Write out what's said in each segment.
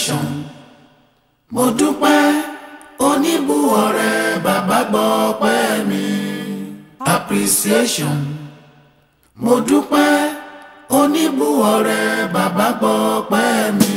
appreciation mo dúpẹ́ oníbùwọ̀rẹ́ bàbá gbọ́ ọpẹ́ mi appreciation mo dúpẹ́ oníbùwọ̀rẹ́ bàbá gbọ́ ọpẹ́ mi.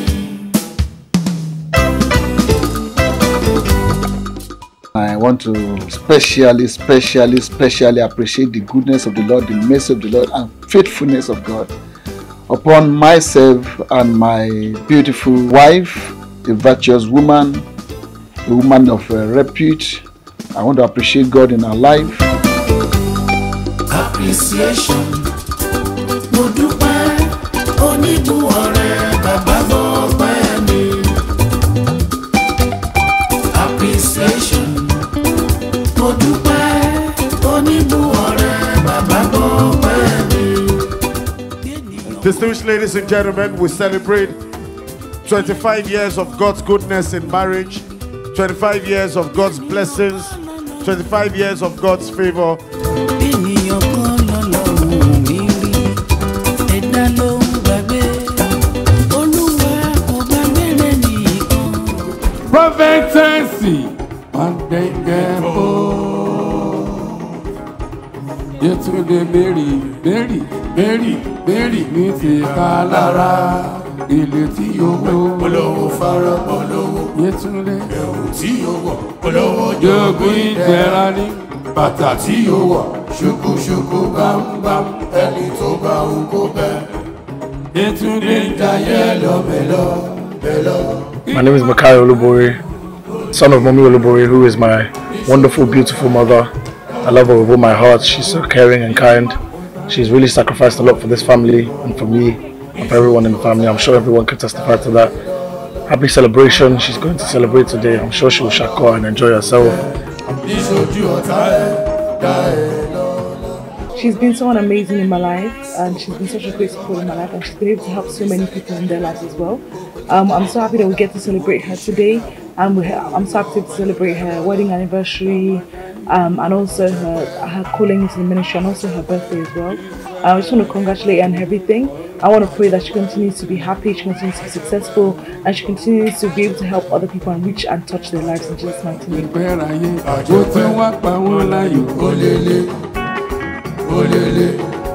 I want to specially, specially, specially appreciate the goodness of the Lord, the mercy of the Lord, and faithfulness of God upon myself and my beautiful wife, a virtuous woman, a woman of uh, repute. I want to appreciate God in our life. appreciation mo dúpẹ́ oníbùwọ̀rẹ́ bàbá gbọ́ ọpẹ́ mi appreciation mo dúpẹ́ oníbùwọ̀rẹ́ bàbá gbọ́ ọpẹ́ mi. Distinguished ladies and gentlemen, we celebrate 25 years of God's goodness in marriage, 25 years of God's blessings, 25 years of God's favor. ènìyàn kan lọ́lọ́run mi rí ẹ̀dá ló ń gbàgbé olúwa kò gbàgbé rẹ̀ nìkan. prophetess ọ̀dẹ̀gẹ̀bọ̀ yẹtúndé mary mary mary mary ní ti ká lára ilé tí yóò wó olówó fara olówó yẹtúndé ẹ̀wù tí yóò wọ̀ olówó jogún ìdẹ̀ra ní bàtà tí yóò wọ̀ ṣùkúṣùkú bámbám ẹni tó bá wù kó bẹ́ẹ̀ yẹtúndé ń jayé lọ́bẹ̀lọ́ bẹ̀lọ́. My name is Makai Olubori, son of Mommy Olubori, who is my wonderful, beautiful mother. I love her with all my heart. She's so caring and kind. She's really sacrificed a lot for this family and for me and for everyone in the family. I'm sure everyone can testify to that. Happy celebration. She's going to celebrate today. I'm sure she will shako and enjoy herself. níṣojú ọ̀tá ẹ̀ dá ẹ̀ lọ. She's been someone amazing in my life, and she's been such a great support in my life, and she's been able to help so many people in their lives as well. Um, I'm so happy that we get to celebrate her today, and we ha- I'm so happy to celebrate her wedding anniversary, um, and also her her calling into the ministry, and also her birthday as well. I just want to congratulate her on everything. I want to pray that she continues to be happy, she continues to be successful, and she continues to be able to help other people and reach and touch their lives in Jesus' mighty name. ìpẹ́ráyé àjò tí wọ́n pa wọ́n láyò olélé olélé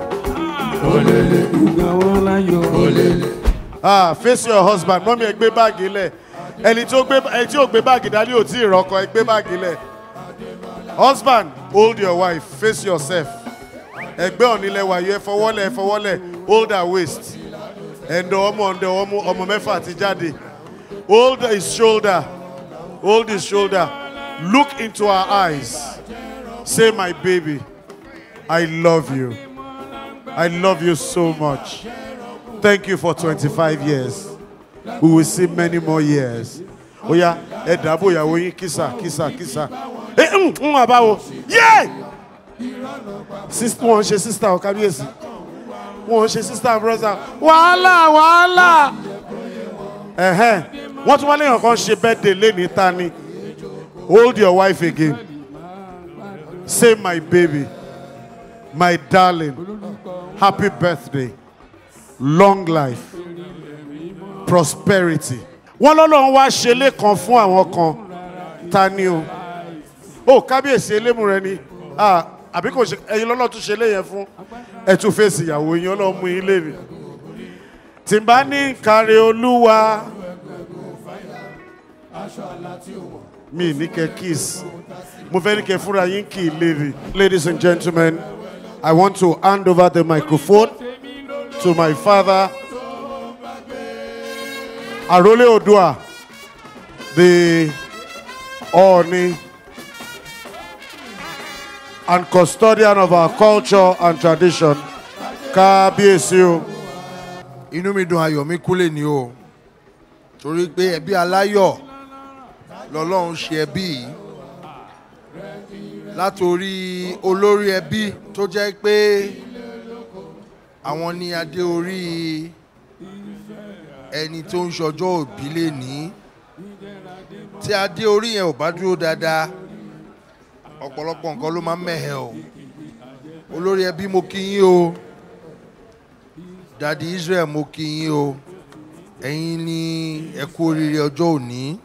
olélé ìgbà wọ́n láyò olélé. Ah, face your husband. Mọ́mí ẹ gbé báàgì lẹ̀. Ẹni tí ó gbé ẹni tí ó gbé báàgì dání ò tí ì rọ́kọ ẹ gbé báàgì lẹ̀. Husband, hold your wife, face yourself. Ẹgbẹ́ ọ̀nilẹ̀ wàyó ẹ fọwọ́lẹ̀ ẹ fọwọ́lẹ̀ hold her waist. Ẹ̀ndọ̀ ọmọ ọ̀ndọ̀ ọmọ ọmọ mẹ́fà ti jáde. Hold his shoulder. Hold his shoulder. Look into her eyes. Say my baby, I love you. I love you so much. Thank you for 25 years. We will see many more years. Oya, ẹ dàbò ìyàwó yín kìsà kìsà kìsà. Ẹ ń ń wà báwo? Yé! Sis- Wọ́n ń ṣe sísítà ọ̀ kábíyèsí. Wọ́n ń ṣe sísítà brọ́sà. Wàhálà wàhálà. Ẹ̀hẹ́n, wọ́n tún wá léèyàn kan ṣe birthday lénìí ta ni. Hold your wife again. Say my baby, my darling, happy birthday long life prosperity. wọ́n lọ́lọ́run wá ṣe lẹ́kan fún àwọn kan ta ni o ó kábíyèsí elémù rẹ ni Ah, àbí kò ṣe ẹyin lọ́lọ́run tún ṣe léyẹn fún ẹ tún fèsì ìyàwó yín ọlọ́run mú yín léèrè tí n bá ní kárí olúwa mi ní kẹ kiss mo fẹ́ ní kẹ fúnra yín kì í léèrè. ladies and gentlemen i want to hand over the microphone to my father, Arole Odua, the Oni and custodian of our culture and tradition. Kábíyèsí o. inú mi dùn ayọ̀ mi kúlẹ̀ ní o torí pé ẹbí aláyọ̀ lọ́lọ́run ṣe ẹbí yìí látòrí olórí ẹbí tó jẹ́ pé àwọn ní adé orí ẹni tó ń ṣọjọ́ òbí lè ní tí adé orí yẹn ò bá dúró dáadáa ọ̀pọ̀lọpọ̀ nǹkan ló máa ń mẹ̀hẹ̀ o olórí ẹbí mo kí yín o dadi israel mo kí yín o ẹ̀yin ni ẹ kú oríire ọjọ́ òní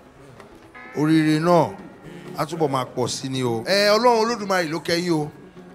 oríire náà á túbọ̀ máa pọ̀ sí ni o. ẹ ọlọ́run olódùmarè ló kẹ́yìn o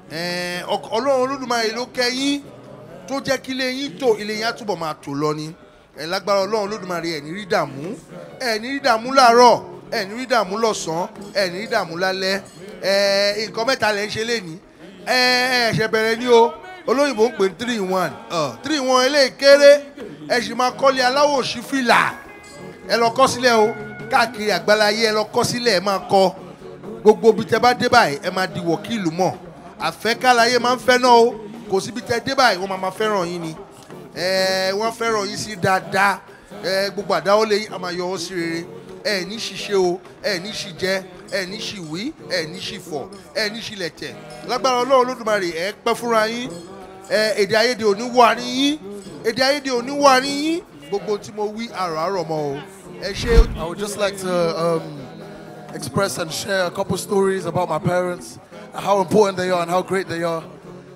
ẹ ọk- ọlọ́run olódùmarè ló kẹ́yìn tó jẹ́ kí ilé yín tò ilé yín á túbọ̀ máa tò lọ ni ẹ lágbára ọlọ́run olódùmarè ẹ̀ ní rí dààmú ẹ̀ ní rí dààmú láàárọ̀ ẹ̀ ní rí dààmú lọ́sàn-án ẹ̀ ní rí dààmú lálẹ́ ẹ̀ nǹkan mẹ́ta lẹ́ ń ṣe lénìí ẹ̀ ẹ̀ ṣẹ̀ bẹ̀rẹ̀ ní o olóyìnbó ń pè ní three in one three in one eléyìí kéré ẹ̀ sì máa kọ́lé aláwọ̀ òṣì fìlà ẹ lọ kọ́ sílẹ̀ o káàkiri àgbáláyé ẹ lọ kọ́ sílẹ̀ ẹ máa kọ́ gbogbo ibi tẹ bá dé báyìí ẹ máa di wọ̀kìlù mọ̀ àfẹ́kálayé máa ń fẹ́ náà o kò síbi tẹ dé báyìí wọ́n máa máa fẹ́ràn yín ni ẹ wọ́n fẹ́ràn yín sí dáadáa ẹ gbogbo àdáwọ́lé yín a máa yọ ọ́ sí rere ẹ ní ṣiṣẹ́ o ẹ ní ṣìjẹ ẹ ní ṣìwí ẹ ní ṣìfọ̀ ẹ ní ṣìlẹ̀tẹ̀ lágbára ọlọ́run olódùmarè ẹ pẹ́ fúnra yín ẹ èdè ayédè òní wà ní yín èdè ayédè òní wà ní yín gbogbo tí mo wí àrò àrò mọ́ o ẹ ṣe. I would just like to um, express and share a couple stories about my parents, and how important they are and how great they are.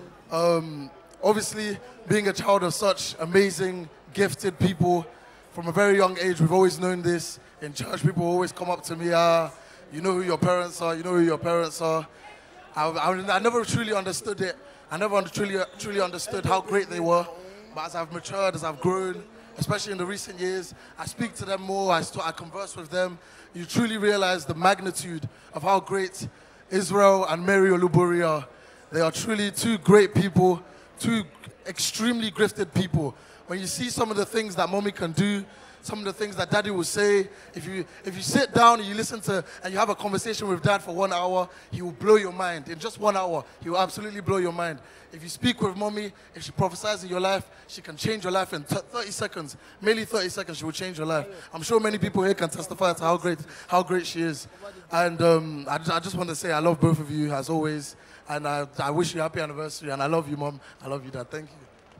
Um, obviously, being a child of such amazing, gifted people from a very young age, we've always known this. In church, people always come up to me, ah, you know who your parents are, you know who your parents are. I, I, I never truly understood it. I never under- truly, truly understood how great they were. But as I've matured, as I've grown, especially in the recent years, I speak to them more, I, st- I converse with them. You truly realize the magnitude of how great Israel and Mary Olubori are. They are truly two great people, two extremely gifted people. When you see some of the things that mommy can do, some of the things that daddy will say, if you if you sit down and you listen to and you have a conversation with dad for one hour, he will blow your mind. In just one hour, he will absolutely blow your mind. If you speak with mommy, if she prophesies in your life, she can change your life in th- 30 seconds. Merely 30 seconds, she will change your life. I'm sure many people here can testify to how great how great she is. And um, I, ju- I just want to say I love both of you as always. And I, I wish you happy anniversary. And I love you, mom. I love you, dad. Thank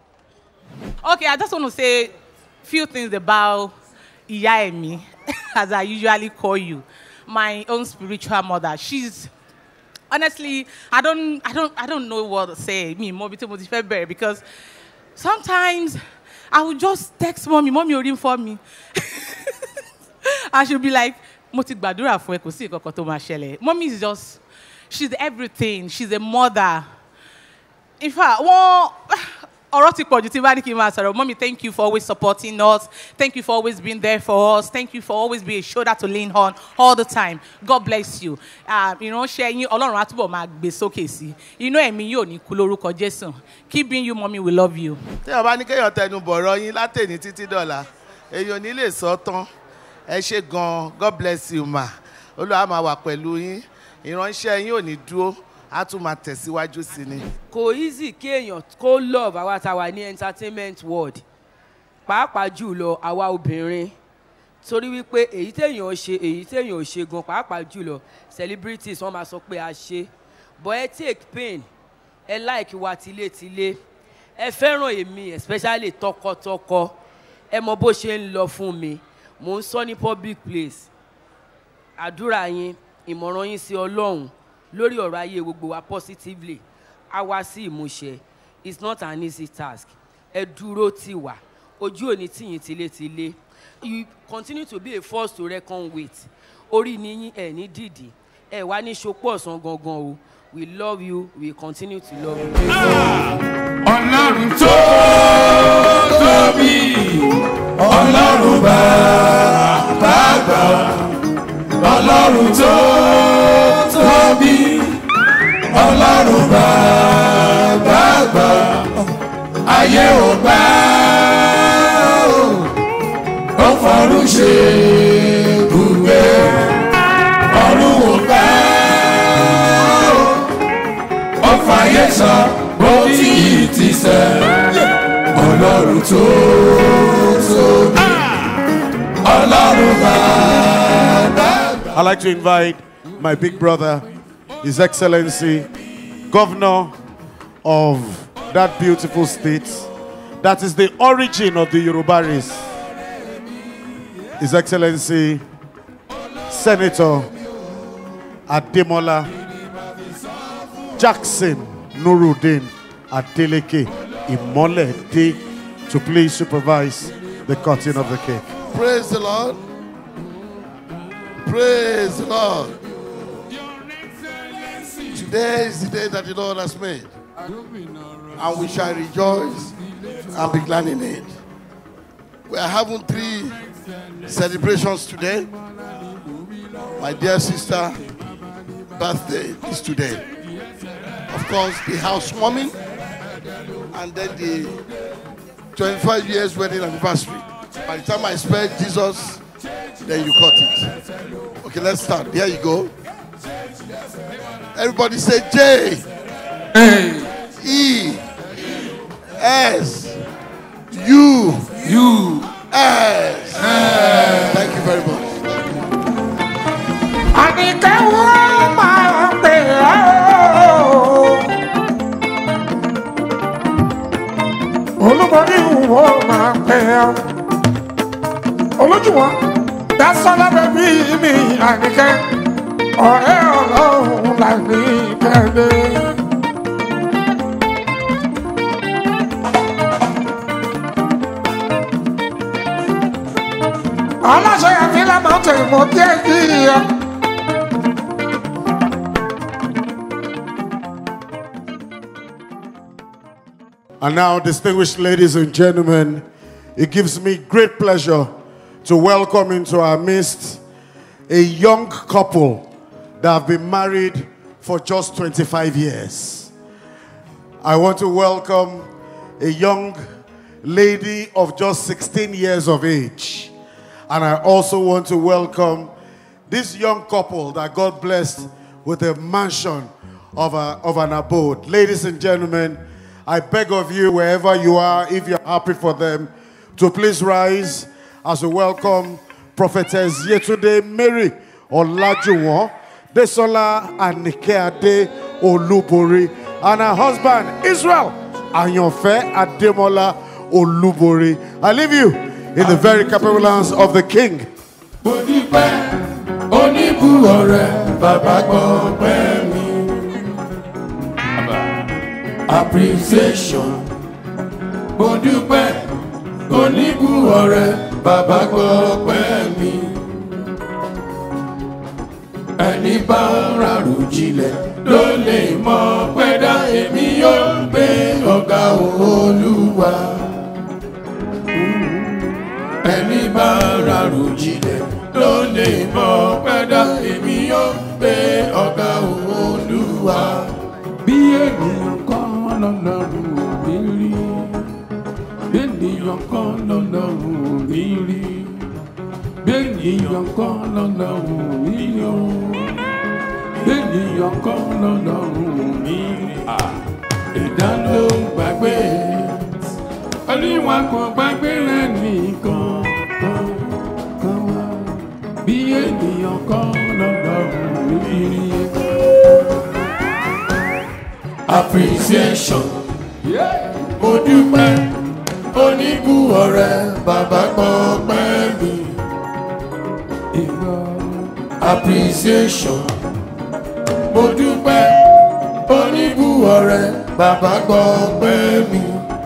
you. Okay, I just want to say few things about Iya Emi, as I usually call you, my own spiritual mother. She's honestly, I don't, I don't, I don't know what to say. Me, more better because sometimes I will just text mommy, mommy already for me. I should be like, mo ti gbàdúrà fún ẹ kò sí ìkọ̀kọ̀ tó máa ṣẹlẹ̀. Mommy is just, she's everything. She's a mother. In fact, wọ́n ọ̀rọ̀ ti pọ̀jù tí bá ní kí n máa sọ̀rọ̀. Mommy, thank you for always supporting us. Thank you for always being there for us. Thank you for always being a shoulder to lean on all the time. God bless you. Ah, Ìránṣẹ́ yín Ọlọ́run á túbọ̀ máa gbé sókè sí. Inú ẹ̀mí yóò ní kú lórúkọ Jésù. Keep being you, mommy, we love you. tí ọba ní kéèyàn tẹnu bọ̀rọ̀ yín látẹ̀ní títí dọ̀la èèyàn ò ní lè sọ tán ẹ ṣe gan-an god bless you ma olúwa máa wà pẹ̀lú yín ìránṣẹ́ yín ò ní dúró á tún máa tẹ̀síwájú sí ni. kò easy kéèyàn kó love àwa tá a wà ní entertainment world pàápàá jùlọ àwa obìnrin torí wípé èyí téèyàn ṣe èyí téèyàn ò ṣe gan pàápàá jùlọ celebrities wọn máa sọ pé a ṣe but ẹ take pain ẹ like wa tilétilé ẹ fẹ́ràn èmi especially tọkọtọkọ ẹ mọ bó ṣe ń lọ fún mi mò ń sọ ní public place àdúrà yín ìmọ̀ràn yín sí ọlọ́run lórí ọ̀rọ̀ ayé gbogbo wa positively á wá sí ìmúṣẹ it's not an easy task ẹ dúró tì wá ojú òní tìyín tilétilé you continue to be a force to reckon with orí ni yín ẹ̀ ní dìdì ẹ̀ wá ní ṣopọ̀ ọ̀sán gangan o we love you we continue to love you. ọlọ́run tó tóbi ọlọ́run bàbá àgbà ọlọ́run tó tóbi ọlọ́run bàbá àgbà ayé ò gbà ó ó fọ̀run ṣe ibùgbé ọ̀run ò gbà ó ó fàyè sọ bó tí ì ti sẹ́ ọlọ́run tó tóbi ọlọ́run bàbá. I'd like to invite my big brother, His Excellency, Governor of that beautiful state, that is the origin of the Yoruba race. His Excellency, Senator Ademola Jackson Nuruddin Adeleke Imole De to please supervise the cutting of the cake. Praise the Lord. Praise the Lord. Today is the day that the Lord has made, and we shall rejoice and be glad in it. We are having three celebrations today. My dear sister, birthday is today. Of course, the housewarming, and then the 25 years wedding anniversary. By the time I spell Jesus, then you cut it. Okay, let's start. There you go. Everybody say J. E. S. U. U. S. Thank you very much. Àníkẹ́ wọ́n máa pè ọ́. Olúborí wọ́n máa pè ọ́. Olójúwọ́n dásọ́lá bẹ́bí mi àníkẹ́. Ọ̀rẹ́ ọlọ́run là ní kẹ́lẹ́. Aláṣẹ àfihàn máa ń tẹ̀ mọ́ díẹ̀ yìí. And now, distinguished ladies and gentlemen, it gives me great pleasure to welcome into our midst a young couple that have been married for just 25 years. I want to welcome a young lady of just 16 years of age. And I also want to welcome this young couple that God blessed with a mansion of, a, of an abode. Ladies and gentlemen, I beg of you, wherever you are, if you're happy for them, to please rise as we welcome Prophetess Yetunde Mary Olajuwon, Desola Anikeade Olubori, and her husband Israel Ayonfe Ademola Olubori. I leave you in the very capable hands of the King. oníbu ọ̀rẹ́ bàbá gbọ́ pẹ́ mi. appreciation mo dúpẹ́ oníbu ọ̀rẹ́ bàbá gbọ́ pẹ́ mi. ẹni bá rárò jinlẹ̀ ló lè mọ pẹ́dá èmi yóò gbé ọ̀gá olúwa. ẹni bá rárò jinlẹ̀ ló lè mọ pẹ́dá èmi yóò gbé ọ̀gá olúwa. bí ènìyàn kan lọ́lọ́run ò ní rí bí ènìyàn kan lọ́lọ́run ò ní rí bí ènìyàn kan lọ́lọ́run ò ní rí o bí ènìyàn kan lọ́lọ́run ò ní rí. ẹ̀dá ló ń gbàgbé oníwà kan gbàgbé rẹ̀ nìkan kan kan wá bí ènìyàn kan lọ́lọ́run ò ní rí. appreciation mo dúpẹ́ oníbù ọ̀rẹ́ bàbá gbọ́ pẹ́ mi. appreciation mo dúpẹ́ oníbù ọ̀rẹ́ bàbá gbọ́ pẹ́ mi.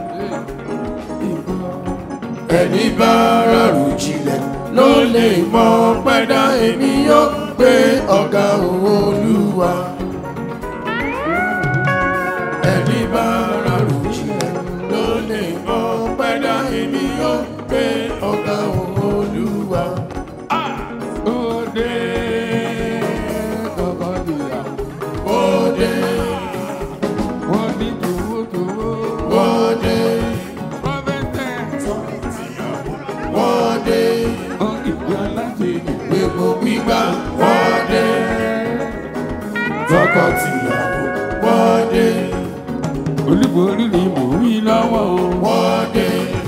ẹni bá rárò jinlẹ̀ ló lè mọ pẹ́dá èmi yóò gbé ọ̀gá olúwa. ẹni bá rárò jinlẹ̀ ló lè mọ pẹ́dá èmi yóò gbé ọ̀gá olúwa. Òde kọ̀kọ́ nìyà. Òde. Wọ́n ní tòwótòwó. Òde. Wọ́de. Ìgbé alájèjì. Gbogbo gbígbà. Wọ́de. Tọkọ-tìyàwó. Wọ́de. Olúborí ni mò ń wí lọ́wọ́ o. Wọ́de.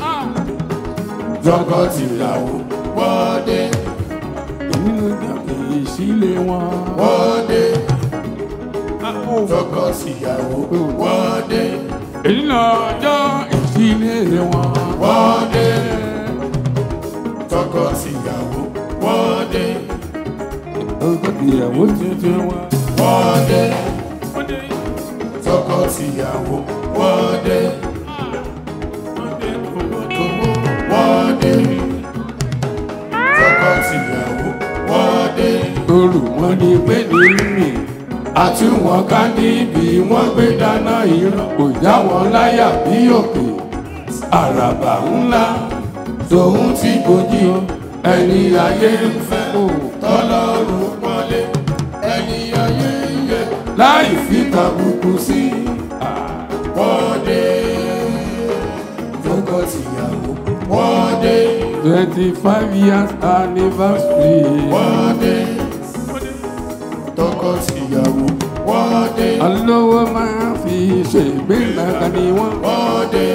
Tọkọ-tìyàwó. Wọ́de. Èmi ló dá kìí sílé wọn. Wọ́de. Tọkọ-tìyàwó. Wọ́de. Èyí lọ́jọ́ ìsílé wọn. Wọ́de tọkọ-tìyàwó wọ́ọ́dé. tọkọ-tìyàwó tuntun wọn. wọ́ọ́dé. tọkọ-tìyàwó wọ́ọ́dé. wọ́ọ́dé. torù wọn ní pé ní mì àti wọn ká níbi wọn gbé dáná ìran kò já wọn láyà bí òkè àràbà ńlá tòun tí kò jí o ẹni ayé ń fẹ́ o tọ́lọ́run pọ́nlé ẹni ayé ń yẹ láì fi tàbùkù sí wọ́n dé tọkọ-tìyàwó wọ́n dé twenty five years anniversary wọ́n dé tọkọ-tìyàwó wọ́n dé olówó máa fi ṣègbéraga ni wọ́n wọ́n dé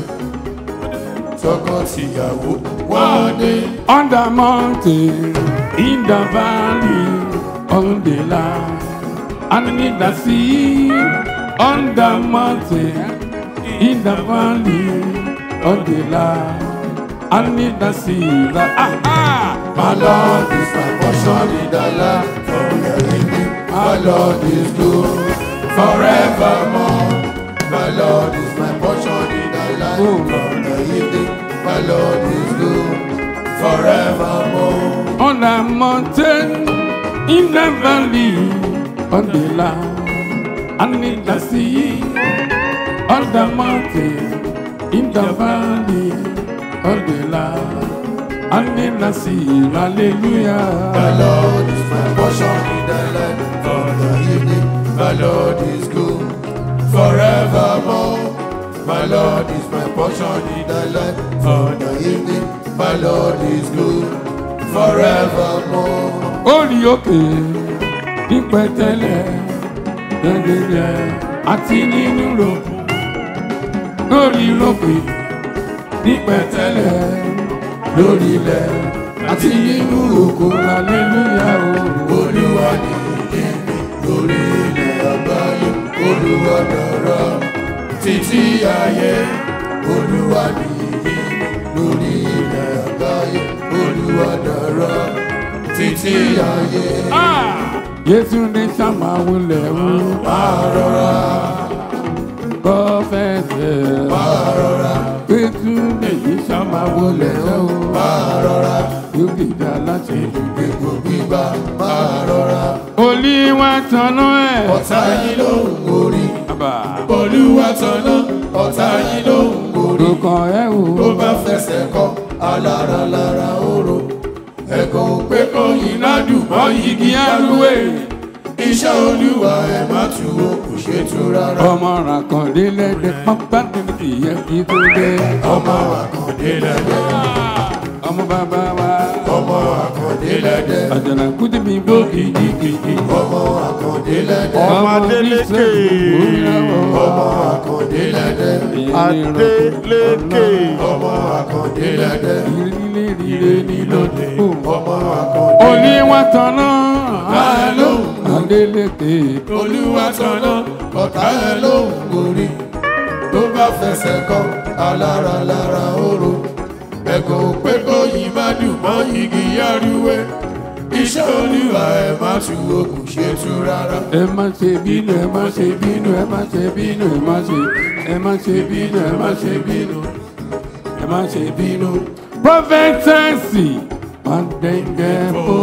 tọkọ-tìyàwó wọ́n dé. on the mountain in the valley on the land and in the sea on the mountain in the valley on the land and in the sea. The, ah, ah. My Lord is my portion in the land from the living. My Lord is good forevermore. My Lord is my portion in the land from the living. My Lord is good forevermore. On the mountain, in the valley, on the land, and in the sea, on the mountain, in the valley, on the land, and in the sea. Hallelujah. The Lord is my portion in the land from the evening. The Lord is good forevermore. My Lord is my portion in the land for the evening. My Lord is good forevermore. Orí òkè ní pẹ̀tẹ́lẹ̀ gẹ́gẹ́ àti nínú rògbò. Lórí òkè ní pẹ̀tẹ́lẹ̀ lórí ilẹ̀ àti nínú òkú aleluya o. Olúwa ni ìdíni lórí ilẹ̀ àgbáyé. Olúwa dára títí ayé. Olúwa ni ìdíni lórí ilẹ̀ àgbáyé. Olúwa dára títí ayé. Yétúndé sábà wulẹ̀ wú. Máa rọra. Kọ́fẹ́sẹ̀. Máa rọra. Yétúndé yìí sábà wulẹ̀ o. Máa rọra. Yóò dìda láti gbogbo gbígbà. Máa rọra. Olúwa tanná ẹ̀. Ọ̀tá yín ló ń gorí. Olúwa tanná. Ọ̀tá yín ló ń gorí. Lókàn ẹ̀ wò. Tó bá fẹsẹ̀ kọ́ alára lára oró. Ẹ̀kọ́ pé kò yín ládùn mọ́ igi arúwé. Iṣẹ́ olúwa ẹ̀ má tu o kò ṣe tu rárá. Ọmọ ràkàndé lẹ́dẹ̀ pápá níbi ìyẹn kí tó dé. Ọmọ ràkàndé lẹ́dẹ̀. Ọmọ bàbá wa. Ọmọ àkàndé lẹ́dẹ̀. Àjànà kúndé mi gbó kìjikìji. Ọmọ àkàndé lẹ́dẹ̀. Ọmọ Adélékè. Ọmọ àkàndé lẹ́dẹ̀. Adélékè. Ọmọ àkàndé lẹ́dẹ̀. Ìrìlẹ̀ rire ní lóde. Ọmọ àkàndé. Olúwa tanná. Ọ̀tá ẹ ló ń Adélékè. Olúwa tanná. Ọ̀tá ẹ ló ń gorí. Tó bá fẹsẹ̀ kọ́ alára lára oró. Ẹ̀kọ́ pé kó yìí má dùn mọ́ igi yárúwé. Iṣẹ́ olúwa ẹ má tu okùn ṣe tu rárá. Ẹ má ṣe bínú, ẹ má ṣe bínú, ẹ má ṣe bínú, ẹ má ṣe, ẹ má ṣe bínú, ẹ má ṣe bínú, ẹ má ṣe bínú. Prọfẹ̀tẹ̀sì máa ń dẹ́ngẹ́ bó.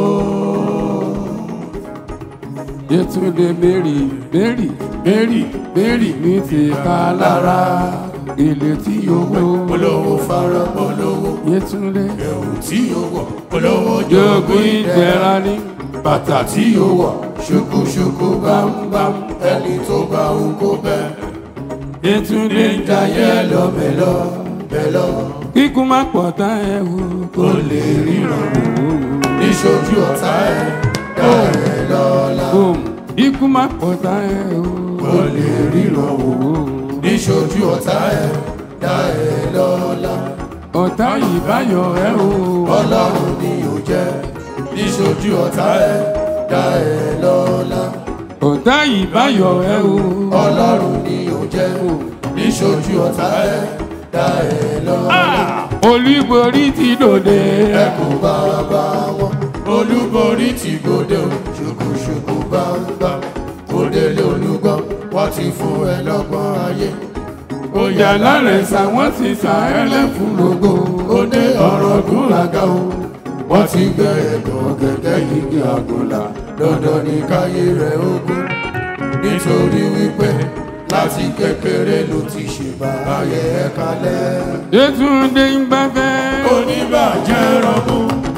Yétúndé Mary, Mary, Mary, Mary ní ti ká lára. Ilé tí owó. Olówó fara olówó. Yétúndé. Ẹ̀wù tí ó wọ̀. Olówó jogún ìjẹra ní. Bàtà tí ó wọ̀. Ṣùkúṣùkú bámbám. Ẹni tó bá ń kó bẹ́ẹ̀. Yétúndé ń jayé lọ bẹ̀lọ bẹ̀lọ. Kíkú má pọ̀ tá ẹ wò. Kò lè ríran wò. Níṣojú ọ̀tá ẹ̀ dá ẹ lọ́la. Ikú má pọ̀ tá ẹ wò. Kò lè ríran wò. Níṣojú ọ̀tá ẹ̀ dá ẹ lọ́la. Ọ̀tá ìbáyọ̀ ẹ o. Ọlọ́run ni ò jẹ́. Níṣojú ọ̀tá ẹ̀ dá ẹ lọ́la. Ọ̀tá ìbáyọ̀ ẹ o. Ọlọ́run ni ò jẹ́. Níṣojú ọ̀tá ẹ̀ dá ẹ lọ́la. Olúborí ti dòde. Ẹ kò bá bá wọn. Olúborí ti gòdè o. Ṣùkùṣùkù bá ń gbà. Òdèlé olúgbọ́n wọ́n ti fún ẹ lọ́gbọ́n ayé. Òyà lárẹ̀sà wọ́n ti sà ẹlẹ́fun lógo. Òde ọ̀rọ̀ gúnraga o. Wọ́n ti gbẹ ẹ̀gbọ́n gẹ́gẹ́ yìí àgùnlà dandan ní káyé rẹ̀ ogun nítorí wípé láti kékeré ló ti ṣe báyé ẹ̀ kalẹ̀. Yétúndé ń gbáfẹ́. oníbàjẹ́ rọ́bù.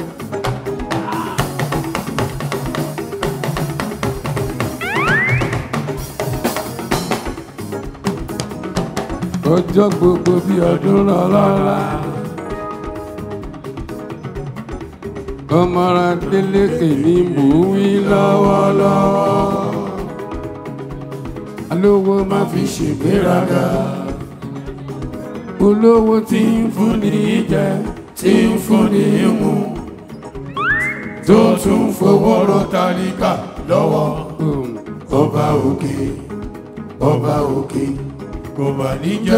ọjọ́ gbogbo bí ọdún lọ́lọ́lá. ọmọra délékè ni mò ń wí lọ́wọ́lọ́wọ́. alówó má fi ṣègbéraga. olówó tí ń fúnni jẹ tí ń fúnni mu. tó tún fowó rọ tálíkà lọ́wọ́ ọba òkè ọba òkè kò mà ní jẹ́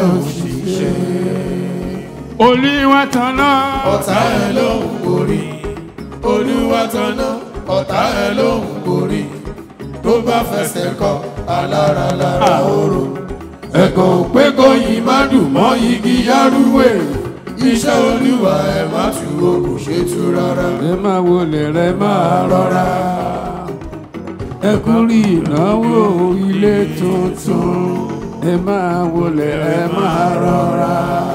òṣìṣẹ́. olúwa tanná. ọ̀tá ẹ̀ ló ń borí olúwa tanná ọ̀tá ẹ̀ ló ń borí tó bá fẹsẹ̀ kọ alára lára oró. ẹ̀kọ́ pé kóyin má dùn mọ́ igi yárúwé iṣẹ́ olúwa ẹ̀ má tu o kò ṣe tú rárá. ẹ máa wọlé rẹ máa rọra. ẹ kú rí ìnáwó ilé tuntun ẹ máa wọlé ẹ máa rọra.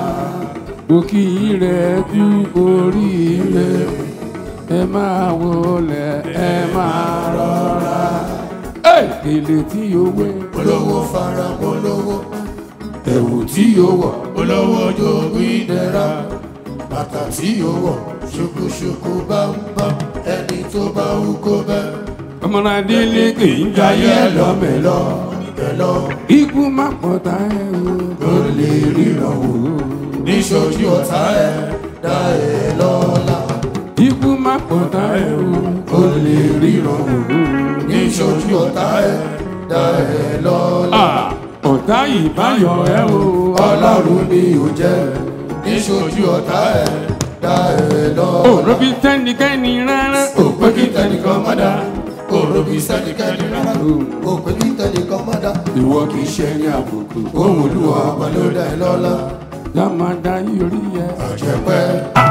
òkì rẹ̀ kú oríire ẹ máa wọlé ẹ máa rọra. èlé tí yóò wé. olówó fara polówó ẹ̀wù tí yóò wọ̀ olówó jogún ìdẹ̀ra bàtà tí yóò wọ̀ ṣokoṣoko bámbá ẹni tó bá wú kó bẹ́. ọmọdé lékè ń jayé ẹlọmẹlọ ẹlọ ikú má pọ̀tà ẹ̀ o. kò lè ríran wò níṣojú ọ̀tá ẹ̀ dá ẹ̀ lọ́la. ikú má pọ̀tà ẹ̀ o. kò lè ríran wò níṣojú ọ̀tá ẹ̀ dá ẹ̀ lọ́la. ọ̀tá ìbáyọ̀ ẹ̀ o. ọlọ́run ni ò jẹ́ níṣojú ọ̀tá ẹ̀ dá ẹ̀ lọ́la. òrò bí tẹ́nikẹ́ni rárá. òpé kí tẹnìkan má dá òrò bí sẹ́nikẹ́ni rárá. òpé kí tẹnìkan má dá. ìwọ kì í ṣe ní àbùkù. ohun olúwa ọba ló dá ẹ lọ́la. lámàdá yorí yẹ. àjẹpẹ́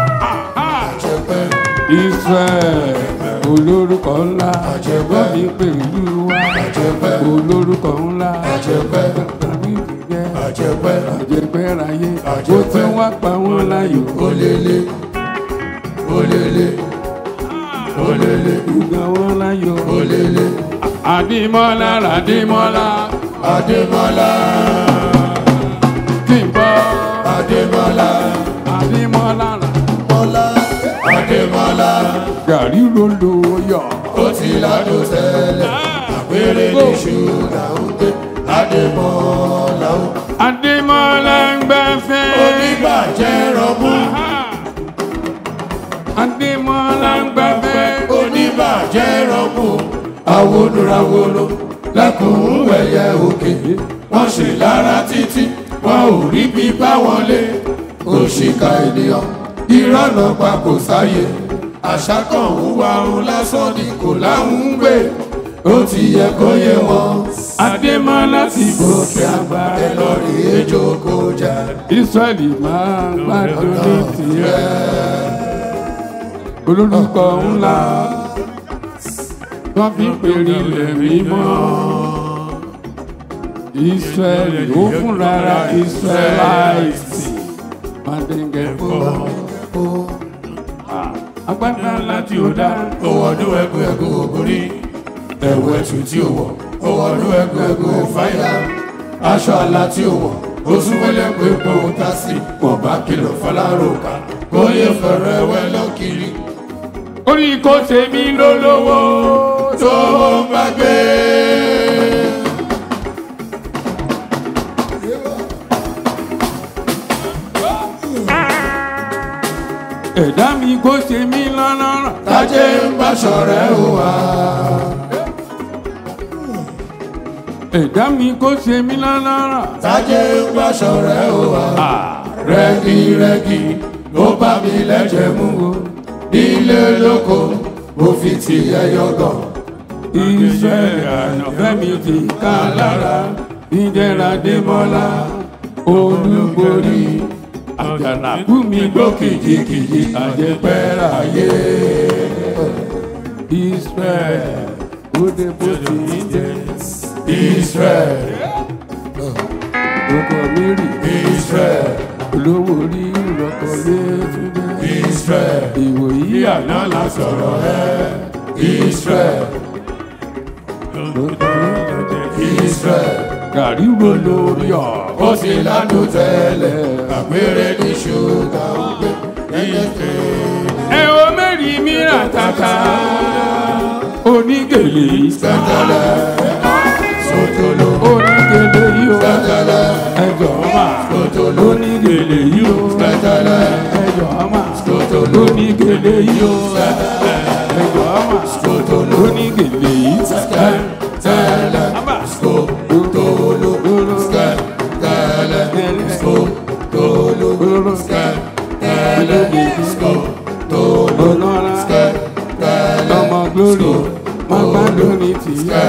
àjẹpẹ́ israel olórúkọ ńlá. Àjẹpẹ́. lọ́bí pẹ̀lú wa. Àjẹpẹ́. olórúkọ ńlá. Àjẹpẹ́. tàbí ìdíyẹ. àjẹpẹ́ àjẹpẹ́ ráyé. ó Àjẹpẹ́. ti wá pa wọ́n láyò. olélé olélé olélé ìgbà wọn láyò. olélé àdìmọ́lá ràdìmọ́lá. adémọlá kí n bọ́. adémọlá àdìmọ́lá rà. mọlá adémọlá gàrí rondo yọ. ó ti ládùn tẹ́lẹ̀ àpérè ní ṣúgà ó gbé adémọlá ó. àdìmọ́lá ń gbẹ́fẹ́. oníbàjẹ́ rọ́bù àdìmọ́lá ń gbẹ́fẹ́. oníbàjẹ́ rọ́bù awolowolo lẹ́kùn wẹ̀yẹ òkè wọ́n ṣe lára títí wọn ò rí bí bá wọn lé òṣìkà ènìyàn ìrọ̀nà pa kò sáyé àṣà kan ń wá òun lásán ni kò láwọn ń gbé ó ti yẹ kó yé wọn àdìmọ́lá ti gòkè àgbà. ẹ lọ rí ejò kó jẹ israẹli máa ń gbádùn ní tirẹ̀. olórúkọ ńlá wọ́n fi pèrè ilẹ̀ mímọ́. israẹli ó fún rárá israẹlaiti mandenge fún. agbádá láti ó dá. owó ọdún ẹgbẹ ẹgbẹ ògùnrí ẹwọ ẹtù tí ó wọ owó ọdún ẹgbẹ ẹgbẹ fáyà aṣọ àlá tí ó wọ oṣù wẹlẹ pé kó o ta sí wọn bá kìlọ̀ fọlárọ̀ká kó yẹ fẹ̀rẹ̀ wẹ lọ́kiri orí kò tèmi lólówó tó ń bá gbé. ẹ̀dá mi kò tèmi lọ́lọ́rọ̀. tájé ń bá ṣọ̀rẹ́ ó wà. ẹ̀dá mi kò tèmi lọ́lọ́rọ̀. tájé ń bá ṣọ̀rẹ́ ó wà. rẹ́gí rẹ́gí ló bá mi lẹ́jẹ̀ mú o nílé lóko mo fi ti ẹyọ gàn. iṣẹ́ àyànfẹ́ mi ti ká lára ìdẹ́ra démọ́lá olúborí àjànàkú mi gbó kìjikìji àjẹpẹ́ráyé israel bóde bó ti ń jẹ israel ọkọ mi rí israel olówó orí ìrọkọ létúndé israel ìwòyí àná la sọ̀rọ̀ ẹ israel israel gàrí wo lórí ọ̀ ó ti lánàá tẹ́lẹ̀ àpẹẹrẹ ní ṣúgà ó gbé ẹ o mẹ́rin mìíràn tata onígèlè sẹ́tẹ̀lẹ̀ sotolo onígèlè yìí o sẹ́tẹ̀lẹ̀ ẹjọ́ ma sotolo onígèlè yìí o sẹ́tẹ̀lẹ̀ ẹjọ́ ma sotolo onígèlè yìí o sẹ́tẹ̀lẹ̀ ẹjọ́ ma sotolo onígèlè yìí sẹ́tẹ̀lẹ̀ sẹ́tẹ̀lẹ̀ sotolo sẹ́tẹ̀lẹ̀ sotolo sẹ́tẹ̀lẹ̀ sotolo ọmọ glory má gbádùn ní tìyẹ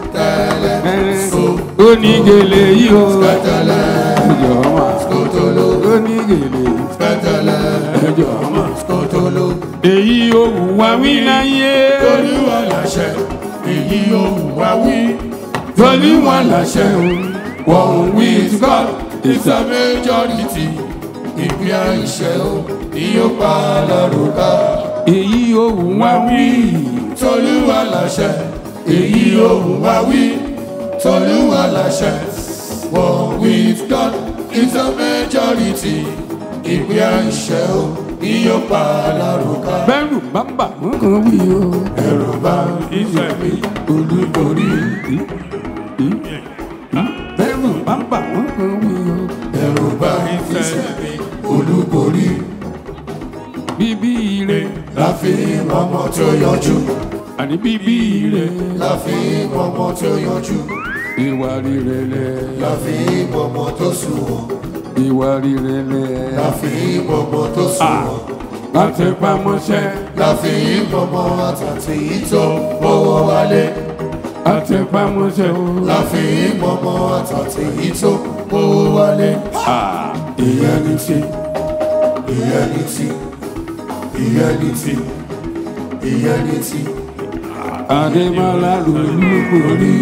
onígèlè yìí o ẹjọ ọmọ onígèlè ẹjọ ọmọ èyí òwú wa wí láyé olúwa làṣẹ èyí òwú wa wí olúwa làṣẹ o one with God is a majority ìpín àìṣẹ́ o ni yóò pa lọ́rùn ká èyí òwú wa wí tolúwa làṣẹ èyí òwú wa wí tolúwa làṣẹ one with God is a majority ìpín àìṣẹ́ o ni yóò pa lọ́rùn ká. bẹ́rù bá bà wọ́n kan wí o ẹ̀rù bá ìfẹ́ mi olúborí. bẹ́rù bá bà wọ́n kan wí o ẹ̀rù bá ìfẹ́ mi olúborí bíbí ire la fi mọmọ tó yanjú. àní bíbí ire la fi mọmọ tó yanjú. ìwà rere lẹ la fi mọmọ tó sunwọ̀n. ìwà rere lẹ la fi mọmọ tó sunwọ̀n. láti pamọ́ṣẹ́ la fi mọmọ àtàtì tó owó wálé. láti pamọ́ṣẹ́ o la fi mọmọ àtàtì tó owó wálé. ìyẹn ni ti ìyẹn ni ti ìyẹnití ìyẹnití. Adémọ́lá lolúborí.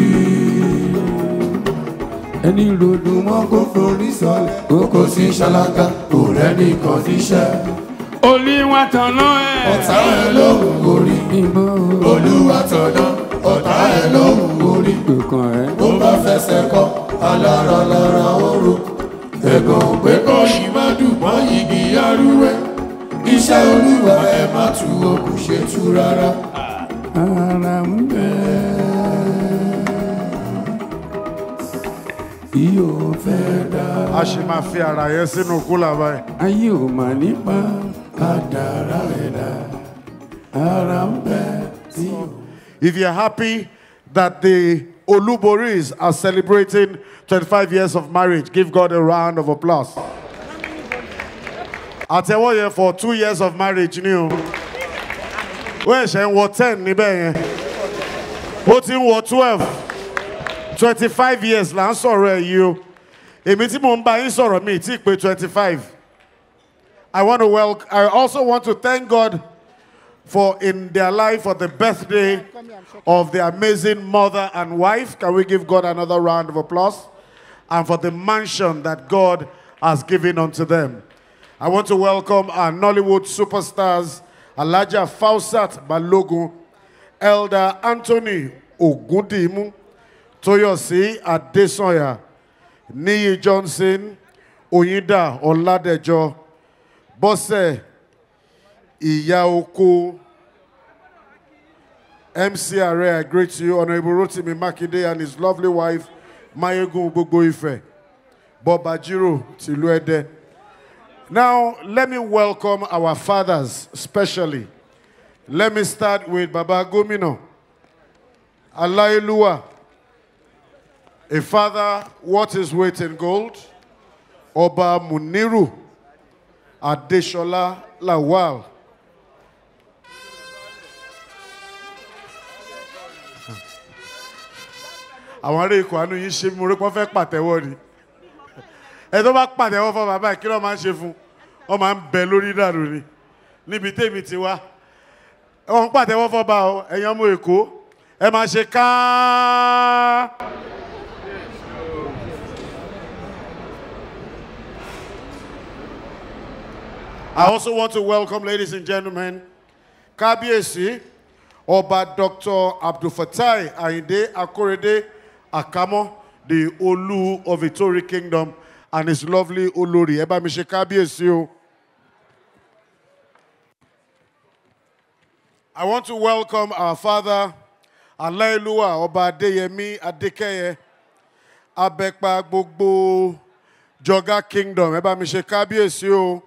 Ẹni ròdùn mọ́ kó forí sọlẹ̀. Kókó sí ṣáláńgá kò rẹ́ni kan níṣẹ́. Olúwa tọ̀nà ẹ̀. Ọ̀tá ẹ̀ lóhùn orí. Olúwa tọ̀nà ọ̀tá ẹ̀ lóhùn orí. Kòkàn ẹ̀. Bó bá fẹsẹ̀ kọ́ alára lára oró. Ẹ̀gàn pé kọ́ yìí má dùn mọ́ igi arúwẹ́ iṣẹ́ olúwa ẹ má tu o kò ṣe tú rárá. ara ń bẹ yóò fẹ́ dá. a sì máa fi ara yẹn sínú kúlà báyìí. ayé ò mà nípa kádàrá ẹ̀dá ara ń bẹ yóò. If you're happy that the Oluboris are celebrating 25 years of marriage, give God a round of applause. àtẹ̀wọ́ yẹn for two years of marriage ni o wọ́n ẹ̀ṣẹ̀ ń wọ ten níbẹ̀ yẹn ó ti ń wọ twelve twenty five years là ń sọ̀rọ̀ ẹ̀ yìí o èmi tí mò ń bá yín sọ̀rọ̀ mi tí pé twenty five I want to well I also want to thank God for in their life for the birthday of the amazing mother and wife can we give God another round of applause and for the mansion that God has given unto them. I want to welcome our Nollywood superstars, Alaja Fausat Balogun, Elder Anthony Ogundimu, Toyosi Adesoya, Niyi Johnson, Oyinda Oladejo, Bose Iyaoko, MC Are, I greet you, Honorable Rotimi Makinde and his lovely wife, Mayegun Gbogbo Ife, Bob Ajiro Tiluede. Now, let me welcome our fathers, specially. Let me start with Baba Gomino, Alailua, a father, what is weight in gold? Oba Muniru, Adeshola Lawal. àwọn ará ikọ̀ àánú yìí ṣe mo rí pọ́n fẹ́ pàtẹ́wọ́ ni ẹ tó bá pàtẹ́wọ́ fún bàbá ẹ̀ kí ló máa ń ṣe fún ọ máa ń bẹ lórí dànù ni níbi tèmi ti wá wọn pàtẹ́wọ́ fọba o ẹ̀yin ọmọ èkó ẹ máa ṣe ká. I also want to welcome, ladies and gentlemen, Kábíyèsí, Ọba Dr. Abdulfatai Ayinde Akorede Akamo, the Olu of Itori Kingdom, and his lovely Olori. Ẹ bá mi ṣe Kábíyèsí o. I want to welcome our father, Aláìlúwà Ọba Adéyẹmí Adékẹ́yẹ, Abẹ́pa gbogbo Jọgá Kingdom. Ẹ bá mi ṣe Kábíyèsí o.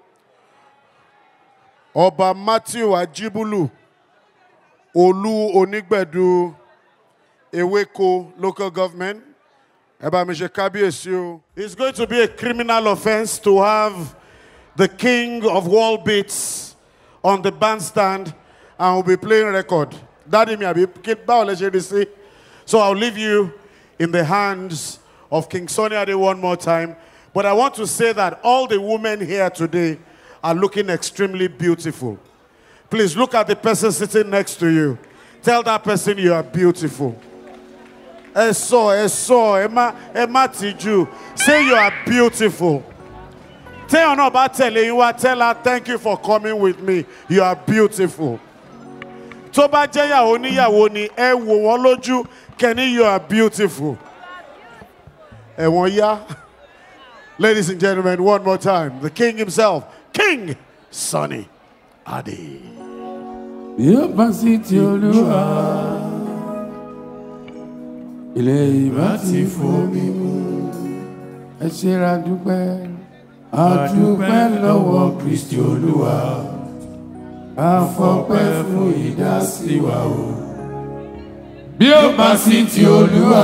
Ọba Matthew Ajibulu, Olú Onígbẹ̀du, Ewéko local government. Ẹ bá mi ṣe Kábíyèsí o. It's going to be a criminal offence to have the king of wall beats on the bandstand and we'll be playing record. Daddy mi àbí kí báwo lẹ ṣe rí sí? So I'll leave you in the hands of King Sunny Ade one more time. But I want to say that all the women here today are looking extremely beautiful. Please look at the person sitting next to you. Tell that person you are beautiful. Ẹ sọ, ẹ sọ, ẹ má, ẹ má tìjú. Say you are beautiful. Téèyàn náà bá tẹ̀lé yín wá, tell her thank you for coming with me. You are beautiful. Tó bá jẹ́ ìyàwó níyàwó ni ẹ wò wọ́n lójú kẹ́ni you are beautiful. Ẹ̀wọ̀n yá. Ladies and gentlemen, one more time. The king himself, King Sunny Ade. yóò bá sí ti olúwa ilé ìbá ti fomi mu ẹ ṣera dúpẹ́ àdúpẹ́ lọ́wọ́ kristi olúwa àfọpẹ́ fún ìdásí wa o bí ó bá sí ti olúwa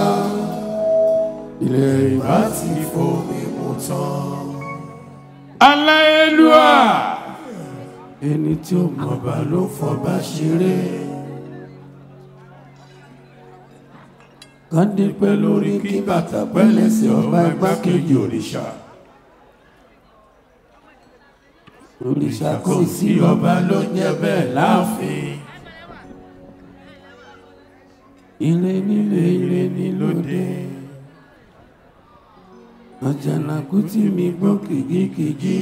ilé ìbá ti fomi mu tán aláyélúwà ẹni tí ó mọba ló fọba ṣeré kàndé pẹ́ lórí kí bàtà pẹ́ lẹ́sẹ̀ ọba igbákejì òrìṣà òrìṣà kò sí ọba ló jẹ́ bẹ́ẹ̀ láàfin ire nílé ire ní lóde àjànàkú tí mi gbọ́ kìjikìji.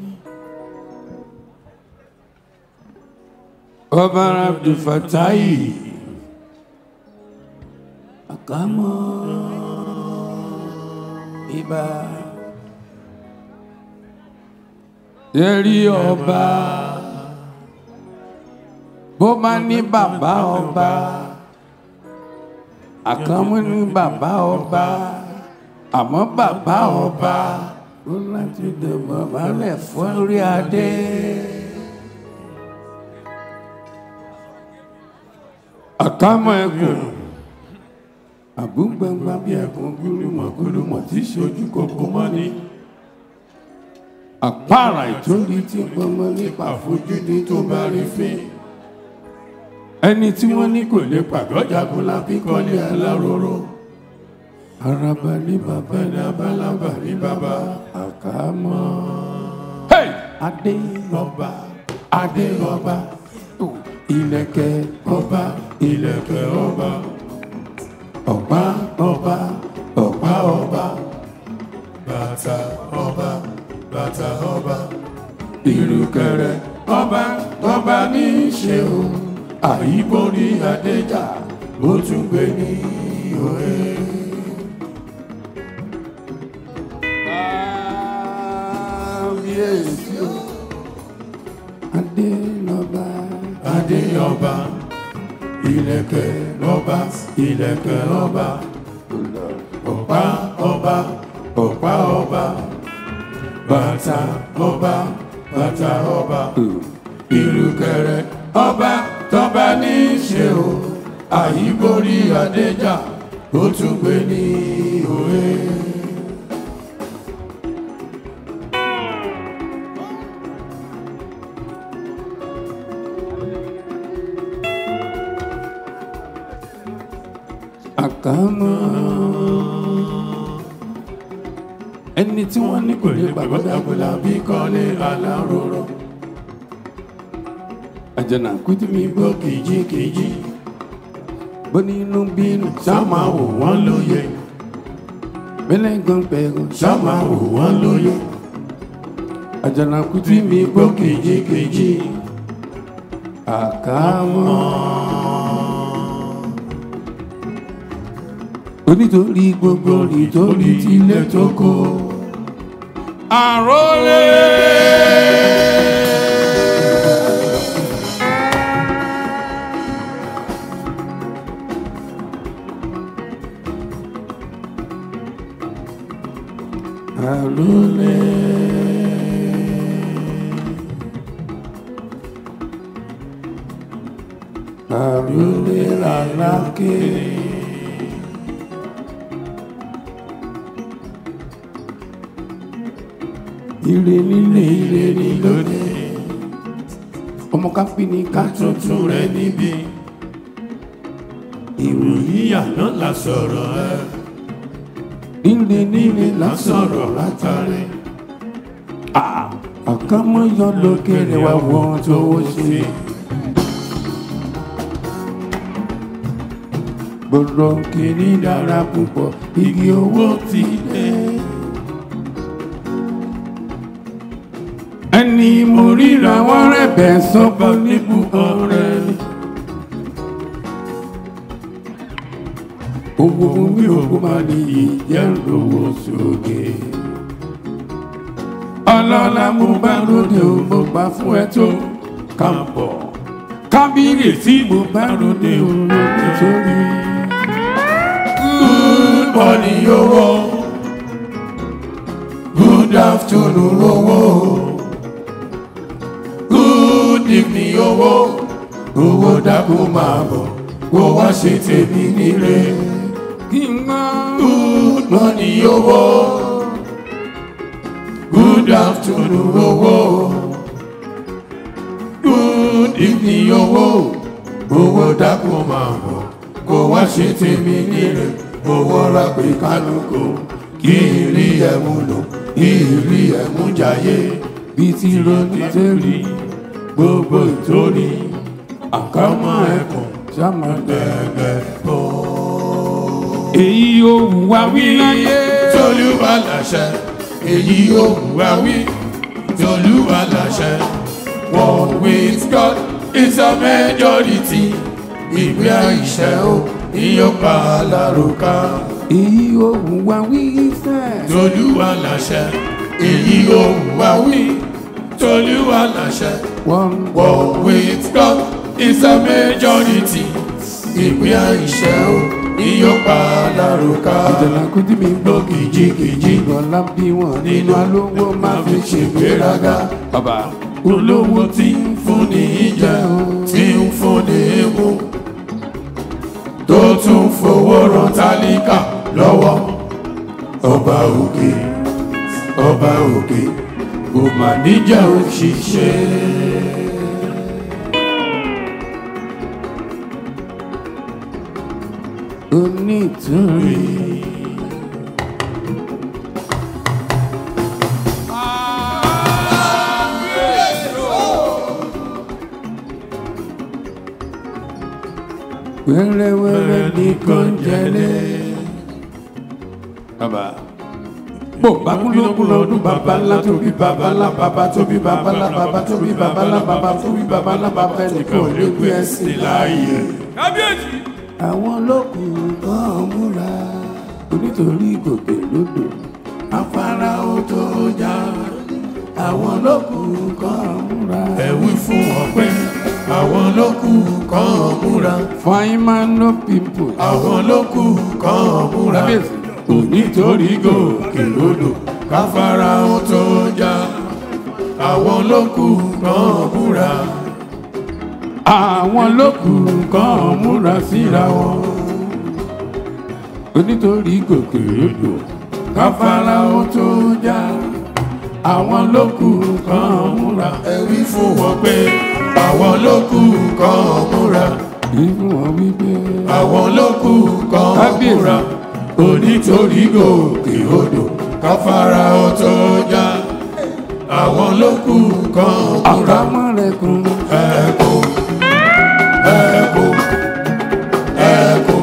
ọba abdulfatai àkámọ́ ibà yẹrí ọba bó bá ní bàbá ọba àkámọ́ ní bàbá ọba àmọ́ bàbá ọba ó láti dẹ̀bọ̀ balẹ̀ fún orí adé. àkámọ́ ẹkùn àbúgbàngbà bí ẹkùn gúlùmọ̀ gúlùmọ̀ tí ṣojú kòkó mọ́ ni àpárá ìtòlí tí gbọmọ nípa àfojúdi tó bá rí fín ẹni tí wọ́n ní kò lè pàgọ́jagun lábí kọ́lé aláróró araba ní bàbá ní abálábà ní bàbá àkámọ́ adé lọ́ba adé lọ́ba ilẹ̀kẹ̀ ọba ilẹ̀kẹ̀ ọba ọ̀pá ọba ọ̀pá ọba bàtà ọba bàtà ọba ìrùkẹ̀rẹ̀ ọba ọba ní í ṣe o àyíborí adéjà ó tún gbé ní òye. kábíyèsí o adé lọ́ba adé ọba ilẹ̀kẹ̀ lọ́ba ilẹ̀kẹ̀ lọ́ba ọ̀pá ọba ọ̀pá ọba bàtà ọba bàtà ọba ìrùkẹ̀rẹ̀ ọba tọ́ba ní í ṣe o àyíborí adéjà ó tún gbé ní òye. àkámọ́ ẹni tí wọ́n ní kò lè gbàgbọ́dàgbọ́dà bí kọ́lé aláróró àjànàkú tí mi gbọ́ kìjikìji onínú bínú sáma wò wọ́n lóye bẹ́lẹ́gàn pẹ̀gàn sáma wò wọ́n lóye àjànàkú tí mi gbọ́ kejìkejì àkámọ́. onítorí gbogbo nítorí tilẹ̀ tó kó. àròlé. àròlé. àròlé làlákè. ire nílé ire ní lóde ọmọ ká pín ní ká tuntun rẹ níbi ìròyìn àná la sọ̀rọ̀ ẹ nílé nílé la sọ̀rọ̀ látàrí àkàmọ́yọ lókèrè wá wọ́n tó ṣe. gbọ́dọ̀ kìíní dára púpọ̀ igi owó ti dé. ẹni mo ríra wọn rẹ̀bẹ̀ sọ́kọ níbùkọ́ rẹ̀. owó mi ò kó máa ní ìjẹ́ lówó sókè. ọlọ́lá mo bá lóde o mo gbà fún ẹ tó kàbọ̀. kábíyèsí mo bá lóde o lóde sórí. good morning owó good afternoon owó good evening owó owó dákú máa bọ̀ kó wá ṣe tèmi nílé. kí n gbọ́. good morning owó good afternoon owó good evening owó owó dákú máa bọ̀ kó wá ṣe tèmi nílé. owó ra pé kálukú kí n rí ẹ̀mú lò kí n rí ẹ̀mú jayé bí ti ronú tẹ́lẹ̀ gbogbo ìtorí àkámọ́ ẹ̀kọ́ sámọ gẹ́gẹ́ bọ́. èyí ò wù wá wí láyé. tolúwa làṣẹ. èyí ò wù wá wí. tolúwa làṣẹ. one with God is a majority. ìwé àìṣẹ́ o ìyọ̀pá alárùká. èyí ò wù wá wí fẹ́. tolúwa làṣẹ. èyí ò wù wá wí. tolúwa làṣẹ. one with God is a majority. ìpín àìṣẹ́ o ìyọ̀pá alárùká. ìjọba kúndí mi gbọ́ kìjikìji. ìgbọ̀nlá bí wọn nínú alówó máa fi ṣègbéraga. bàbá olówó tí ń fúnni jẹ tí ń fúnni mú. tó tún fowó ran tálíkà lọ́wọ́. ọba òkè ọba òkè kò mà níjà òṣìṣẹ́. onítorí. wẹ́rẹ́wẹ́rẹ́ nìkan jẹ́lẹ̀. bàbá bó bakunlókun lọ́dún bàbá ńlá tóbi bàbá ńlá bàbá tóbi bàbá ńlá bàbá tóbi bàbá ńlá bàbá tóbi bàbá ńlá bàbá ẹnìkan ò lè gbé ẹsìn láàyè. kábíyèsí. àwọn olókùn kan múra onítorí gòkè lódò afárá ó tó já àwọn olókùn kan múra. ẹ wí fún ọpẹ àwọn olókùn kan múra. fine man no people. àwọn olókùn kan múra. onítorí gòkè lódò káfárá ó tó já àwọn olókùn kan múra àwọn lókùn kan múra síra wọn onítorí gòkè odò káfárá ó tó já àwọn lókùn kan múra ẹ̀rí fún wọn pé àwọn lókùn kan múra ẹ̀rí fún wọn wípé àwọn lókùn kan múra onítorí gòkè odò káfárá ó tó já àwọn lókùn kan múra àkámọ́rẹ̀kùn ẹ̀kọ́ ẹ̀kọ́ ẹ̀kọ́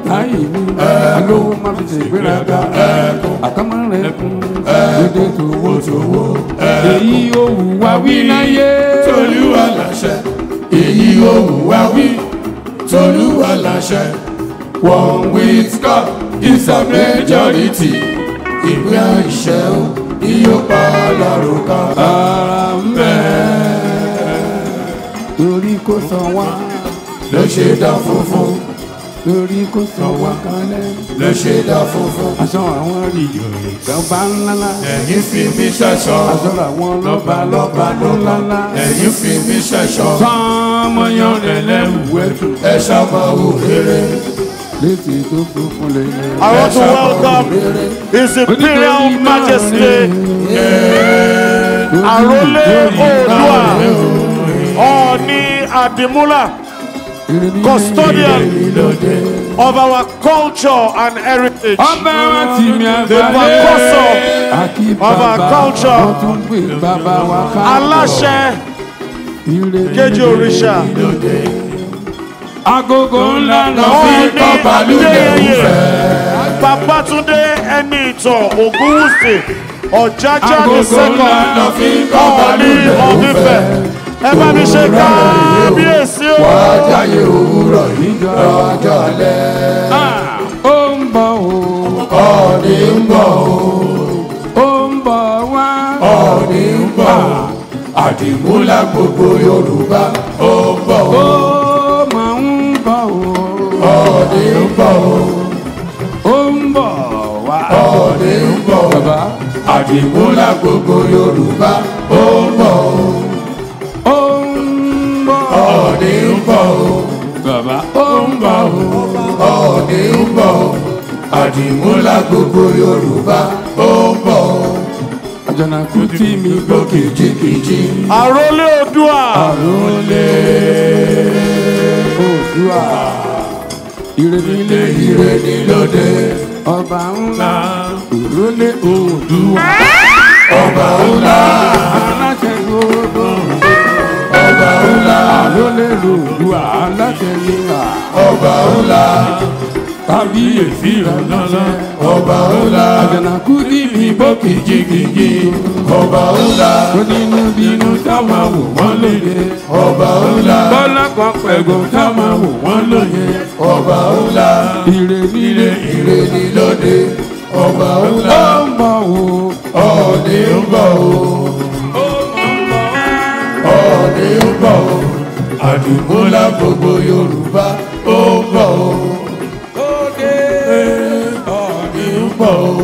táyì mi alówó má fi ṣe ìgbéraga àkàmọ́ rẹ̀ kún dédé tòwó tòwó èyí ò wù wá wí láyé. tolúwa láṣẹ èyí ò wù wá wí tolúwa láṣẹ one with God is a majority ìwé àìṣẹ́ o yóò pa lọ́rùn kan. ara ń bẹ̀ torí kò sọ wá ló ṣe dá funfun torí kò sọ wá kalẹ̀ ló ṣe dá funfun. aṣọ àwọn ìjòyè ìjọba ńláńlá ẹ̀yin fi mí ṣẹ̀ṣọ́ aṣọ àwọn lọ́ba lọ́ba ńláńlá ẹ̀yin fi mí ṣẹ̀ṣọ́ sọmọyàn rẹ̀ lẹ́wù ẹ̀tù ẹ ṣàmọ̀wò rere. létí tó funfun lè lè. I want to welcome His Imperial Majesty Arole Oòduà Ọọ̀ni Adimula custodian of our culture and heritage. ọba wa ti mi The àgbáyé precursor àkí of our bàbá culture. wọn tún gbé bàbá wa ká. Aláṣẹ Kejì Òrìṣà. agogo ńlá lọ fi Ọọ̀ni kọ́ balùwẹ̀ Adéyẹyẹ Babátúndé ẹni ìtàn Ògúnwùsì Ọ̀jájá the Agogo second ńlá lọ fi kọ́ Ọọ̀ni balùwẹ̀ Ọ̀fífẹ́. Ẹ bá mi ṣe kábíyèsí o. wájáyé òwúrọ̀ yìí lọ́jọ́ alẹ́. ó ń bọ̀ o ọ̀ọ́ni ń bọ̀ ó ń bọ̀ wá. o ọ̀ọ́ni ń bọ̀ o àdìmúlà gbogbo yorùbá ó ń bọ̀ ó o máa ń bọ̀ o ọ̀ọ́ni ń bọ̀ o ó ń bọ̀ wá. ọ̀ọ́ni ń bọ̀ o bàbá àdìmúlà gbogbo yorùbá ó ń bọ̀ o ó ń bọ̀ ọ̀ọ́ni ń bọ̀ o bàbá ó ń bọ̀ o. ọ̀ọ́ni ń bọ̀ o àdìmúlà gbogbo yorùbá ó ń bọ̀ o àjànàkú tí mi gbọ́ kìjikìji Àrólé Oòduà. àrólé Oòduà ìrèdílé ire ní lóde ọba ńlá òrólé Oòduà ọba ńlá aláṣẹ gbogbo ọba ńlá àrólé Oòduà aláṣẹ nílà ọba ńlá kábíyèsí ìrànlọ́lọ́ ọba ńlá àjànàkú tí mi gbọ́ kìjikìji ọba ńlá onínú bínú tá máa wò wọ́n lóye ọba ńlá bọ́lá kan pẹ̀gùn tá máa wò wọ́n lóye ọba ńlá ìrèdílé ire ní lóde ọba ńlá ó ń bọ̀ wò. ọ̀ọ́ni ń bọ̀ o ọ̀ọ́ni ń bọ̀ o àdìmúlà gbogbo yorùbá ó ń bọ̀ o ọ̀ọ́ni ń bọ̀ o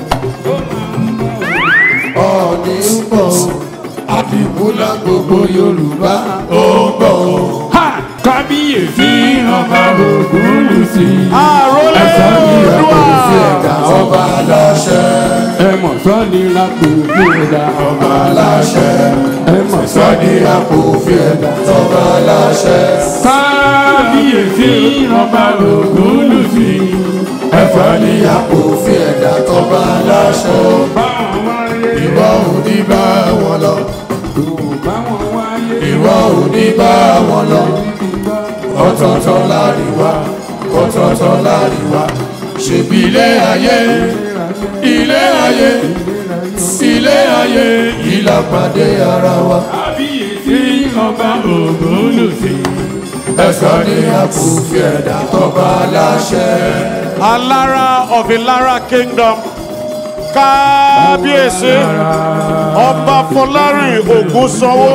ọ̀ọ́ni ń bọ̀ o àdìmúlà gbogbo yorùbá ó ń bọ̀ o. Ha! kábíyèsí ọba Ògúnwùsì. Àrólé Oòduà. ẹ̀dá ọba aláṣẹ ẹ mọ̀ sọ́ni lápò ní ẹ̀dá ọba aláṣẹ ẹ mọ̀ sọ́ni àpò fi ẹ̀dá ọba aláṣẹ. kábíyèsí ọba Ògúnwùsì. ẹ̀fọ́ ní àpò fi ẹ̀dá tọ́ba aláṣẹ. báwọn wáyé ìwọ ò ní bá wọn lọ. kò báwọn wáyé ìwọ ò ní bá wọn lọ. ọ̀tọ̀ọ̀tọ̀ láríwá ọ̀tọ̀ọ̀tọ̀ láríwá. ṣèbí ilé ayé ilé ayé ilé ayé ìlàpàdé ara wa. kábíyèsí ọba Ògúnwùsì. ẹ̀fọ́ ní àpò fi ẹ̀dá tọ́ba aláṣẹ. Alára of Ilara Kingdom. Kábíyèsí. Ọba Fọlárìn Ògúnsanwó.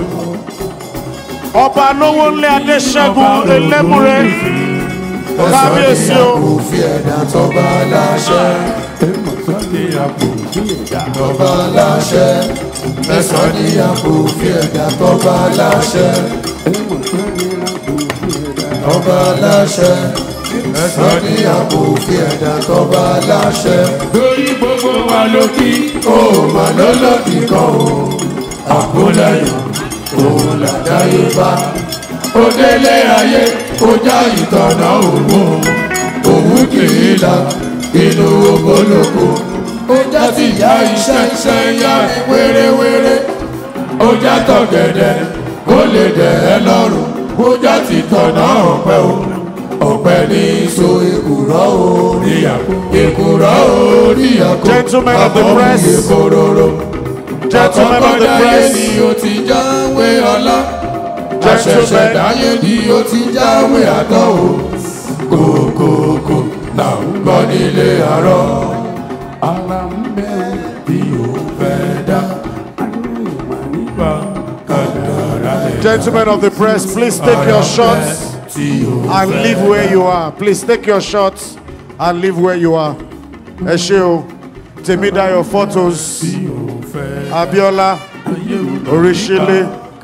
Ọba Lówónlé Adéṣẹ́gun Elémùrè. Kábíyèsí o. àpò fi ẹ̀dá tọ́ba aláṣẹ. ẹ mọ̀ sọ́ni àpò ní ẹ̀dá tọ́ba aláṣẹ. ẹ̀sọ́ ní àpò fi ẹ̀dá tọ́ba aláṣẹ. ẹ mọ̀ sọ́ni lápò ní ẹ̀dá tọ́ba aláṣẹ. ẹ̀sọ́ ní àpò fi ẹ̀dá tọ́ba aláṣẹ. lórí gbogbo wa ló kí. ó mà lọ́lọ́dì kan o. àkólẹ́yìn òun làdáyé bá. ó délé ayé ó já ìtọ̀nà òun. òun kì í la inú ogoloko. ó já ti ya iṣẹ́ iṣẹ́ ya ní wéréwéré. ó já tọ̀gẹ̀dẹ̀ kó lè dẹ̀ ẹ́ lọ́rùn. ó já ti tọ̀nà ọ̀pẹ o. ọ̀pẹ ní so èkùrọ́ oríyàkó èkùrọ́ oríyàkó Gentlemen of the press. èkòròrò Gentlemen of the àkọ́kọ́dáyé press. ni o ti jáwé ọlá Gentlemen. àṣẹ̀ṣẹ̀dáyé ni o ti jáwé àtọ́ o kòkòkò là ń gbọ́ nílé àárọ̀ ara ń bẹ̀rù bí o fẹ́ dá nípa kàdàrà ẹ̀ Gentlemen of the press, please take your shots and leave where you are. Please take your shots and leave where you are. Ẹ ṣé o, Tèmídayọ̀ photos, Abiola, Oríṣìlẹ̀,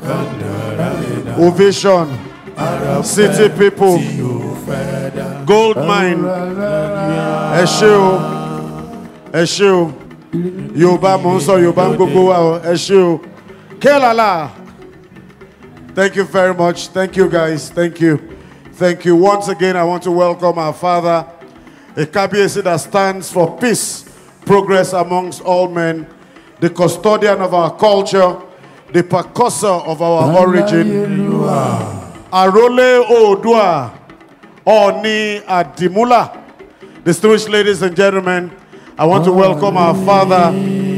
Ovation, City People, Gold Mine, ẹ ṣé o, ẹ ṣé o, Yorùbá mò ń sọ Yorùbá ń gbogbo wa o, ẹ ṣé o, Kélàlà. Thank you very much. Thank you, guys. Thank you. Thank you. Once again, I want to welcome our father, a Kabiesi that stands for peace, progress amongst all men, the custodian of our culture, the percussor of our origin. Arole Odua, Oni Adimula. Distinguished ladies and gentlemen, I want to welcome our father,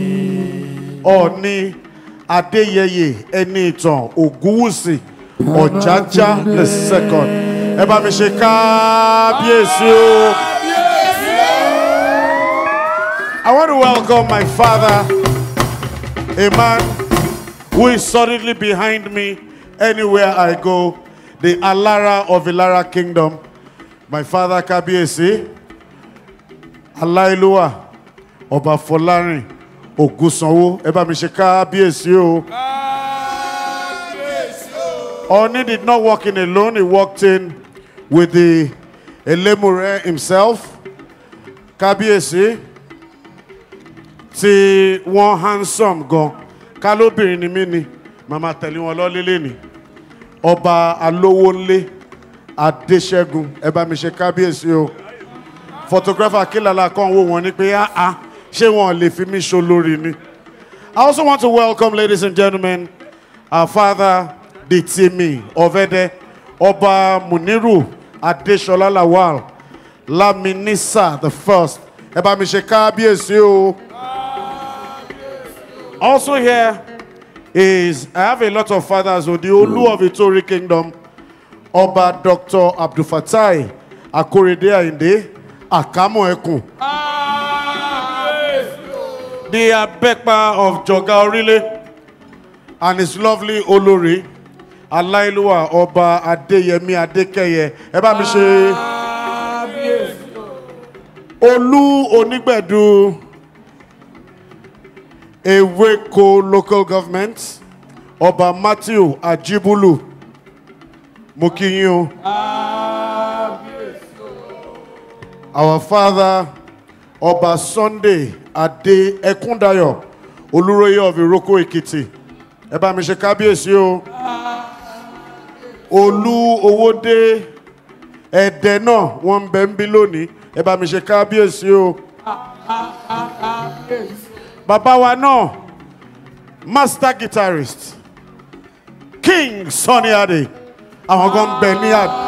Oni Adeyeye Enitan Ogunwusi Ọ̀jájá the second. Ẹ bá mi ṣe kábíyèsí o. I want to welcome my father, a man who is solidly behind me anywhere I go, the Alara of Ilara Kingdom. My father Kábíyèsí, Aláìlúwà, Ọba Fọlárin, Ògúnsanwó, ẹ bá mi ṣe kábíyèsí o. Oni did not walk in alone, he walked in with the Elemure himself. Kábíyèsí, tí wọ́n handsome gan, kálóbìnrin ni mí ni, màmá tẹ̀lé wọn lọ́lélé ni. Ọba Alówónlé Adéṣẹ́gun, ẹ bá mi ṣe kábíyèsí o. Photographer Kílàlà kan wò wọ́n ní pé áá ṣé wọn lè fi mí ṣo lórí ni. I also want to welcome, ladies and gentlemen, our father, the Timi Ovede, Oba Muniru Adeshola Lawal, Laminisa the first. Ẹ bá mi ṣe kábíyèsí o. Also here is, I have a lot of fathers, so the Olu of Itori Kingdom, Oba Dr. Abdul Fatai Akorede Ayinde, Akamo Ekun. The Abepa of Joga Orile, and his lovely Olori, Alailuwa Ọba Adéyẹmí Adékẹyẹ. Ẹ bá mi ṣe Olú Onígbẹ̀dù Ewéko local government, Ọba Matthew Ajibulu. Mo kí yín o. Our father, Ọba Sunday Adé Ẹkúndayọ̀, Olúróyè of Iroko Ekiti. Ẹ bá mi ṣe kábíyèsí o. Olú Owódé Ẹ̀dẹ̀ náà wọ́n ń bẹ ń bí lónìí. Ẹ bá mi ṣe kábíyèsí o. Bàbá wa náà, master guitarist, King Sunny Adé. Àwọn kan ń bẹ ní àdé.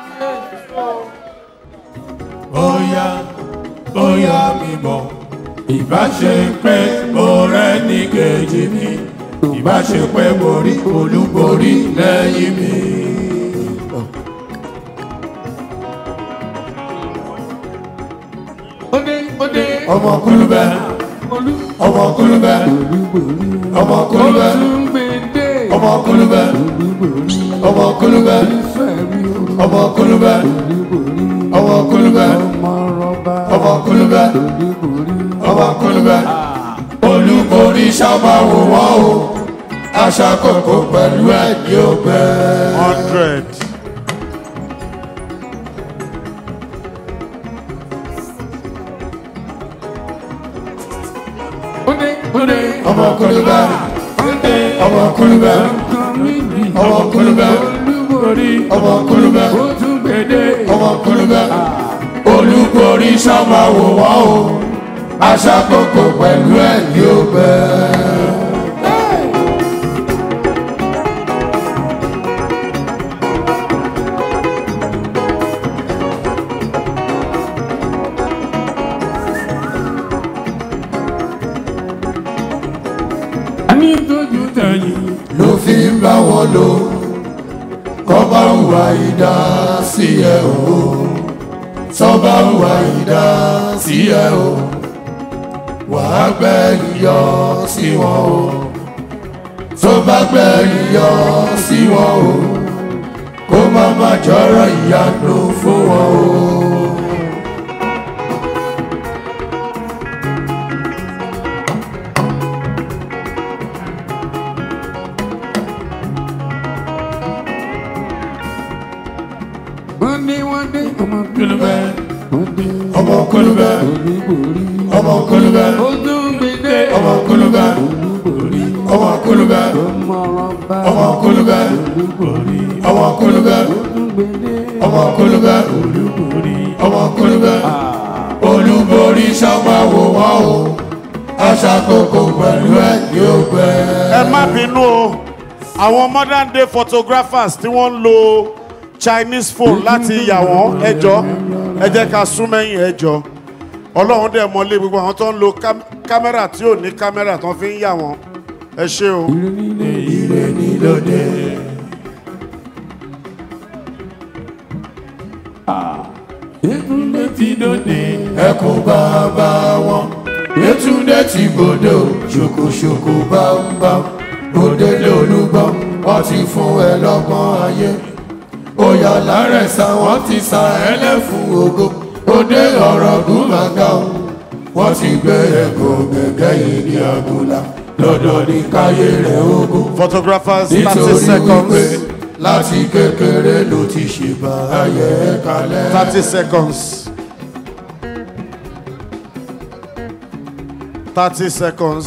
bóyá bóyá mi mọ̀ ìbá ṣe pé mo rẹ́ ní kejì mi ìbá ṣe pé mo rí olúborí lẹ́yìn mi. ọmọ kulubẹ ọmọ kulubẹ ọmọ kulubẹ ọmọ kulubẹ ọmọ kulubẹ ọmọ kulubẹ ọmọ kulubẹ ọmọ kulubẹ ọmọ kulubẹ olúborí sábà wò wọ́n o aṣàkókò pẹ̀lú ẹ̀dí ògbẹ́. hundred. ọmọ kulubẹ ọmọ kulubẹ ọmọ kulubẹ ọmọ kulubẹ ọmọ kulubẹ olúborí sábà wò wọ́n o aṣàkókò pẹ̀lú ẹ̀dí ògbẹ́. wọn lò kọ́ bá hùwà ìdá sí ẹ o tọ́ bá hùwà ìdá sí ẹ o wàá gbẹ̀yìn yọ sí wọn o tó bá gbẹ̀yìn yọ sí wọn o kó má má jọrọ ìyanu fún wọn o. wọ́n ní wọ́n dé ọmọ kúlùbẹ́ wọ́n dé ọmọ kúlùbẹ́ ọmọ kúlùbẹ́ ojú mi dé ọmọ kúlùbẹ́ ọmọ kúlùbẹ́ ọmọ kúlùbẹ́ ọmọ kúlùbẹ́ ọmọ kúlùbẹ́ ọmọ kúlùbẹ́ olúborí sábàwò wọn o aṣàkókò pẹ̀lú ẹ̀ yóò gbẹ. ẹ má bínú o àwọn modern day photographers tí wọ́n ń lo chinese phone láti yà wọ́n ẹjọ́ ẹ jẹ́ ká sún mẹ́yìn ẹjọ́ ọlọ́run dẹ̀ mọ́lé gbogbo àwọn tó ń lo ká- kámẹ́rà tí ò ní kámẹ́rà tó fi ń yà wọ́n ẹ ṣé o. ire ní lóde. Yetunde ti dòde. ẹkún bàbá wọn Yétúndé ti gbòdo ṣòkòṣòkò bámbám òdèlé olúgbọ́n wọ́n ti fún ẹ lọ́gbọ́n ayé òyà lárẹ̀sà wọ́n ti sa ẹlẹ́fun ògo òde ọ̀rọ̀ gúnmàgà o wọ́n ti gbé ẹ̀gọ́ gẹ́gẹ́ yìí ní àgùlà lọ́dọ̀ ní káyé rẹ̀ ogun photographers thirty nítorí wípé seconds láti kékeré ló ti ṣèbà ayẹ kalẹ̀. thirty seconds thirty seconds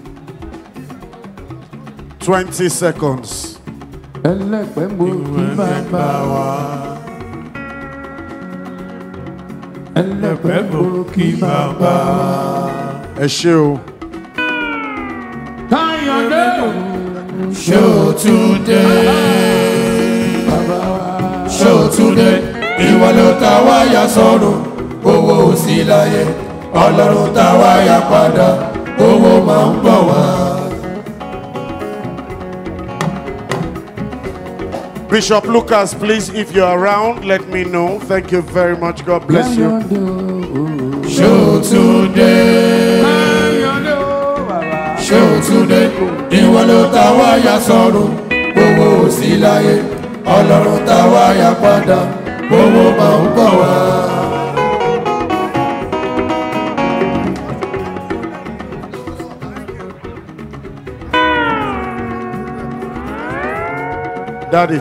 twenty seconds. ẹlẹ́pẹ̀ mo kí bàbá wa. ẹlẹ́pẹ̀ mo kí bàbá wa. ẹ ṣé o. Káyọ̀dé. ṣé o tún dé ṣé o tún dé ìwọ ló ta wáyà sọ́run owó ò sí láyé ọlọ́run ta wáyà padà owó máa ń bọ̀ wá. Bishop Lucas, please, if you're around, let me know. Thank you very much. God bless you. ṣé o tún dé ṣé o tún dé ìwọ ló ta wáyà sọ́run owó ò sí láyé ọlọ́run ta wáyà padà owó máa ń bọ̀ wá. Daddy.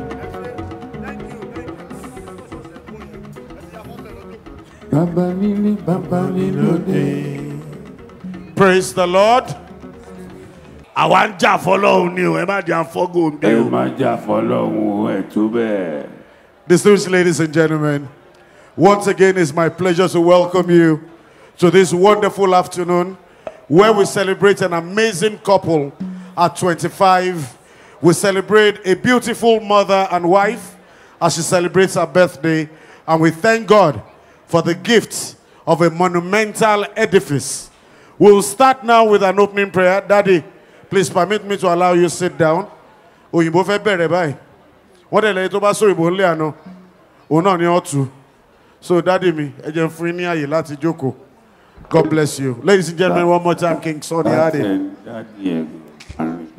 Bàbá nílé bàbá ní lóde. Praise the Lord. Àwa ń jà fọlọ́run ni o, ẹ má jẹ́ àfọ́gò ń bí ẹ o. má jà fọlọ́run ẹ̀ tó bẹ́ẹ̀. Distinguished ladies and gentlemen, once again it's my pleasure to welcome you to this wonderful afternoon where we celebrate an amazing couple at 25. We celebrate a beautiful mother and wife as she celebrates her birthday, and we thank God for the gift of a monumental edifice. We'll start now with an opening prayer. Daddy, please permit me to allow you to sit down. Òyìnbó fẹ́ bẹ̀rẹ̀ báyìí. wọ́n dẹ̀ lẹ́yìn tó bá sọ ìbò ńlẹ̀ àná òun náà ni ọ́ tu so dádì mi ẹ jẹ́ n fún yín ní àyè láti jókòó God bless you ladies and gentlemen one more time King Sunny Ade. Dádì ẹ̀ àrùn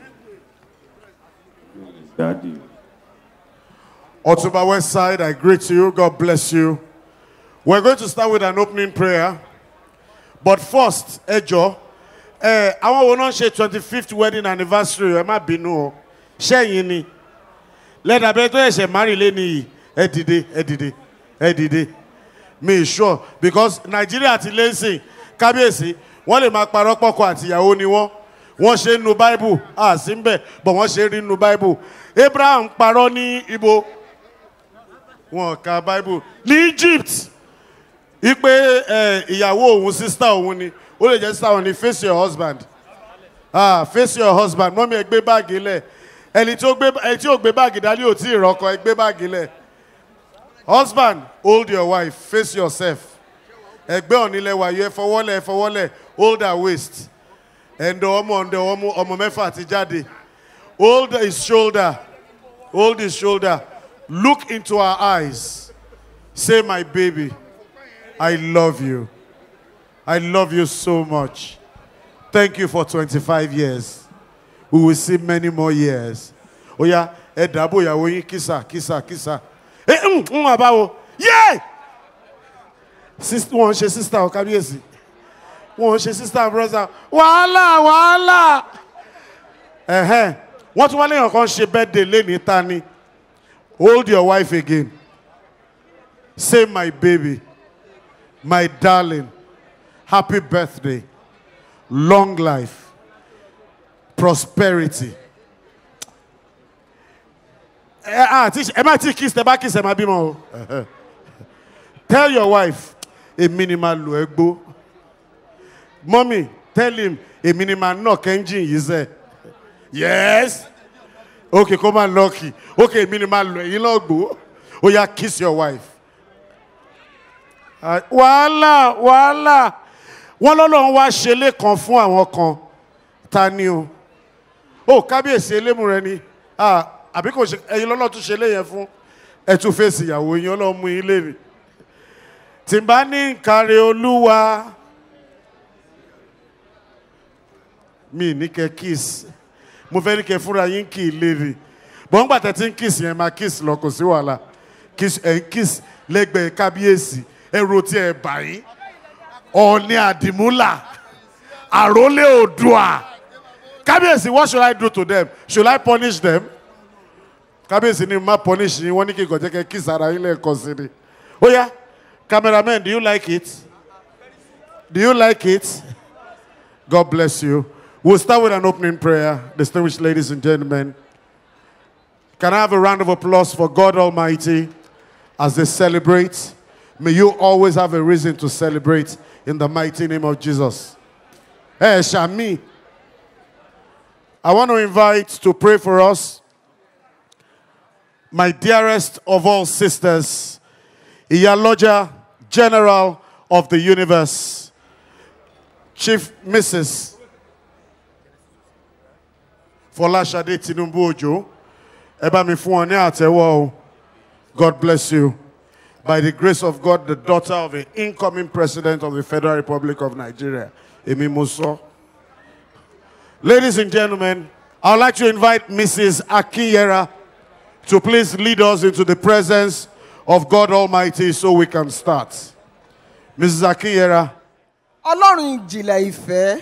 dádì. Dádì. Otuba West Side, I greet you. God bless you. We're going to start with an opening prayer. But first, Ejo, eh, àwọn wo náà ṣe twenty fifth wedding anniversary ẹ má bínú o ṣẹ́yìn ni lẹ́dàbẹ́ tó ẹ̀ṣẹ̀ márì lé nìyí ẹ dìde ẹ dìde ẹ dìde mi sure because Nàìjíríà ti lé sìn kábíyèsí wọ́n lè máa parọ́ pọ̀kọ àtìyàwó ni wọ́n wọ́n ṣe nu bible a sí ń bẹ̀ bọ̀ wọ́n ṣe rí nu bible Abraham parọ́ ní ibo wọn ka bible ní Egypt ipe ẹ ìyàwó òun sísítà òun ni ó lè jẹ́ sísítà òun ni face your husband ah face your husband mọ́mí ẹ gbé báàgì lẹ̀ ẹni tí ó gbé ẹni tí ó gbé báàgì dání ò tí ì rọ́kọ ẹ gbé báàgì lẹ̀ husband hold your wife face yourself ẹgbẹ́ ọ̀nilẹ̀ wàyó ẹ fọwọ́lẹ̀ ẹ fọwọ́lẹ̀ hold her waist ẹ̀ǹdọ̀ ọmọ ọ̀ǹdọ̀ ọmọ ọmọ mẹ́fà ti jáde Hold his shoulder. Hold his shoulder. Look into our eyes. Say, My baby, I love you. I love you so much. Thank you for 25 years. We will see many more years. Oh, yeah. Ẹ dàbò ìyàwó yín kìsà kìsà kìsà. Ẹ ń ń àbáwo. Yé! Sis- Wọ́n ń ṣe sísítà ọ̀ kábíyèsí. Wọ́n ń ṣe sísítà brọ́sà. Wàhálà wàhálà. Ẹ̀hẹ́n. Wọ́n tún wá léèyàn kan ṣe birthday lénìí ta ni. Hold your wife again. Say my baby, my darling, happy birthday, long life, prosperity. Ẹ ah, tí- ẹ má tí kiss ẹ bá kiss ẹ má bímọ o. Ẹ̀hẹ́. Tell your wife, èmi ni máa lò ẹ́ gbó. Mommy, tell him, èmi ni máa knock engine yìí sẹ́. Yes. Okay, kó máa lucky. Okay, èmi ni máa lò ẹ̀yin náà gbó. Ó yá kiss your wife. Ah, wàhálà wàhálà wọn lọ́lọ́run wá ṣe lẹ́kan fún àwọn kan ta ni o ó kábíyèsí elémù rẹ ni Ah, àbí kò ṣe ẹyin lọ́lọ́ tún ṣe léyẹn fún ẹ tún fèsì ìyàwó yín ọlọ́run mú yín léèrè tí n bá ní nkàrẹ olúwa mi ní kẹ kiss mo fẹ́ ní kẹ fúnra yín kì í léèrè bọ́n gbà tẹ́ tí ń kiss yẹn máa kiss lọ kò sí wàhálà kiss ẹ̀ ń kiss lẹ́gbẹ̀ẹ́ kábíyèsí ẹ̀rọ tí ẹ̀ bà yín ọ̀ọ́ni àdìmúlà àrólé òdùà kábíyèsí what should I do to them should I punish them kábíyèsí ni má punish yín wọ́n ní kí n kàn jẹ́ kẹ́ kiss ara yín lẹ́ẹ̀kan sí ni ó yá cameraman do you like it do you like it God bless you we'll start with an opening prayer distinguished ladies and gentlemen can I have a round of applause for God Almighty as they celebrate may you always have a reason to celebrate in the mighty name of Jesus Hey, Shami. I want to invite to pray for us my dearest of all sisters, Iyaloja, General of the Universe, Chief Mrs. Folashade Tinubu Ojo. Ẹ bá mi fún wọn ní àtẹ́wọ́ o. God bless you. By the grace of God, the daughter of the incoming president of the Federal Republic of Nigeria, Emi Muso. Ladies and gentlemen, I would like to invite Mrs. Akiyera to please lead us into the presence of God Almighty so we can start. Mrs. Akiyera. ọlọ́run ìjìnlẹ̀ ìfẹ́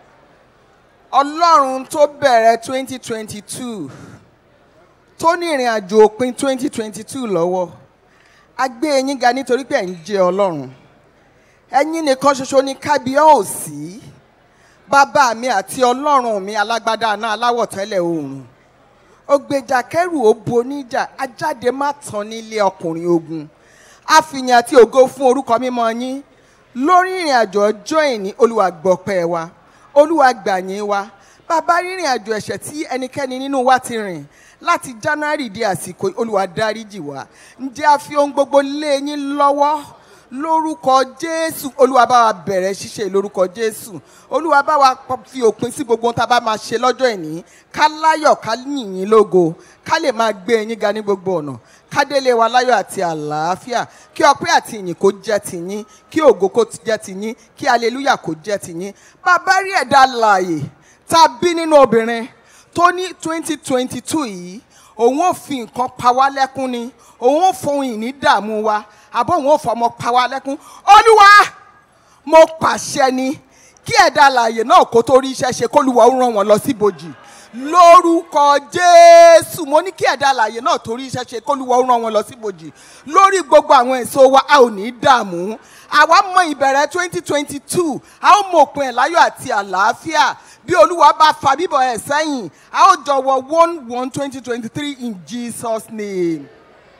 ọlọ́run tó bẹ̀rẹ̀ twenty twenty two tó ní ìrìn àjò òpin twenty twenty two lọ́wọ́ a gbé eyín ga nítorí pé ẹ̀ ń jẹ́ ọlọ́run ẹ̀yin nìkan ṣoṣo ní kábíyèsí bàbá mi àti ọlọ́run mi alágbádá náà aláwọ̀ tẹ́lẹ̀ oòrùn ògbèjà kẹrù ó bo níjà ajáde má tán nílé ọkùnrin ogun àfihàn àti ògo fún orúkọ mímọ́ yín lórí ìrìn àjò ọjọ́ ìní olúwa gbọpẹ́ wa olúwa gbàyìn wa bàbá rírìn àjò ẹ̀ṣẹ̀ tí ẹnikẹ́ni nínú wa ti rìn láti january di àsìkò yìí, olúwa dáríjì wá ǹjẹ́ a fi ohun gbogbo lé yín lọ́wọ́ lórúkọ jésù olúwa bá wa bẹ̀rẹ̀ ṣíṣe lórúkọ jésù olúwa bá wa pọ- fi òpin sí gbogbo ohun tá a bá máa ṣe lọ́jọ́ ìní ká láyọ̀ ká yìnyín lógo ká lè máa gbé yín ga ní gbogbo ọ̀nà ká délé wa láyọ̀ àti àlàáfíà kí ọpẹ́ àti ìyìn kó jẹ́ tiyín kí ògo kó jẹ́ tiyín kí aleluya kó jẹ́ tiyín bàbá rí ẹ̀dá láàyè tá a bí nínú obìnrin tó ní twenty twenty two yìí òun ò fi nǹkan pa wá lẹ́kún ni òun ò fohùn ìní dààmú wa àbọ̀ òun ò fọmọ pa wá lẹ́kún olúwa mo pàṣẹ ni kí ẹ̀dá alààyè náà kó tó rí iṣẹ́ ṣe kólúwa ó ràn wọ́n lọ síbojì lórúkọ jésù mo ní kí ẹ̀dá alààyè náà tó rí iṣẹ́ ṣe kólúwa ó ràn wọ́n lọ síbojì lórí gbogbo àwọn èso wa a ò ní í dààmú àwa mọ ìbẹ̀rẹ̀ twenty twenty two a ó mọ òpin ẹ̀ láyọ̀ àti àlàáfíà bí olúwa bá fa bíbọ̀ ẹ̀ sẹ́yìn a ó jọ wọ one one twenty twenty three in jesus name.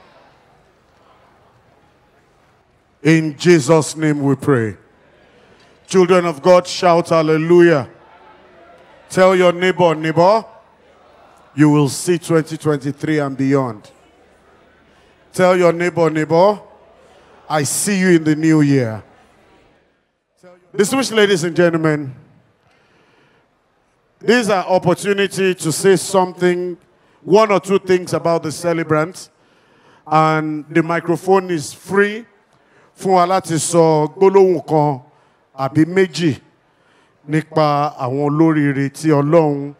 In Jesus' name we pray. Children of God, shout hallelujah. Tell your neighbor, neighbor, you will see 2023 and beyond. Tell your neighbor, neighbor, I see you in the new year. Distinguished ladies and gentlemen, These are opportunity to say something, one or two things about the celebrant, and the microphone is free fún wa láti sọ gbólóhùn kan àbí méjì nípa àwọn olóríire tí Ọlọ́run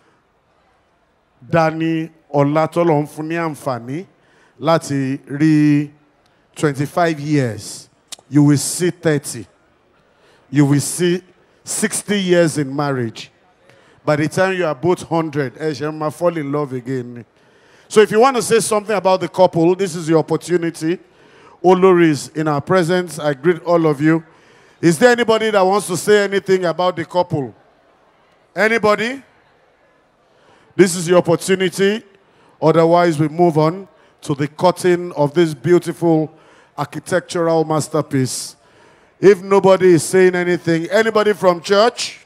dá ní ọlá tọ́lọ́run fún ní àǹfààní láti rí twenty-five years you will see thirty you will see sixty years in marriage by the time you are both hundred ẹ ṣe máa fall in love again ni. So if you want to say something about the couple, this is your opportunity. Oloris in our presence, I greet all of you. Is there anybody that wants to say anything about the couple? Anybody? This is your opportunity. Otherwise, we move on to the cutting of this beautiful architectural masterpiece. If nobody is saying anything, anybody from church?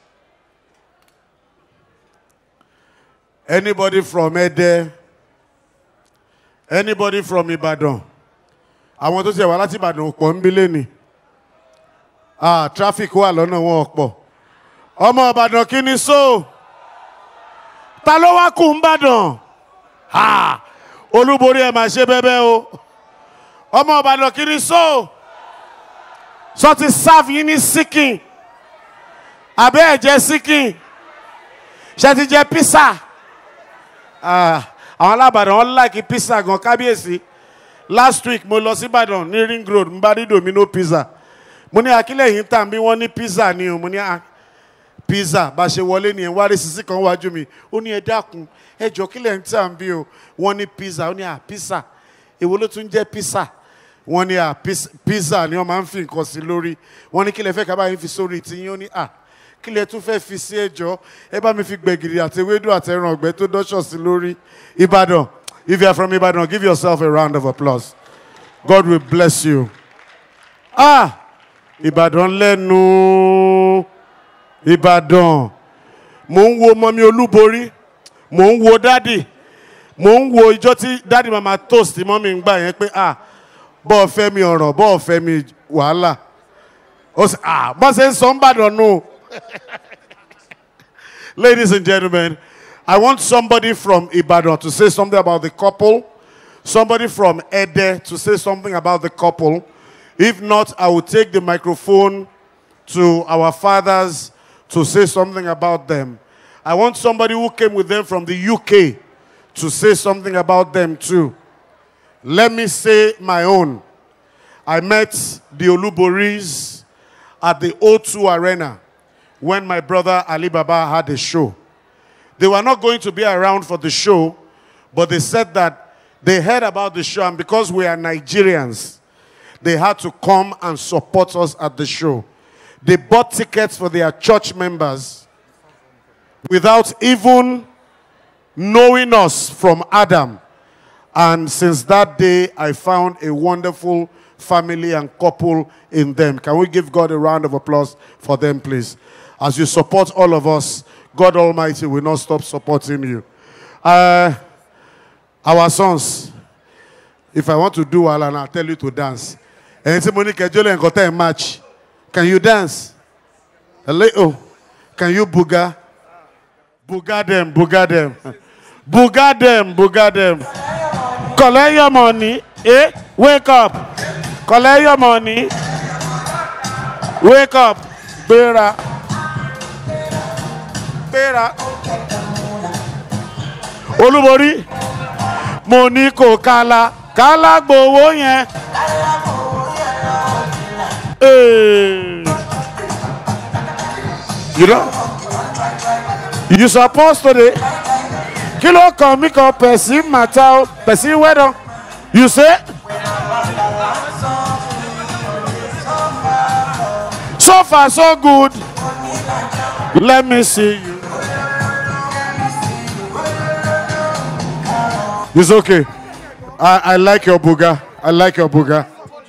Anybody from Ede? Anybody from Ibadan? Àwọn tó ṣe wá láti Ìbàdàn pọ̀ ń bílẹ̀ ni. Ah, traffic wà lọ́nà wọn ọ̀pọ̀. Ọmọ Ìbàdàn kí ni so? Ta ló wá kù ń bàdàn? Ah, Olúborí ẹ̀ máa ṣe bẹ́bẹ́ o. Ọmọ Ìbàdàn kí ni so? Sọ ti serve yín ní síkìn. Àbẹ́ ẹ̀ jẹ́ síkìn. Ṣé ti jẹ písà? Ah àwọn alábàdàn wọn láìkí pizza gan kábíyèsí last week mo lọ sí ìbàdàn ní ring road n bá rí domino pizza mo ní akílẹ̀ yìí ń tà bí wọ́n ní pizza ni o mo ní ah, pizza bá ṣe wọlé nìyẹn wá rí sisi kan wájú mi ó ní ẹ dákun ẹ jọ kílẹ̀ ń tà bí o wọ́n ní pizza ó ní à pizza èwo ló tún jẹ́ pizza wọ́n ní à pizza ni wọ́n máa ń fi nǹkan sí lórí wọ́n ní kílẹ̀ fẹ́ ká báyìí fi sórí tiyín ó ní à kílẹ̀ tún fẹ́ fi sí ẹjọ́ ẹ bá mi fi gbẹ̀gìrì àti ewédú àti ẹran ọ̀gbẹ́ tó dọ́ṣọ̀ sí lórí Ìbàdàn if you are from Ìbàdàn give yourself a round of applause God will bless you ah Ìbàdàn lẹ́nu Ìbàdàn mò ń wo mọ́mí olúborí mò ń wo dádì mò ń wo ìjọ tí dádì máa ma toast mọ́mí ń gbà yẹn pé ah bọ́ọ̀ fẹ́ mi ọ̀rọ̀ bọ́ọ̀ fẹ́ mi wàhálà ó sì ah bọ́ ṣe ń sọ ń bàdàn nù. Ladies and gentlemen, I want somebody from Ibadan to say something about the couple, somebody from Ede to say something about the couple. If not, I will take the microphone to our fathers to say something about them. I want somebody who came with them from the UK to say something about them too. Let me say my own. I met the Oluboris at the O2 Arena when my brother Ali Baba had a show. They were not going to be around for the show, but they said that they heard about the show, and because we are Nigerians, they had to come and support us at the show. They bought tickets for their church members without even knowing us from Adam. And since that day, I found a wonderful family and couple in them. Can we give God a round of applause for them, please? As you support all of us, God Almighty will not stop supporting you. Uh, our sons, if I want to do well and I'll tell you to dance. And somebody can you match. Can you dance? A little. Can you booga? Booga them, booga them. Booga them, booga them. Collect your money. Eh? Wake up. Collect your money. Wake up. Bera. Bera. Olúborí. Mo ní kò kala. Kala gbowó yẹn. Hey. You know? You supposed to dey. Kí ló kàn mí kan person matter o? Person well done. You say? So far, so good. Let me see you. It's okay. I, I like your booga. I like your booga.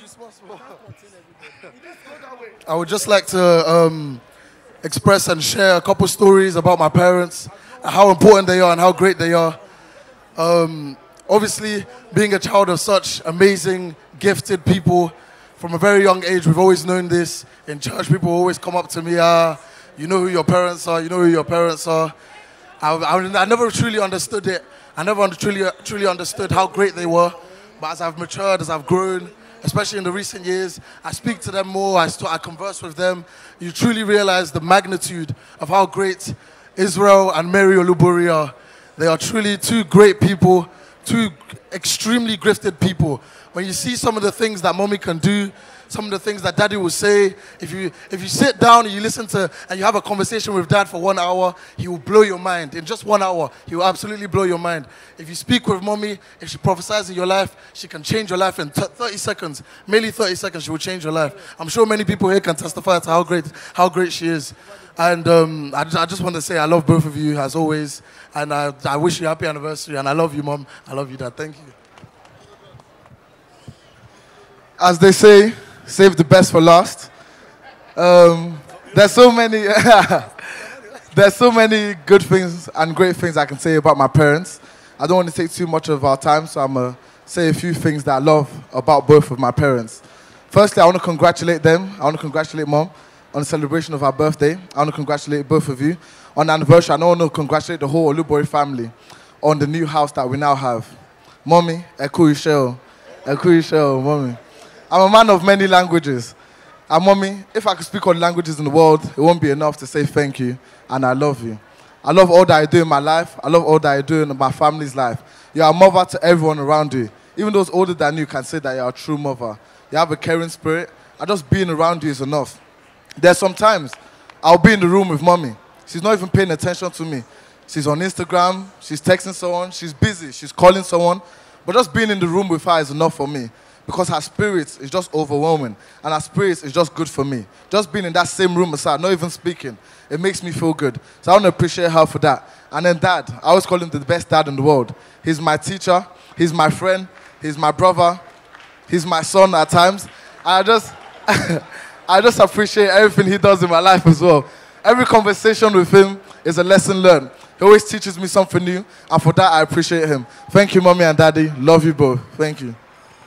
I would just like to um, express and share a couple stories about my parents, and how important they are, and how great they are. Um, obviously, being a child of such amazing, gifted people from a very young age, we've always known this. In church, people always come up to me, ah, you know who your parents are, you know who your parents are. I, I, I never truly understood it. I never truly, truly understood how great they were. But as I've matured, as I've grown, especially in the recent years, I speak to them more, I, st- I converse with them. You truly realize the magnitude of how great Israel and Mary Olubori are. They are truly two great people, two extremely gifted people. When you see some of the things that mommy can do, some of the things that daddy will say, if you if you sit down and you listen to and you have a conversation with dad for one hour, he will blow your mind. In just one hour, he will absolutely blow your mind. If you speak with mommy, if she prophesies in your life, she can change your life in t- 30 seconds. Merely 30 seconds, she will change your life. I'm sure many people here can testify to how great how great she is. And um, I, just, I just want to say I love both of you as always. And I, I wish you a happy anniversary. And I love you, mom. I love you, dad. Thank you. as they say, save the best for last. Um, there's so many, there's so many good things and great things I can say about my parents. I don't want to take too much of our time, so I'm gonna say a few things that I love about both of my parents. Firstly, I want to congratulate them. I want to congratulate mom on the celebration of our birthday. I want to congratulate both of you on the anniversary. and I want to congratulate the whole Olubori family on the new house that we now have. Mommy, Eku Isheo, Eku Isheo, mommy. I'm a man of many languages. And mommy, if I could speak all the languages in the world, it won't be enough to say thank you and I love you. I love all that I do in my life. I love all that I do in my family's life. You're a mother to everyone around you. Even those older than you can say that you're a true mother. You have a caring spirit. And just being around you is enough. There's sometimes I'll be in the room with mommy. She's not even paying attention to me. She's on Instagram, she's texting someone, she's busy, she's calling someone. But just being in the room with her is enough for me because her spirit is just overwhelming and her spirit is just good for me. Just being in that same room as her, not even speaking, it makes me feel good. So I want to appreciate her for that. And then dad, I always call him the best dad in the world. He's my teacher, he's my friend, he's my brother, he's my son at times. I just, I just appreciate everything he does in my life as well. Every conversation with him is a lesson learned. He always teaches me something new, and for that I appreciate him. Thank you, mommy and daddy. Love you both. Thank you.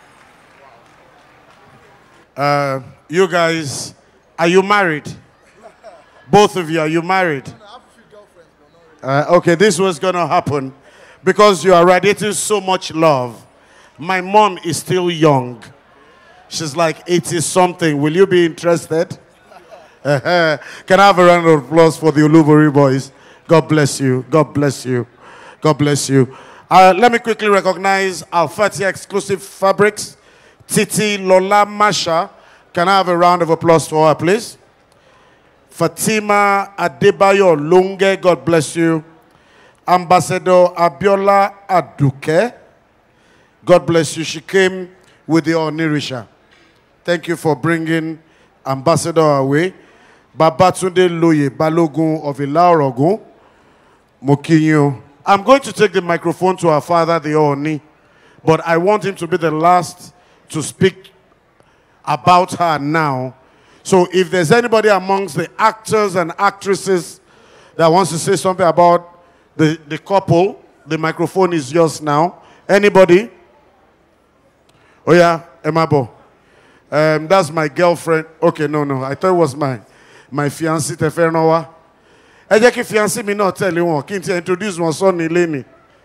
Uh, you guys, are you married? Both of you, are you married? Uh, okay, this was gonna happen because you are radiating so much love. My mom is still young. She's like 80 something. Will you be interested? Uh-huh. Can I have a round of applause for the Ulubori boys? God bless you. God bless you. God bless you. Uh, let me quickly recognize our 30 exclusive fabrics. Titi Lola Masha. Can I have a round of applause for her, please? Fatima Adebayo Lunge, God bless you. Ambassador Abiola Aduke, God bless you. She came with the Onirisha. Thank you for bringing Ambassador away. Babatunde Loye Balogun of Ilaorogun, Mokinyo. I'm going to take the microphone to our father, the Oni, but I want him to be the last to speak about her now. So if there's anybody amongst the actors and actresses that wants to say something about the, the couple, the microphone is yours now. Anybody? Oh yeah, Emabo. Um, that's my girlfriend. Okay, no, no. I thought it was my my fiancé Tefenowa. Ẹ jẹ́ kí fiancé mi náà tẹ̀lé wọn kí n ti introduce wọn sọ́ni lẹ́ni.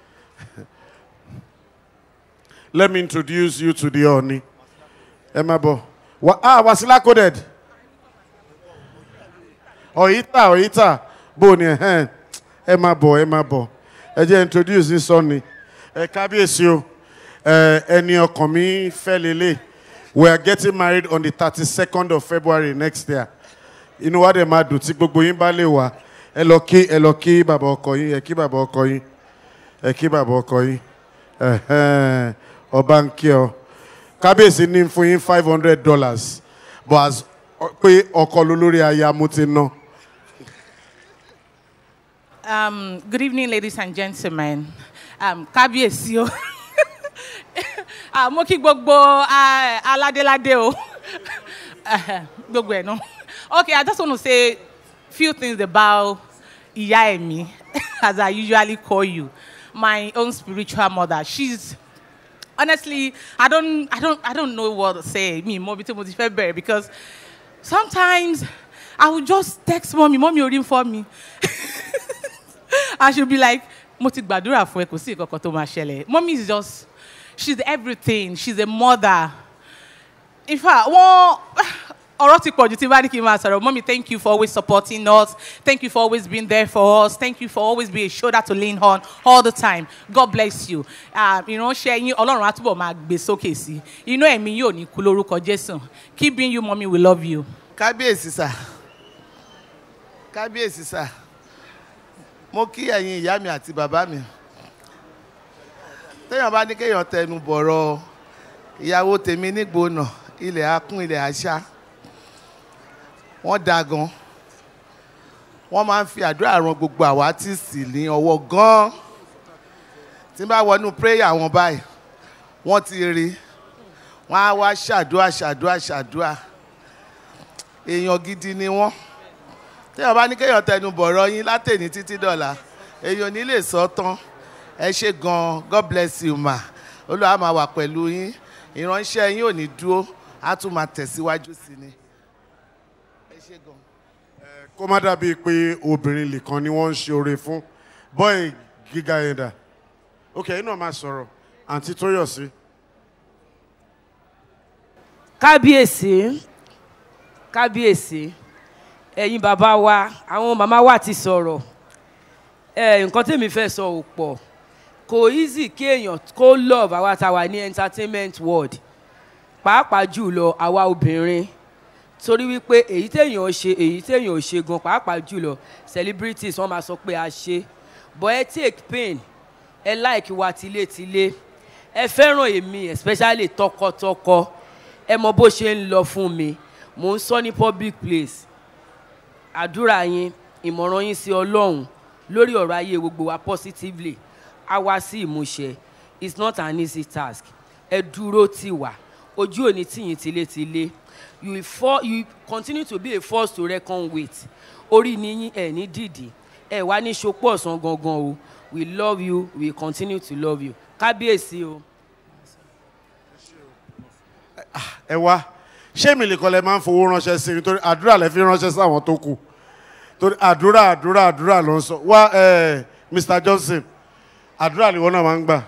Let me introduce you to the Oni. Emabo. Wa, ah, Wasila coded. Oyita, Oyita. Boni, eh. Ẹ máa bọ̀, ẹ máa bọ̀. Ẹ jẹ́ introduce ní sọ́ni. Ẹ kábíyèsí o. Ẹ ẹni ọkàn mi fẹ́ lélẹ̀. We are getting married on the thirty-second of February next year. Inú wa dẹ̀ máa dùn tí gbogbo yín bá lè wá. Ẹ lọ kí ẹ lọ kí bàbá ọkọ yín, ẹ kí bàbá ọkọ yín. Ẹ kí bàbá ọkọ yín. Ẹ̀hẹ́n, Ọba ń kí ọ. Kábíyèsí ní fún yín five hundred dollars. But as pé ọkọ lólórí aya mo ti ná. Um, good evening, ladies and gentlemen. Um, Kábíyèsí o. Ah, Mo kí gbogbo ah, aládéládé o. Eh, Gbogbo ẹ̀ náà. Okay, I just want to say few things about Ìyá Ẹ̀mí, as I usually call you, my own spiritual mother. She's honestly, I don't, I don't, I don't know what to say. Me, Mobi to Motife because sometimes I will just text mommy, mommy, you for me. I should be like, mo ti gbàdúrà fún ẹ kò sí ìkọ̀kọ̀ tó máa ṣẹlẹ̀. Mommy is just, she's everything. She's a mother. In fact, wọ́n ọ̀rọ̀ ti pọ̀jù tí bá ní kí n máa sọ̀rọ̀. Mommy, thank you for always supporting us. Thank you for always being there for us. Thank you for always being a shoulder to lean on all the time. God bless you. Ah, Ìránṣẹ́ yín Ọlọ́run á túbọ̀ máa gbé sókè sí. Inú ẹ̀mí yóò ní kú lórúkọ Jésù. Keep being you, mommy, we love you. kábíyèsí sà kábíyèsí sà mo kí ẹ̀yin ìyá mi àti bàbá mi téèyàn bá ní kéèyàn tẹnu bọ̀rọ̀ ìyàwó tèmi nígbónà ilẹ̀ akún ilẹ̀ àṣà wọ́n da gan wọ́n máa ń fi àdúrà ran gbogbo àwa tí sì ní ọwọ́ gan tí n bá wọnú prayer wọn báyìí wọ́n ti rí wọ́n á wá ṣàdúrà ṣàdúrà ṣàdúrà èèyàn gidi ni wọ́n téèyàn bá ní kéèyàn tẹnu bọ̀rọ̀ yín látẹ̀ní títí dọ̀la èèyàn ní lè sọ tán ẹ ṣe gan god bless you ma olúwa máa wà pẹ̀lú yín ìránṣẹ́ yín ò ní dúró á tún máa tẹ̀síwájú sí ni ẹ ṣe gan. kó má dàbíi pé obìnrin nìkan ni wọ́n ń ṣe oore fún bọ́ì gíga yẹn dà ok ẹ̀yin náà máa sọ̀rọ̀ àǹtí tóyọ̀sí. kábíyèsí kábíyèsí ẹ̀yin bàbá wa àwọn màmá wa ti sọ̀rọ̀ ẹ̀ nǹkan tèmi fẹ́ sọ ò pọ̀ kò easy kí èèyàn kó love àwa tá a wà ní entertainment world pàápàá jùlọ àwa obìnrin torí wípé èyí téèyàn ṣe èyí téèyàn ò ṣe gan pàápàá jùlọ celebrities wọ́n máa sọ pé a ṣe but ẹ take pain ẹ like wa tilétilé ẹ fẹ́ràn èmi especially tọkọtọkọ ẹ mọ bó ṣe ń lọ fún mi mò ń sọ ní public place àdúrà yín ìmọ̀ràn yín sí ọlọ́run lórí ọ̀rọ̀ ayé gbogbo wa positively á wá sí ìmúṣẹ it's not an easy task ẹ dúró tì wá ojú òní tìyín tilétilé you will for you continue to be a force to reckon with orí ni yín ẹ ní dìdì ẹ wá ní ṣopọ̀ ọ̀sán gangan o we love you we continue to love you kábíyèsí o. ẹ wá ṣé mi nìkan lẹ máa ń fowó ránṣẹ́ sí i nítorí àdúrà lẹ fi ránṣẹ́ sáwọn tó kù torí àdúrà àdúrà àdúrà ló ń sọ wá ẹ mr johnson àdúrà ni wọn náà máa ń gbà.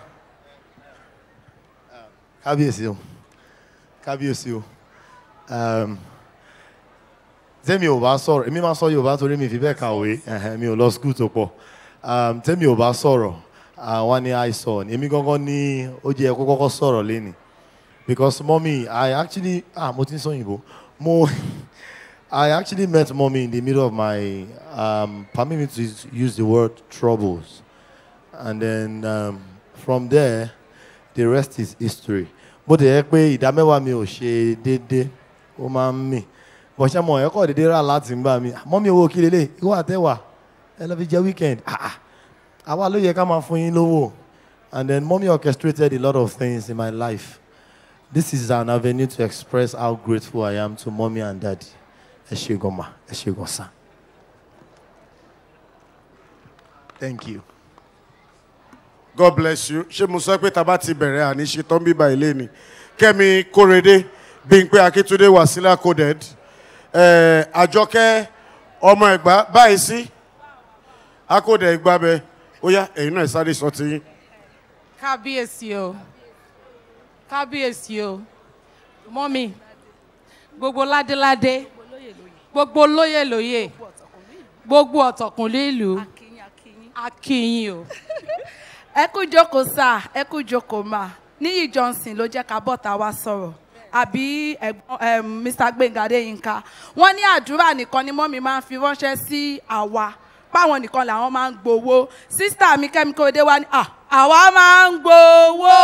kábíyèsí o kábíyèsí o um, tẹ́mi ò bá sọ̀rọ̀ èmi máa sọ yorùbá torí mi fi bẹ́ẹ̀ kàwé ẹ̀hẹ́n, mi ò lọ skul tó pọ̀ um, tẹ́mi ò bá sọ̀rọ̀ àwọn ni àìsàn èmi gangan ní ó jẹ́ kó kọ́kọ́ sọ̀rọ̀ lẹ́nìí because mommy I actually ah mo ti ń sọ òyìnbó mo I actually met mommy in the middle of my um, permit me to use the word troubles and then um, from there the rest is history bó ti yẹ pé ìdá mẹ́wàá mi ò ṣe déédéé ó máa ń mì bọ̀ ṣe mọ̀ ẹ̀kọ́ déédéé rà láti ń gbà mí mọ́mí owó kí lélẹ̀ ìwọ àtẹ̀wà ẹ lọ fi jẹ weekend ah ah àwa ló yẹ ká máa fún yín lówó and then mommy orchestrated a lot of things in my life this is an avenue to express how grateful I am to mommy and daddy ẹ ṣe gan ma ẹ ṣe gan sa thank you. god bless you ṣé mo sọ pé tá a bá ti bẹ̀rẹ̀ àníṣe tán bíbá ilé ni kẹ́mi kórede bímpé akíntúndé wàsílà coded eh, àjọkẹ́ ọmọ ẹ̀gbá báyìí sí akódẹ̀ ìgbàbẹ ó yá ẹ̀yin náà ẹ̀ sáré sọ ti yín. kábíyèsí o kábíyèsí o mọ́mí gbogbo ládéládé gbogbo lóyè lóyè gbogbo ọ̀tọ̀kùnlé ìlú akínyìn o. ẹ kú jókòó sá ẹ kú jókòó mà níyì johnson ló jẹ́ ká bọ́ta wá sọ̀rọ̀ àbí ẹ̀gbọ́n um, mr gbẹ̀ngà adéyínká wọ́n ní àdúrà nìkan ni mọ́mí máa ń fi ránṣẹ́ sí àwa páwọn nìkan làwọn máa ń gbowó sísítà mi kẹ́mi kóde wá ní "Ah, àwa máa ń gbowó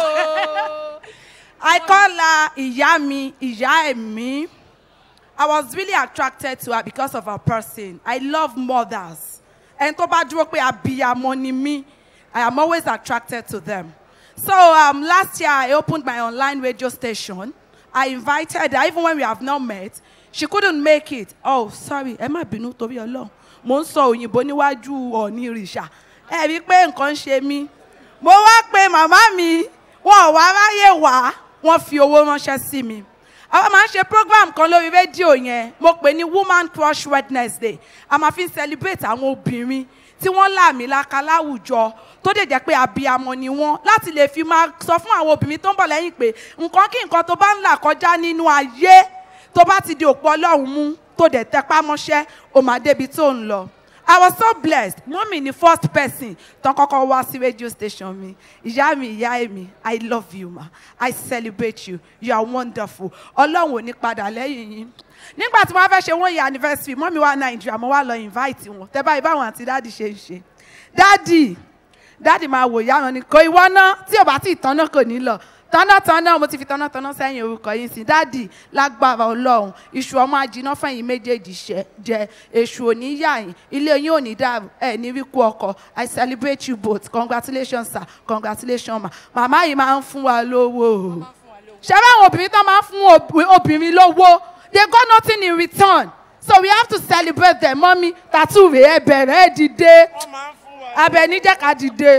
I call her ìyá mi ìyá ẹ̀mí I was really attracted to her because of her person I love mothers ẹni tó bá dúró pé abiyamọ ni mí I am always attracted to them. So um, last year I opened my online radio station. I invited her, even when we have not met. She couldn't make it. Oh, sorry, ẹ má bínú torí Ọlọ́run. Mo ń sọ òyìnbó níwájú ọ̀ní ìrìṣà. Ẹ rí i pé nǹkan ń ṣe mí. Mo wá pe màmá mi, wọn ò wá ráyè wá, wọ́n fi owó ránṣẹ́ sí mi. àwa máa ń ṣe program kan lórí rédíò yẹn mo pè ní woman crush wednesday a máa fi ń celebrate àwọn obìnrin tí wọ́n làmìlaka láwùjọ tó dẹ̀ jẹ́ pé abiyamọ ni wọ́n láti lè fi máa sọ fún àwọn obìnrin tó ń bọ̀ lẹ́yìn pé nǹkan kí nǹkan tó bá ń là kọjá nínú ayé tó bá ti di òpó ọlọ́run mú tó dẹ̀ tẹpá mọ́ṣẹ́ ó máa débi tó ń lọ. I was so blessed. Mọ́mì ni first person tán kọ́kọ́ wá sí radio station mi. Ìyá mi, ìyá mi, I love you ma. I celebrate you. You are wonderful. Ọlọ́run ò ní padà lẹ́yìn yín. Nígbà tí wọ́n fẹ́ ṣe one year anniversary, mọ́mì wá Nàìjíríà, mo wá lọ invite wọn. Tẹ́ báyìí báwọn àti dáàdì ṣe ń ṣe. Dáàdì, dáàdì máa wò ìyá wọn ni kò ìwọ náà tí ò bá tí ì tán náà kò ní lọ tọ́nàtọ́nà mo ti fi tọ́nàtọ́nà sẹ́yìn orúkọ yìí sí dáàdì lágbára ọlọ́run iṣu ọmọ ajiná fẹ̀yìn méjèèjì ṣẹ jẹ èṣù òní yà yín ilé yín òní dàrú ẹ ní wíkú ọkọ i celebrate you both congratulations sir congratulations ma màmá yìí máa ń fún wa lówó ṣé báwọn obìnrin tó máa ń fún ob- obìnrin lówó they got nothing in return so we have to celebrate them mọ́mí tàtú rèé ẹ bẹ̀rẹ̀ ẹ dìde abẹ níjẹ́ ká dìde.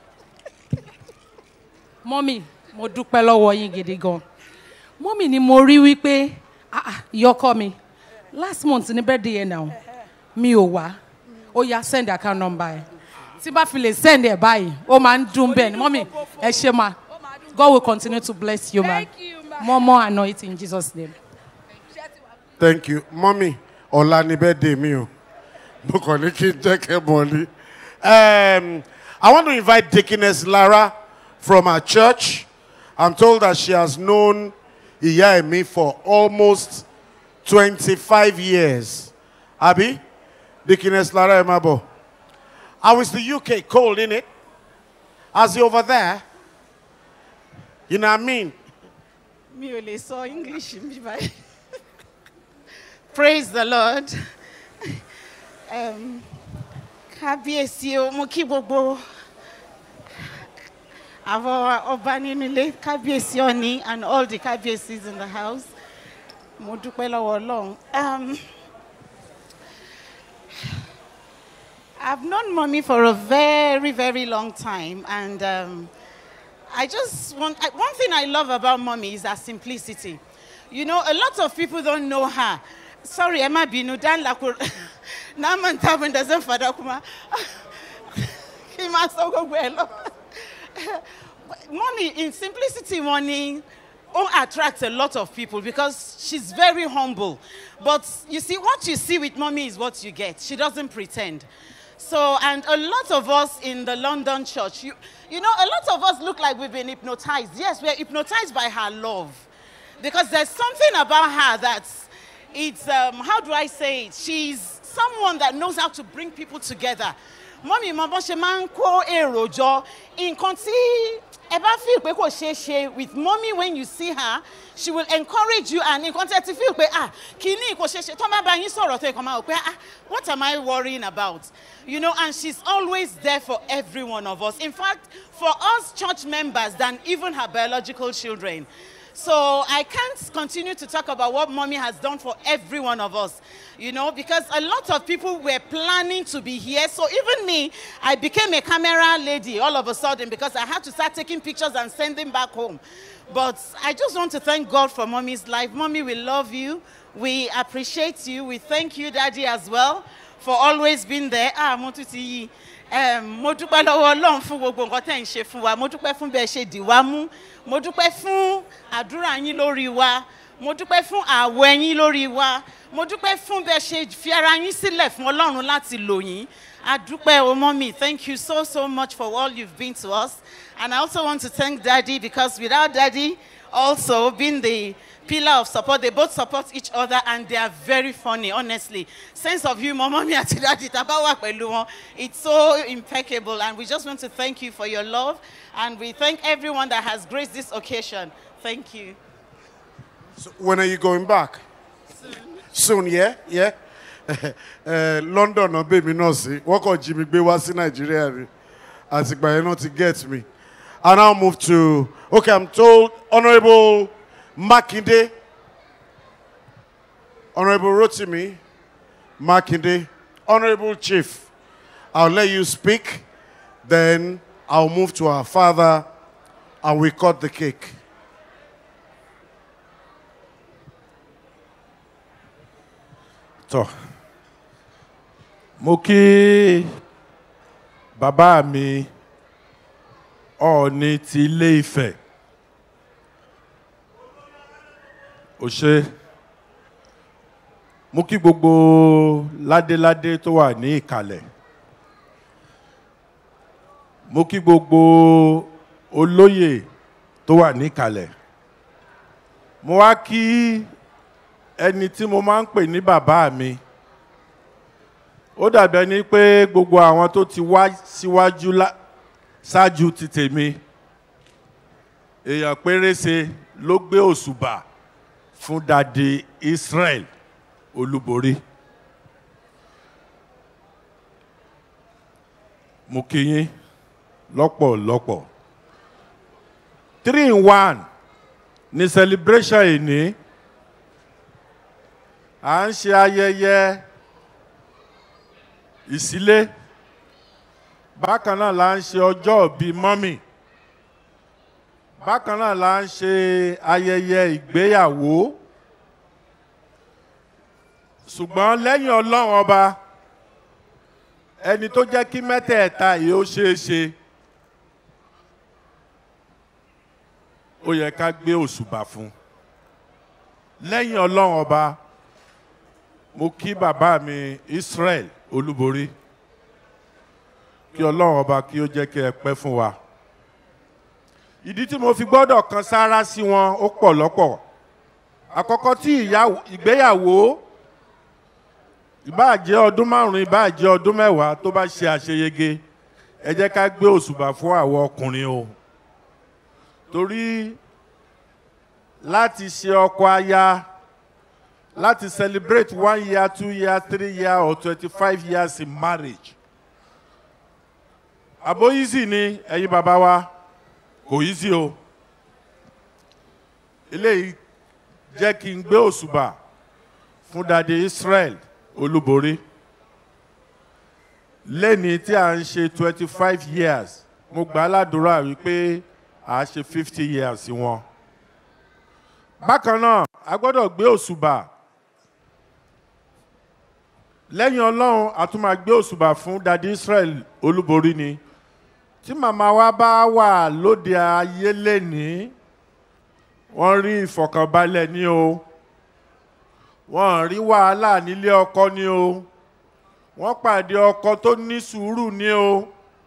mọ́mì mo dúpẹ́ lọ́wọ́ yín gidi gan mọ́mì ni mo rí wípé ah, ah, ìyọkọ mi last month ní birthday yẹn náà mi ò wá ó yá send account number ẹ tí bá fi lè send ẹ báyìí ó máa ń dún bẹ́ẹ̀ ni mọ́mì ẹ ṣe ma God will continue to bless you ma more more anointing in Jesus name. thank you mọ́mí ọ̀la ni birthday mi o mo kàn ní kí n jẹ́ kẹ́ mọ̀ ní. Um, I want to invite Deaconess Lara from our church. I'm told that she has known Iya Emi for almost 25 years. Abi? Deaconess Lara Emabo. How is the UK cold, innit? How's it over there? You know what I mean? mi ò lè sọ english mi báyìí praise the lord um, kábíyèsí o mo kí gbogbo àwọn ọba nínú ilé kábíyèsí ọ̀ní and all the kábíyèsís in the house mo dúpẹ́ lọ́wọ́ ọlọ́run. Um, I've known mommy for a very, very long time, and um, I just want I, one thing I love about mommy is her simplicity. You know, a lot of people don't know her. Sorry, Emma Binu, Dan Lakur, Naman Tabin doesn't father kuma. Mommy, in simplicity, money oh, attracts a lot of people because she's very humble. But you see, what you see with mommy is what you get. She doesn't pretend. So, and a lot of us in the London church, you, you know, a lot of us look like we've been hypnotized. Yes, we're hypnotized by her love. Because there's something about her that's, it's, um, how do I say it? She's someone that knows how to bring people together. Mommy, mo bọ́n ṣe máa ń kó èrò jọ. Nǹkan tí ẹ bá feel pé kò ṣeé ṣe with mommy when you see her, she will encourage you and nǹkan tí ẹ ti feel pé ah kìíní kò ṣeé ṣe tó má bá yín sọ̀rọ̀ tó ẹ̀kan máa wò pé ah what am I worrying about? You know, and she's always there for every one of us. In fact, for us church members than even her biological children. So I can't continue to talk about what mommy has done for every one of us, you know, because a lot of people were planning to be here. So even me, I became a camera lady all of a sudden because I had to start taking pictures and send them back home. But I just want to thank God for mommy's life. Mommy, we love you. We appreciate you. We thank you, daddy, as well, for always being there. Ah, mo tún ti yí. Em, mo dúpẹ́ lọ́wọ́ ọlọ́run fún gbogbo nǹkan tẹ̀ ń ṣe fún wa mo dúpẹ́ fún bẹ́ẹ̀ ṣe dì wá mú mo dúpẹ́ fún àdúrà yín lórí wa mo dúpẹ́ fún àwọ̀ ẹ̀yìn lórí wa mo dúpẹ́ fún bẹ́ẹ̀ ṣe fi ara yín sílẹ̀ fún ọlọ́run láti lò yín adúpẹ́ o mọ́mí thank you so so much for all you've been to us and I also want to thank daddy because without daddy also being the pillar of support they both support each other and they are very funny honestly sense of humour mommy àti daddy tàbá wà pẹ̀lú wọn it's so impeccable and we just want to thank you for your love and we thank everyone that has graced this occasion thank you. So when are you going back? Soon, yeah? Yeah? uh, London náà bèmí náà sí. Wọ́n kàn jí mi gbé wá sí Nàìjíríà ni. Àtìgbà yẹn náà ti get me. I now move to, okay, I'm told Honourable Makinde, Honourable Rotimi Makinde, Honourable Chief, I'll let you speak, then I'll move to our father and we cut the cake. tọ́ mo kí bàbá mi ọ̀ọ́ni ti ilé ifẹ̀ ò ṣe mo kí gbogbo ládéládé tó wà ní ìkàlẹ̀ mo kí gbogbo olóyè tó wà ní ìkàlẹ̀ mo wá kí ẹni tí mo máa ń pè ní bàbá mi ó dàbẹ̀ ni pé gbogbo àwọn tó ti wá síwájú lá- ṣáájú ti tèmi èèyàn pérése ló gbé òṣùbà fún dadi Israel olúborí mo kí yín lọ́pọ̀lọpọ̀ three in one ní celebration ìní à ń ṣe ayẹyẹ ìsílé bákan náà la ń ṣe ọjọ́ ìbí mọ́mì bákan náà la ń ṣe ayẹyẹ ìgbéyàwó ṣùgbọ́n lẹ́yìn ọlọ́run ọba ẹni tó jẹ́ kí mẹ́tẹ̀ẹ̀ta yìí ó ṣeé ṣe ó yẹ ká gbé òṣùbà fún lẹ́yìn ọlọ́run ọba mo kí bàbá mi Israel olúborí kí ọlọ́run ọba kí ó jẹ́ kí ẹ pẹ́ fún wa ìdí tí mo fi gbọ́dọ̀ kan sára sí wọn ó pọ̀ lọ́pọ̀ àkọ́kọ́ tí ìyàwó- ìgbéyàwó ìbáà jẹ́ ọdún márùn-ún ìbáà jẹ́ ọdún mẹ́wàá tó bá ṣe àṣeyege ẹ jẹ́ ká gbé òṣùbà fún àwọn ọkùnrin o torí láti ṣe ọkọ aya láti celebrate one year two year three year or twenty-five years in marriage àbó easy ni ẹ̀yin bàbá wa kò easy o eléyìí jẹ́ kí n gbé òṣùbà fún dade Israel olúborí lẹ́ni tí a ń ṣe twenty five years mo gbà á ládùúrà wípé a ṣe fifty years wọn. bákan náà a gbọ́dọ̀ gbé òṣùbà lẹ́yìn ọlọ́run a tún máa gbé òṣùbà fún dadi Israel olúborí ni tí màmá wa bá wà lóde ayé lẹ́nìí wọ́n rí ìfọ̀kànbalẹ̀ ní o wọ́n rí wàhálà nílé ọkọ ní o wọ́n pàdé ọkọ tó ní sùúrù ní o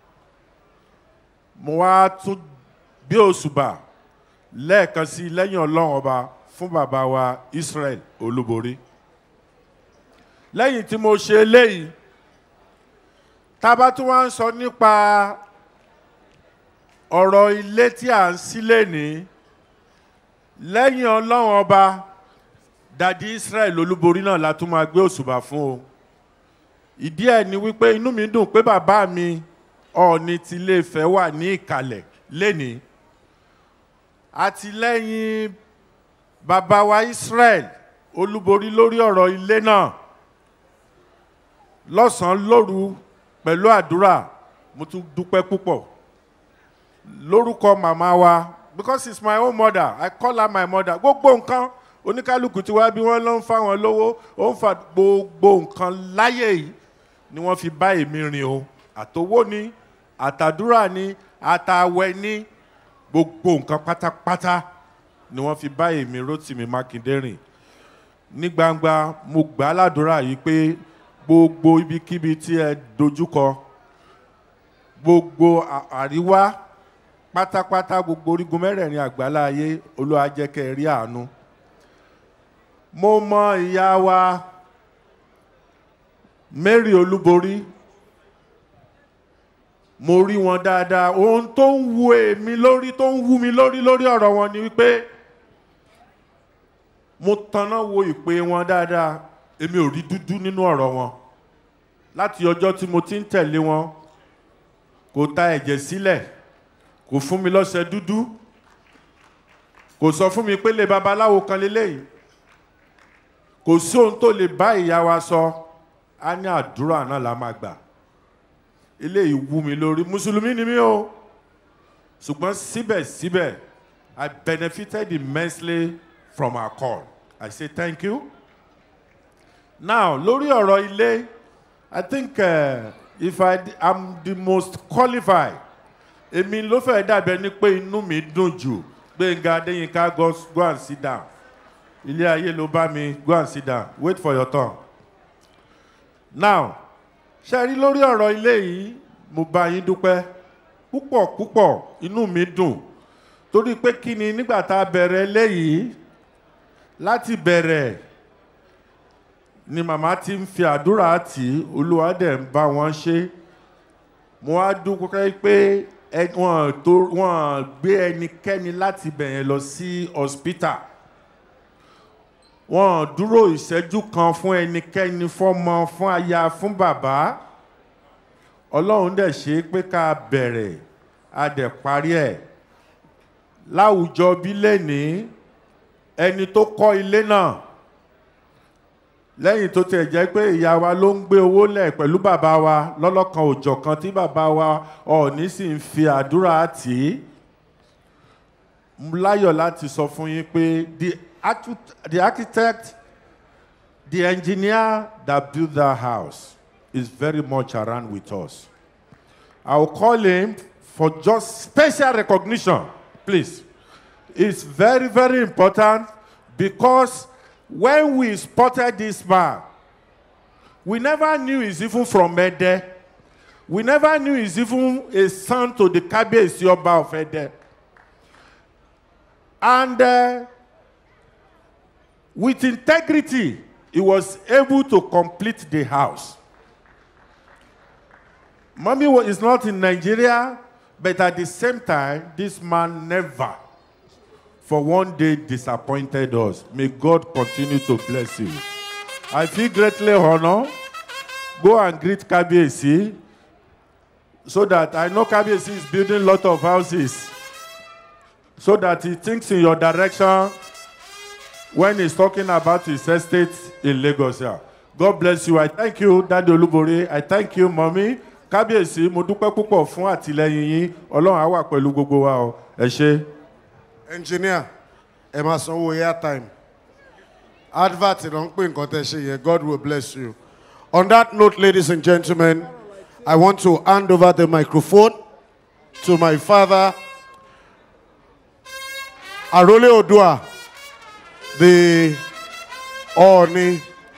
mo wá tún gbé òṣùbà lẹ́ẹ̀kan sí lẹ́yìn ọlọ́run ọba fún bàbá wa Israel olúborí lẹ́yìn tí mo ṣe eléyìí tá a bá tún wá ń sọ nípa ọ̀rọ̀ ilé tí à ń sílé ní lẹ́yìn ọlọ́run ọba dadi Israel olúborí náà la tún máa gbé òṣùbà fún o ìdí ẹ̀ ni wípé inú mi dùn pé bàbá mi ọ̀ọ́ni ti ilé Ifẹ̀ wà ní ìkàlẹ̀ lénìí àtìlẹ́yìn bàbá wa Israel olúborí lórí ọ̀rọ̀ ilé náà lọ́sàn-án lóru pẹ̀lú àdúrà mo tún dúpẹ́ púpọ̀ lórúkọ màmá wa because it's my own mother I call her my mother gbogbo nǹkan oníkálukú tí wá bí wọ́n ló ń fáwọn lówó ó ń fa gbogbo nǹkan láyé yìí ni wọ́n fi bá èmi rìn o àtowó ni àtàdúrà ni àtàwẹ̀ ni gbogbo nǹkan pátápátá ni wọ́n fi bá èmi Rótìmí Mákindé rìn ní gbangba mo gbà á ládùúrà yìí pé gbogbo ibikíbi tí ẹ dojúkọ gbogbo à- àríwá pátápátá gbogbo orígun mẹ́rẹ̀ẹ̀rin àgbálá ayé Olúwa jẹ́ kẹ́ ẹ rí àánú mo mọ ìyá wa Mary Olúborí mo rí wọn dáadáa ohun tó ń wu èmi lórí tó ń wú mi lórí lórí ọ̀rọ̀ wọn ni wípé mo tanná wo ìpè wọn dáadáa èmi ò rí dúdú nínú ọ̀rọ̀ wọn láti ọjọ́ tí mo ti ń tẹ̀lé wọn kò ta ẹ̀jẹ̀ sílẹ̀ kò fún mi lọ́sẹ̀ dúdú kò sọ fún mi pé lè babaláwo kan lélẹ́yìí kò sí ohun tó lè bá ìyá wa sọ á ní àdúrà náà la máa gbà eléyìí wú mi lórí mùsùlùmí ni mí o ṣùgbọ́n síbẹ̀síbẹ̀ I benefited immensely from our call I say thank you now lórí ọ̀rọ̀ ilé i think uh, if i am the most qualified èmi ló fẹ́ dàbẹ̀ ni pé inú mi dùn jù gbẹ̀ngà adéyínká go go and sit down ilé ayé ló bá mi go and sit down wait for your turn now ṣe rí lórí ọ̀rọ̀ ilé yìí mo bá yín dúpẹ́ púpọ̀ púpọ̀ inú mi dùn torí pé kí ni nígbà tá a bẹ̀rẹ̀ léyìí láti bẹ̀rẹ̀ ni màmá ti ń fi àdúrà tì í olúwa dẹ̀ ń bá wọn ṣe mo wá dúpẹ́ pé ẹ- wọn tó- wọn gbé ẹnikẹ́ni láti bẹ̀yẹn lọ sí hospital wọn dúró ìṣẹ́jú kan fún ẹnikẹ́ni fọ́mọ fún aya fún bàbá ọlọ́run dẹ̀ ṣe é pé ká bẹ̀rẹ̀ a dẹ̀ parí ẹ̀ láwùjọ bí lẹ́nìí ẹni tó kọ́ ilé náà lẹ́yìn tó tiẹ̀ jẹ́ pé ìyá wa ló ń gbé owó lẹ̀ pẹ̀lú bàbá wa lọ́lọ́kan òjọ̀kan tí bàbá wa ọ̀ọ́ni sì ń fi àdúrà tì í Mo láyọ̀ láti sọ fún yín pé the archit- the architect the engineer that built that house is very much around with us. I will call him for just special recognition, please. It's very, very important because when we spotted this man, we never knew he's even from Ede. We never knew he's even a son to the Kabiyesi Oba of Ede. And uh, with integrity, he was able to complete the house. Mommy wa- is not in Nigeria, but at the same time, this man never, for one day, disappointed us. May God continue to bless you. I feel greatly honored. Go and greet Kabiesi so that I know Kabiesi is building a lot of houses so that he thinks in your direction when he's talking about his estate in Lagos. here. God bless you. I thank you, Daddy Olúborí. I thank you, Mommy. Kábíyèsí, mo dúpẹ́ púpọ̀ fún àtìlẹyìn yín. Ọlọ́run á wà pẹ̀lú gbogbo wa o. Ẹ ṣé. engineer ẹ máa sanwó airtime advert ló ń pè nǹkan tẹ́ ṣe yẹn god will bless you on that note ladies and gentlemen i want to hand over the microphone to my father arole odua the Oni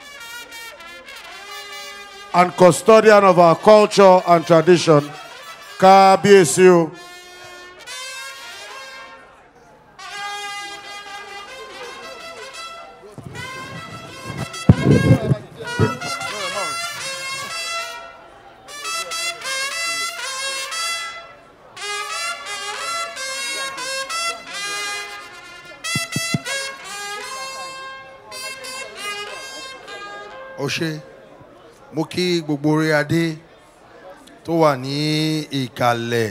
and custodian of our culture and tradition kábíyèsí o. ó ṣe mo kí gbogbo orí adé tó wà ní ìkàlẹ̀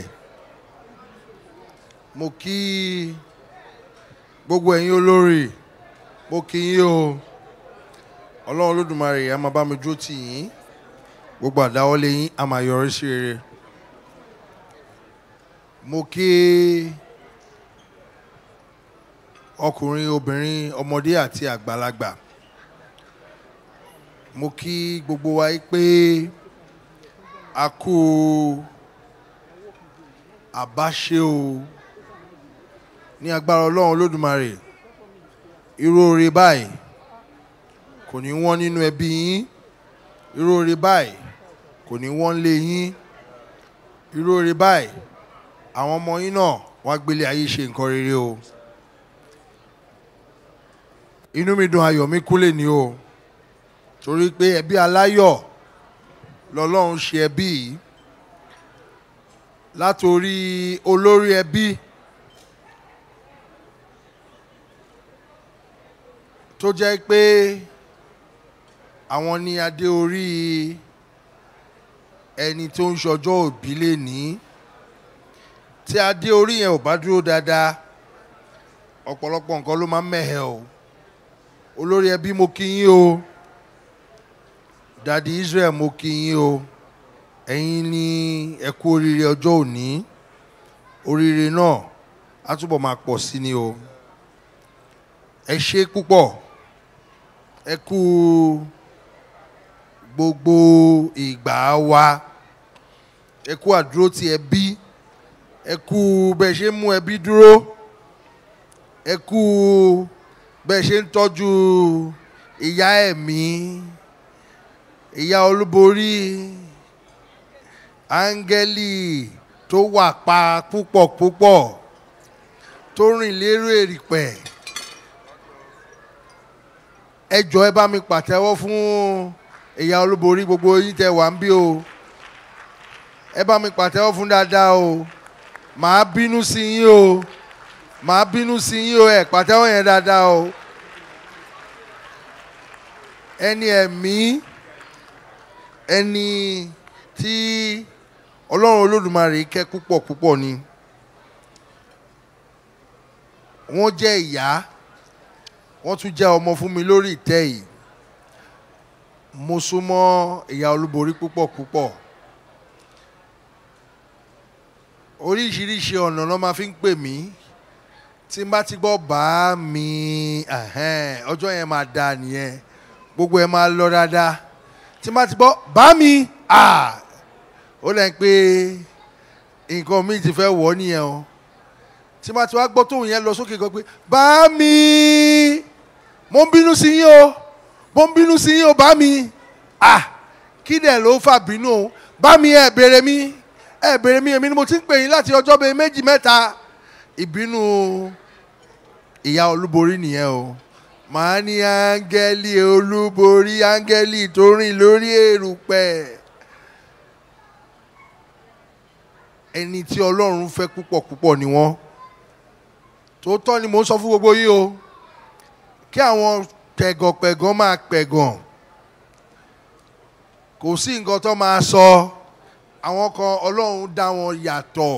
mo kí gbogbo ẹ̀yin olórí mo kí yín o ọlọ́run olódùmarè a máa bá mi dúró tì yín gbogbo àdáwọ́lé yín a máa yọrí sí rere mo kí ọkùnrin obìnrin ọmọdé àti àgbàlagbà mo kí gbogbo wa yí pé a kú àbáṣe o ní agbára ọlọ́run olódùmarè irú oore báyìí kò ní wọ́n nínú ẹbí yín irú oore báyìí kò ní wọ́n lé yín irú oore báyìí àwọn ọmọ yín náà wá gbélé ayé ṣe nǹkan rere o inú mi dùn ayọ̀ mi kúlẹ̀ ní o torí pé ẹbí aláyọ̀ lọ́lọ́run ṣe ẹbí yìí látòrí olórí ẹbí tó jẹ́ pé àwọn ní adé orí ẹni tó ń ṣọjọ́ òbí lè ní tí adé orí yẹn ò bá dúró dáadáa ọ̀pọ̀lọpọ̀ nǹkan ló máa ń mẹ̀hẹ̀ o olórí ẹbí mo kí yín o dadi Israel mo kí yín o ẹ̀yin ní ẹ kú oríire ọjọ́ òní oríire náà á túbọ̀ máa pọ̀ sí ni o ẹ ṣe púpọ̀ ẹ kú gbogbo ìgbà wa ẹ kú àdúró ti ẹbí ẹ kú bẹ́ẹ̀ ṣe ń mú ẹbí dúró ẹ kú bẹ́ẹ̀ ṣe ń tọ́jú ìyá ẹ̀mí ìyá olúborí áńgẹ́lì tó wà pa púpọ̀ púpọ̀ tó rìn lérò èrìpẹ̀ ẹ jọ ẹ bá mi pàtẹ́wọ́ fún ìyá olúborí gbogbo yín tẹ wà ń bí o ẹ bá mi pàtẹ́wọ́ fún dáadáa o màá bínú sí yín o màá bínú sí yín o ẹ pàtẹ́wọ́ yẹn dáadáa o ẹni ẹ̀mí ẹni tí ọlọ́run olódùmarè kẹ́ púpọ̀ púpọ̀ ni wọ́n jẹ́ ìyá wọ́n tún jẹ́ ọmọ fún mi lórí ìtẹ́ yìí mo súnmọ́ ìyá olúborí púpọ̀ púpọ̀ oríṣiríṣi ọ̀nà ló máa fi ń pè mí tí n bá ti gbọ́ bá mi ẹ̀hẹ́n, ọjọ́ yẹn máa da nìyẹn gbogbo ẹ̀ máa lọ dáadáa tí n bá ti gbọ́ bá mi ah, ó lẹ́yìn pé nǹkan mi ti fẹ́ wọ̀ ọ́ nìyẹn o tí n bá ti wá gbọ́ tóun yẹn lọ sókè gan pé bá mi mo ń bínú sí yín o mo ń bínú sí yín o bá mi ah kí dẹ̀ ló fà bínú o bá mi ẹ̀ béèrè mi ẹ̀ béèrè mi èmi ni mo ti ń pè yín láti ọjọ́ bíi méjì mẹ́ta ìbínú ìyá olúborí nìyẹn o màá ní áńgẹ́lì olúborí áńgẹ́lì tó rìn lórí èrùpẹ̀ ẹni tí ọlọ́run fẹ́ púpọ̀ púpọ̀ ni wọ́n tòótọ́ ni mò ń sọ fún gbogbo yín o kí àwọn pẹ̀gànpẹ̀gàn máa pẹ̀gàn kò sí nǹkan tó máa sọ àwọn kan ọlọ́run dá wọn yàtọ̀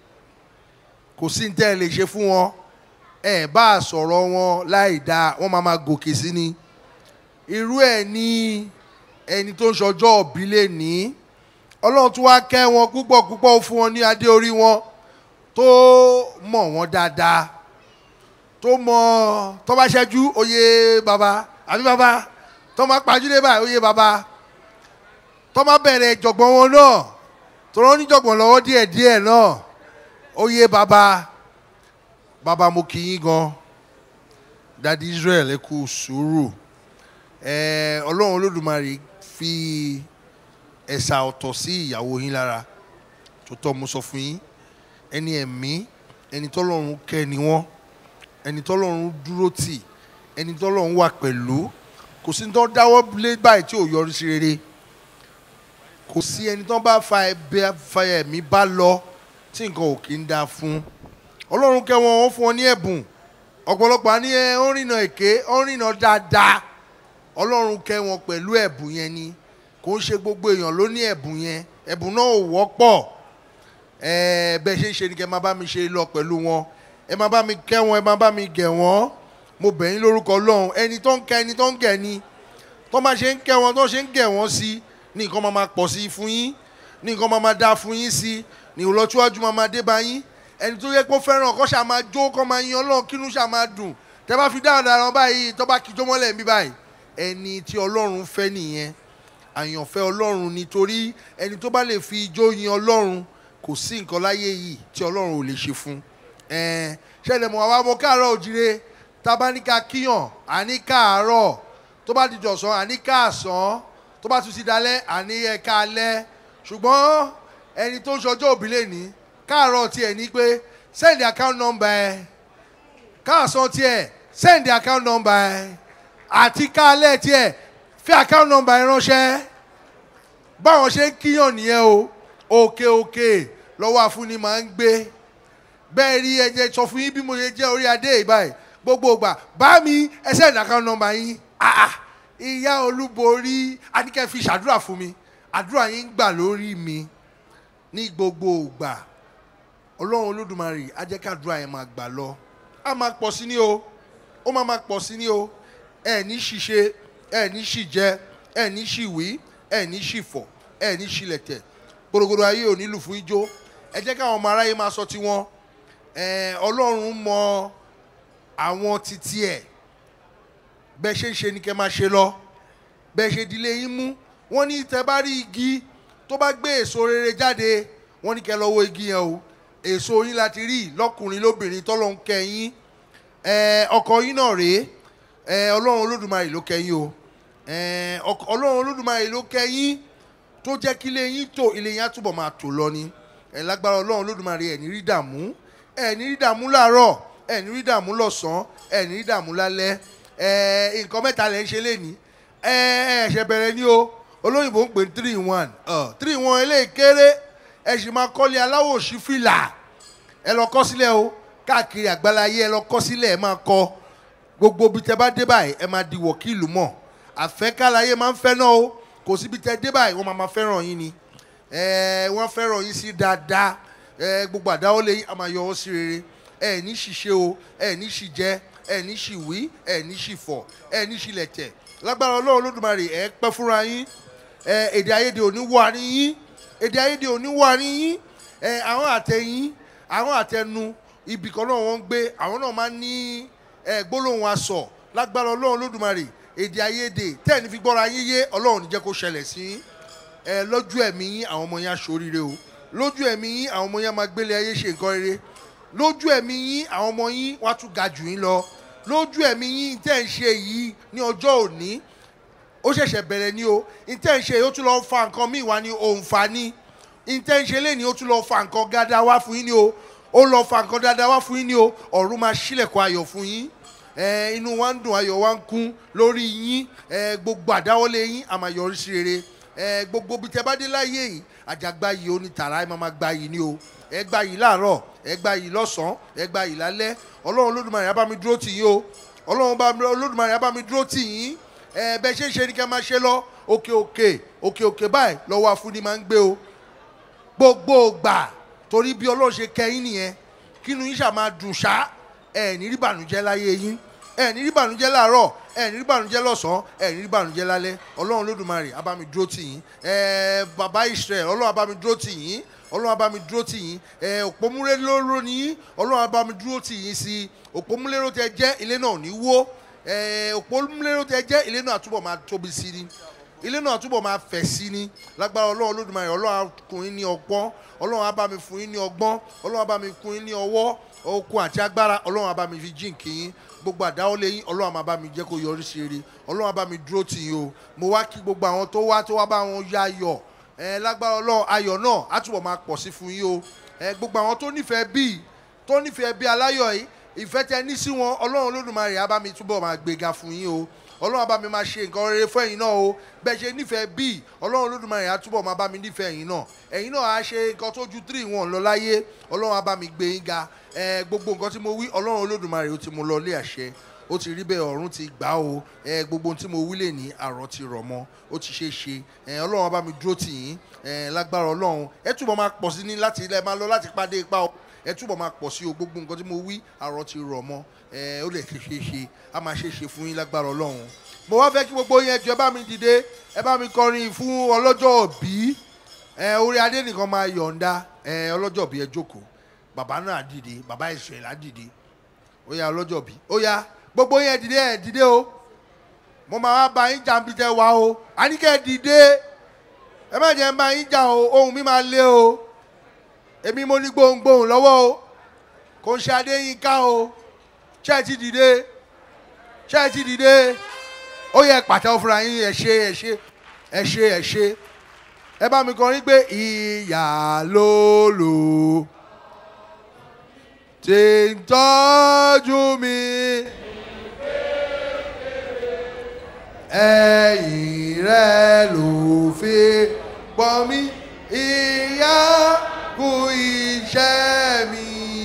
kò sí ní tẹ́ ẹ lè ṣe fún wọn ẹ bá a sọ̀rọ̀ wọn láì dáa wọ́n máa máa gòkè sí ni irú ẹ̀ ní ẹni tó ń ṣọjọ́ òbí lè ní ọlọ́run tún wá kẹ́ wọn púpọ̀ púpọ̀ ó fún wọn ní adé orí wọn tó mọ̀ wọ́n dáadáa tó mọ tó bá ṣẹ́jú oyè bàbá àbí bàbá tó máa pàjùlé báyìí oyè bàbá tó máa bẹ̀rẹ̀ jọ̀gbọ̀n wọn náà tó rán níjọ̀gbọ̀n lọ́wọ́ díẹ̀díẹ̀ náà oyè bàbá bàbá mo kì í gan dadi Israel ẹ kú sùúrù ẹ ọlọ́run olódùmarè fi ẹ̀sà ọ̀tọ̀ sí ìyàwó yín lára tó tọ́ mo sọ fún yín ẹni ẹ̀mí ẹni tọ́lọ́run kẹ́ ni wọ́n ẹni tọ́lọ́run dúró tì ẹni tọ́lọ́run wà pẹ̀lú kò sí ní tó dáwọ́ lé báyìí tí ò yọrí sí rere kò sí ẹni tó bá fa ẹbẹ fa ẹ̀mí bá lọ tí nǹkan ò kí ń dáa fún ọlọ́run kẹ́ wọn ó fún ọ ní ẹ̀bùn ọ̀pọ̀lọpọ̀ àní ẹ ó rìnà èké ó rìnà dáadáa ọlọ́run kẹ́ wọn pẹ̀lú ẹ̀bùn yẹn ni kò ń ṣe gbogbo èèyàn ló ní ẹ̀bùn yẹn ẹ̀bùn náà ò wọ́pọ̀ ẹ̀ẹ́ bẹ́ẹ̀ ṣe ń ṣe ni kẹ́ máa bá mi ṣe lọ pẹ̀lú wọn ẹ máa bá mi kẹ́ wọn ẹ máa bá mi gẹ̀ wọ́n mo bẹ̀ yín lórúkọ ọlọ́run ẹni tó ń kẹ́ ẹni tó ń gẹ̀ ni tó máa ṣe ń kẹ́ wọn tó ṣe ń gẹ̀ wọ́n sí ní nǹkan máa máa pọ̀ sí fún yín ní nǹkan máa máa dá fún yín sí ní ìlọsíwájú máa máa dé bá yín ẹni tó yẹ kó fẹ́ràn kó ṣáà máa jó kó máa yan ọlọ́run kínú ṣáà máa dùn tẹ bá fi dáhùn dáhùn báyìí tó bá kíjó mọ́lẹ̀ mi báyìí ẹni tí ọlọ́run fẹ́ nìyẹn àyànfẹ́ ọlọ́run nítorí ẹni tó bá lè fi ijó yin ọlọ́run kò sí nǹkan láyé yìí tí ọlọ́run ò lè ṣe fún ẹ̀ẹ́n ṣẹlẹ̀ mọ̀ àwa ọmọ káàárọ̀ òjìrè tabaníkà kíyàn àní káàárọ̀ tó bá di jọ̀sán àní káàsán tó bá tún ti dalẹ̀ àní ẹ̀ka alẹ́ ṣùgbọ́n ẹni tó ń ṣọjọ́ òbí lè ní káàárọ̀ tiẹ̀ ní pé send account number ẹ káàsán tiẹ̀ send account number ẹ àti káàlẹ́ tiẹ̀ fi account number ẹ ránṣẹ́ báwọn ṣe ń kíyàn nìyẹn o òkè òkè lọ́wọ́ àfúnni máa ń gbé bẹ́ẹ̀ rí ẹjẹ sọ fún yín bí mo ṣe jẹ́ orí adé yìí báyìí gbogbo ìgbà bá mi ẹ send account number yín ah ah ìyá olúborí adíkẹ́ fi ṣàdúrà fún mi àdúrà yín gbà lórí mi ní gbogbo ìgbà ọlọ́run olódùmarè á jẹ́ kádùrà yẹn máa gbà lọ á máa pọ̀ sí ní o ó máa máa pọ̀ sí ní o ẹ ní ṣìṣe ẹ ní ṣìjẹ ẹ ní ṣìwí ẹ ní ṣìfọ̀ ẹ ní ṣìlẹ̀tẹ̀ gbòdògbòdò ayé ò nílù fún ijó ẹ jẹ́ káwọn ọmọ aráyé máa sọ tiwọn ẹ ọlọ́run mọ àwọn titi ẹ̀ bẹ́ẹ̀ ṣe ń ṣe ni kẹ́ máa ṣe lọ bẹ́ẹ̀ ṣe dilé yín mú wọ́n ní tẹ bá rí igi tó bá gbé èso rere jáde wọ́n ní kẹ́ lọ wo igi yẹn o èso yín láti rí lọ́kùnrin lóbìnrin tọ́lọ́hún kẹ́yìn ẹ ọkọ yín náà rèé ẹ ọlọ́run olódùmarè ló kẹ́yìn o ẹ ọkọ- ọlọ́run olódùmarè ló kẹ́yìn tó jẹ́ kí ilé yín tò ilé yín á túbọ̀ máa tò lọ ni ẹ lágbára ọlọ́run olódùmarè ẹ̀ ní rí dààmú ẹ̀ ní rí dààmú láàárọ̀ ẹ̀ ní rí dààmú lọ́sàn-án ẹ̀ ní rí dààmú lálẹ́ ẹ̀ nǹkan mẹ́ta lẹ́ ń ṣe lénìí ẹ̀ ẹ̀ ṣẹ̀ bẹ̀rẹ̀ ní o olóyìnbó ń pè ní three in one ọ̀ three in one eléyìí kéré ẹ̀ sì máa kọ́lé aláwọ̀ òṣì fìlà ẹ lọ kọ́ sílẹ̀ o káàkiri àgbáláyé ẹ lọ kọ́ sílẹ̀ ẹ máa kọ́ gbogbo ibi tẹ bá dé báyìí ẹ máa di wọ̀kìlù mọ̀ àfẹ́kálayé máa ń fẹ́ náà o kò síbi tẹ dé báyìí wọ́n máa máa fẹ́ràn yín ni ẹ wọ́n fẹ́ràn yín sí dáadáa ẹ gbogbo àdáwọ́lé yín a máa yọ ọ́ sí rere ẹ ní ṣìṣe o ẹ ní ṣìjẹ ẹ ní ṣìwí ẹ ní ṣìfọ̀ ẹ ní ṣìlẹ̀tẹ̀ lágbára ọlọ́run olódùmarè ẹ pẹ́ fúnra yín ẹ èdè àìyedè òní wà ní yín èdè àìyedè òní wà ní yín ẹ àwọn àtẹ̀yìn àwọn àtẹnu ibì kan náà wọ́n ń gbé àwọn náà máa ń ní ẹ gbólóhùn aṣọ lágbára ọlọ́run olódùmarè èdè àìyedè tẹ́ẹ̀ ní fi gbọ́ra yín yé ọlọ́run ní jẹ́ kó ṣẹlẹ̀ sí yín ẹ lójú ẹ̀mí yín àwọn ọmọ yín aṣoríire o lójú ẹ̀mí yín àwọn ọmọ yín á máa gbélé ayé ṣe nǹkan rere lójú ẹ̀mí yín àwọn ọmọ yín wá tún ga jù yín lọ lójú ẹ̀mí yín tẹ́ ń ṣe yìí ní ọjọ́ òní ó ṣẹ̀ṣẹ̀ bẹ̀rẹ̀ ni o ìtẹ́ ń ṣe yìí ó tún lọ fa nǹkan míì wá ní òǹfà ni ìtẹ́ ń ṣe lẹ́ni ó tún lọ fa nǹkan dáadáa wá fún yín ni o ó lọ fa nǹkan dáadáa wá fún yín ni o ọ̀run máa ṣílẹ̀kùn ayọ̀ fún yín ẹ inú wa ń dùn ayọ̀ wa ń kún lórí yín ẹ gbogbo àdáwọ́lé yín a máa yọrí sí rere ẹ gbogbo bí tẹ bá dé láyé yìí àjàgbá yìí ó ní tààrà ẹ máa máa gba yìí ni o ẹ gba yìí láàárọ̀ ẹ gba yìí lọ́sàn-án ẹ gba yìí lálẹ́ ọlọ́run olódùmarè á bá mi dúró tì yín o ọlọ́run bá mi- olódùmarè á bá mi dúró tì yín ẹ bẹ ṣe ń ṣe ni kẹ́ máa ṣe lọ òkè òkè òkè òkè báyìí lọ́wọ́ afúnni máa ń gbé o gbogbo gbà torí bí ọlọ́run ṣe kẹ́yìn nìyẹn kínú yín ṣáà máa dùn ṣá ẹ ní rí bànújẹ́ láyé yín ẹ ní rí bànújẹ́ láàárọ̀ ẹ ní rí bànújẹ́ lọ́sàn-án ẹ ní rí bànújẹ́ lálẹ́ ọlọ́run lódùmarè á bá mi dúró tì yín ẹ bàbá israel ọlọ́run á bá mi dúró tì yín ọlọ́run á bá mi dúró tì yín ẹ òpómúlérò ní yín ọlọ́run á bá mi dúró tì yín sí i òpómúlérò tẹ jẹ́ ilé náà ò ní wó ẹ òpómúlérò tẹ jẹ́ ilé náà àtúbọ̀ máa tóbi sí ni ilé náà túbọ̀ máa fẹ̀ sí ni lágbára ọlọ́run olódùmarè ọlọ́run á kún yín ní ọgbọ́n ọlọ́run á bá mi fún yín ní ọgbọ́n ọlọ́run á bá mi kún yín ní ọwọ́ okun àti agbára ọlọ́run á bá mi fi jíǹkì yín gbogbo àdáwọ́lé yín ọlọ́run á máa bá mi jẹ́ kó yọrí sí rere ọlọ́run á bá mi dúró tì yín o mo wá kí gbogbo àwọn tó wá tó wá bá wọn yá ayọ̀ ẹ lágbára ọlọ́run ayọ̀ náà á túbọ̀ máa pọ̀ sí fún yín o ẹ gbogbo àwọn tó nífẹ̀ẹ́ bíi tó nífẹ̀ẹ́ bí aláyọ̀ yìí ìfẹ́ tẹ ní sí wọn ọlọ́run olódùmarè á bá mi túbọ̀ máa gbéga fún yín o ọlọ́run á bá mi máa ṣe nǹkan rere fún ẹ̀yin náà o bẹ́ẹ̀ ṣe nífẹ̀ẹ́ bíi ọlọ́run olódùmarè á túbọ̀ máa bá mi nífẹ̀ẹ́ ẹ̀yin náà ẹ̀yin náà á ṣe nǹkan tó ju three wọn lọ láyé ọlọ́run á bá mi gbé yín ga ẹ gbogbo nǹkan tí mo wí ọlọ́run olódùmarè ó ti mú lọ lé àṣẹ ó ti rí bẹ́ẹ̀ ọ̀run ti gbà o ẹ gbogbo ohun tí mo wí lè ní àrọ̀ ti rọ̀ mọ́ ó ti ṣe é ṣe ẹ ọlọ́run á bá mi dúró tì yín ẹ lágbára ọlọ́run ẹ túbọ̀ máa pọ̀ sí ní láti ilẹ̀ máa lọ láti pàdé ipa o ẹ túbọ̀ máa pọ̀ sí o gbogbo nǹkan tí mo wí àrọ̀ ti rọ̀ mọ́ ẹ ó lè ṣe ṣe ṣe á máa ṣe ṣe fún yín lágbára ọlọ́run mo wá fẹ́ kí gbogbo yín ẹjọ́ ẹ bá mi dìde ẹ bá mi kọrin fún ọlọ́jọ́ òbí ẹ orí adé nìkan máa yọ̀ǹda ẹ ọlọ́jọ́ òbí ẹ jókòó bàbá náà dìde bàbá ìṣẹ̀lẹ̀ á dìde ó yá ọlọ́jọ́ òbí ó yá gbogbo yín ẹ dìde ẹ dìde o mo máa wá bá yín jàǹbí tẹ wá o àníkẹ́ ẹ dìde ẹ má jẹ́ ń bá yín jà o ohun mi máa lé o èmi mo ní gbohùngbohùn lọ́wọ́ o kò ń ṣe adéyínká o ṣé ẹ ti dìde ṣé ẹ ti dìde ó yẹ pàtẹ́wọ́ fúnra yín ẹ ṣe ẹ ṣe ẹ ṣe ẹ ṣe ẹ bá mi kọrin pé ìyá ló lò tí ń tọ́jú mi ẹ̀yìn rẹ̀ ló fi pọ̀ mí ìyá kú iṣẹ́ mi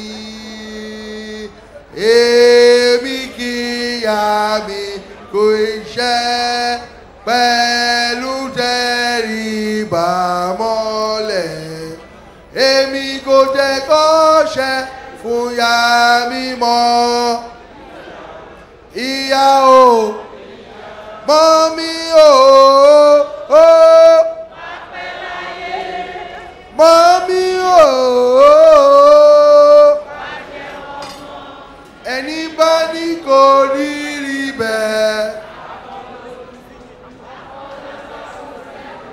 èmi kì í yá mi kú iṣẹ́ pẹ̀lú tẹríba mọ́lẹ̀ èmi kò jẹ́ kọ́ṣẹ́ fún ya mi mọ́ ìyá o mọ́ mi o. o. Mọ́mí o. Ẹni bá ní kò rí rí bẹ́ẹ̀.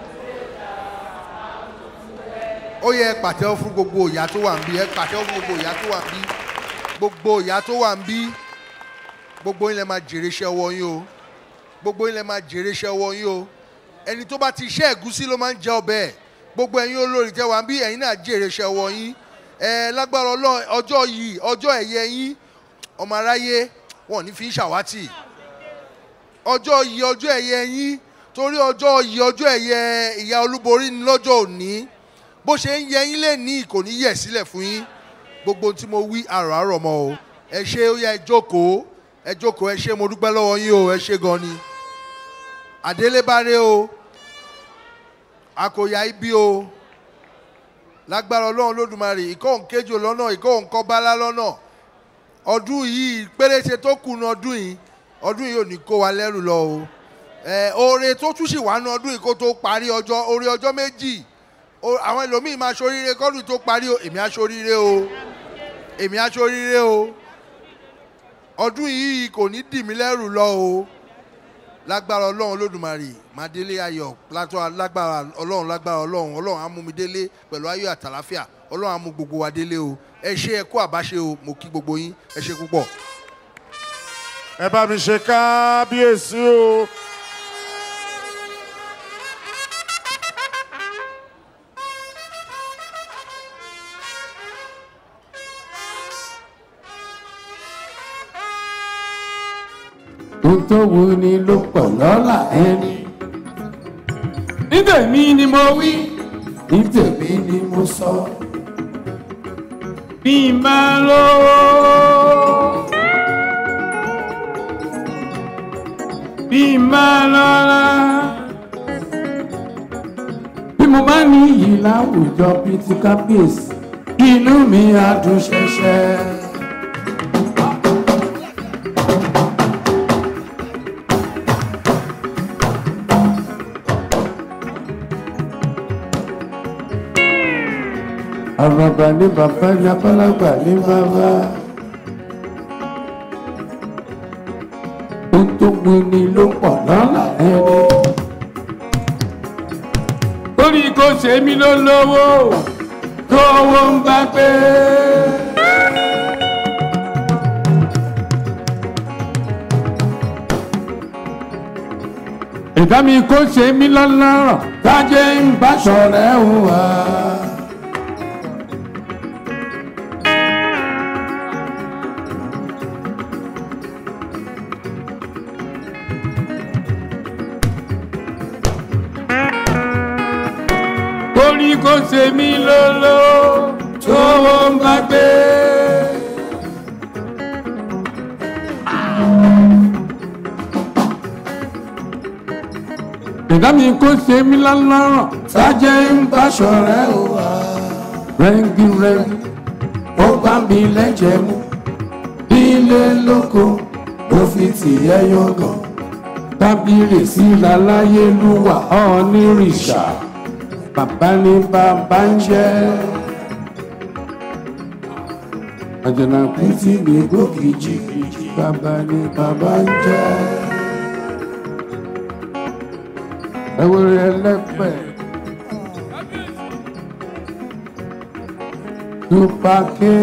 ó yẹ ẹ pàtẹ́wọ́ fún gbogbo ìyá tó wà ń bí ẹ pàtẹ́wọ́ fún gbogbo ìyá tó wà ń bí gbogbo ìyá tó wà ń bí gbogbo yín lẹ máa jèrè iṣẹ́ ọwọ́ yín o gbogbo yín lẹ máa jèrè iṣẹ́ ọwọ́ yín o ẹni tó bá ti iṣẹ́ ẹ̀gúsí ló máa ń jẹ ọbẹ̀ ẹ̀ gbogbo ẹ̀yin olórí tẹ́ wà ń bí ẹ̀yin náà jèrè iṣẹ́ ọwọ́ yín ẹ lágbára ọlọ́run ọjọ́ yìí ọjọ́ ẹ̀yẹ yín ọmọ aráyé wọn ò ní fi ń ṣàwátì ọjọ́ yìí ọjọ́ ẹ̀yẹ yín torí ọjọ́ yìí ọjọ́ ẹ̀yẹ ìyá olúborí ni lọ́jọ́ òní bó ṣe ń yẹ yín lè ní kò ní yẹ̀ sílẹ̀ fún yín gbogbo ohun tí mo wí àrò àrò mọ́ o ẹ ṣe ó yá ẹ jókòó ẹ jókòó ẹ ṣe mo dúpẹ́ lọ́wọ́ yín o ẹ ṣe gan ni àdélébáré o àkòyà ibi o lágbára ọlọ́run lódùmarè ìkọ́ òǹkejì lọ́nà ìkọ́ òǹkọ́bálá lọ́nà ọdún yìí péréṣe tó kùnà ọdún yìí ọdún yìí ò ní kó wa lẹ́rù lọ o ẹ oore tó tún sì wà ní ọdún yìí kó tó parí ọjọ́ oore ọjọ́ méjì o- àwọn ẹlòmíín máa ṣoríire kọ́dún tó parí o èmi á ṣoríire o èmi á ṣoríire o ọdún yìí kò ní dì mí lẹ́rù lọ o lágbára ọlọ́run lódùmarè máa délé ayọ̀ látọ́ lágbára ọlọ́run lágbára ọlọ́run ọlọ́run á mú mi délé pẹ̀lú ayọ̀ àtàláfíà ọlọ́run á mú gbogbo wa délé o ẹ ṣe ẹ kó àbáṣe o mo kí gbogbo yín ẹ ṣe púpọ̀. ẹ bá mi ṣe kábíyèsí o. ohun tó wù ni ló pọ̀ lọ́la ẹni. ní tèmi ni mo wí ní tèmi ni mo sọ. bí n bá lówó. bí n bá lọ́la. bí mo bá ní iyì láwùjọ bíi ti kábíyèsí inú mi á dùn ṣẹ̀ṣẹ̀. àbàbà ní bàbá ní abálágbà ní bàbá. ó tó gbin ni ló pọ̀ lọ́la ẹni. torí kò ṣe mí ló lówó tó owó ń bá pé. ìdá mi kò ṣe mí lọ́lọ́rọ̀ tájé ń bá ṣọ̀rẹ́ wà. torí kò ṣe mí lóló tówó ń bá gbé. ìdá mi kò ṣe mí lọ́lọ́rọ̀ sájẹ́ ń bá ṣọ̀rẹ́ o wá. rẹ́ngí rẹ́ngí ó bá mi lẹ́jẹ̀ mú nílé lóko ó fi tìyẹ́ yọ̀gàn tábìlì sí láláyélúwà ọ̀ọ́nìrìṣà bàbá ní bàbá ń jẹ́. àjànàkú tí mi gbókìjì bàbá ní bàbá ń jẹ́. ẹwúrẹ́ ẹlẹ́pẹ̀. tupake.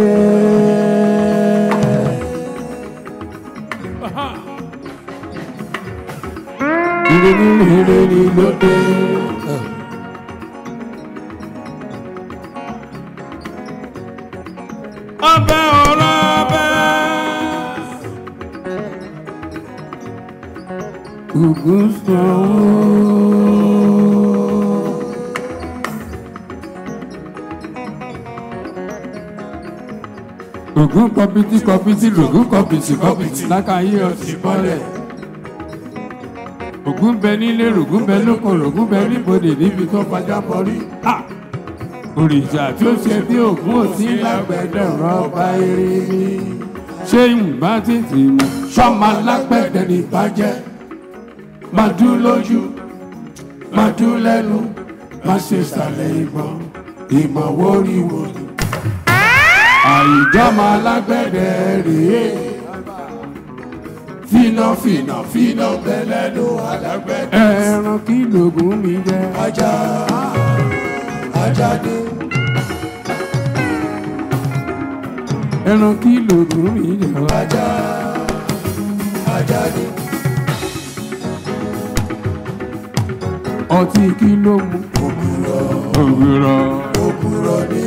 ìrìn ní ìrìn ní lóde. ọbẹ̀ ọ̀rọ̀ ọbẹ̀. Ògùn sanwó. Ògùn kọpitì kọpitì lògùn kọpitì kọpitì lákàáyé ọtí bọ́lẹ̀. Ògùn bẹ nílé rògùn bẹ lóko rògùn bẹ níbodè níbi tó fajá bọ́rí. Ah! òrìṣà tí ó ṣe bí ògún òsì lágbẹ̀dẹ̀ rọ́bà eré mi. ṣé ìgbà títì mi sọ́mọ alágbẹ̀dẹ̀ ní bàjẹ́ máa dún lójú máa dún lẹ́nu má ṣe sàlẹ̀ ìbọn ìmọ̀ wóríwò ni. àìjọ́mọ alágbẹ̀dẹ̀ rèé fínà fínà fínà bẹ́lẹ́nu alágbẹ̀dẹ̀. ẹran kí lògùn mi jẹ. ajá ajáde ẹran kí lògùn mi jẹ wá. ajá ajá ni. ọtí kí ló mu. ògùrọ̀ ògùrọ̀. ògùrọ̀ ni.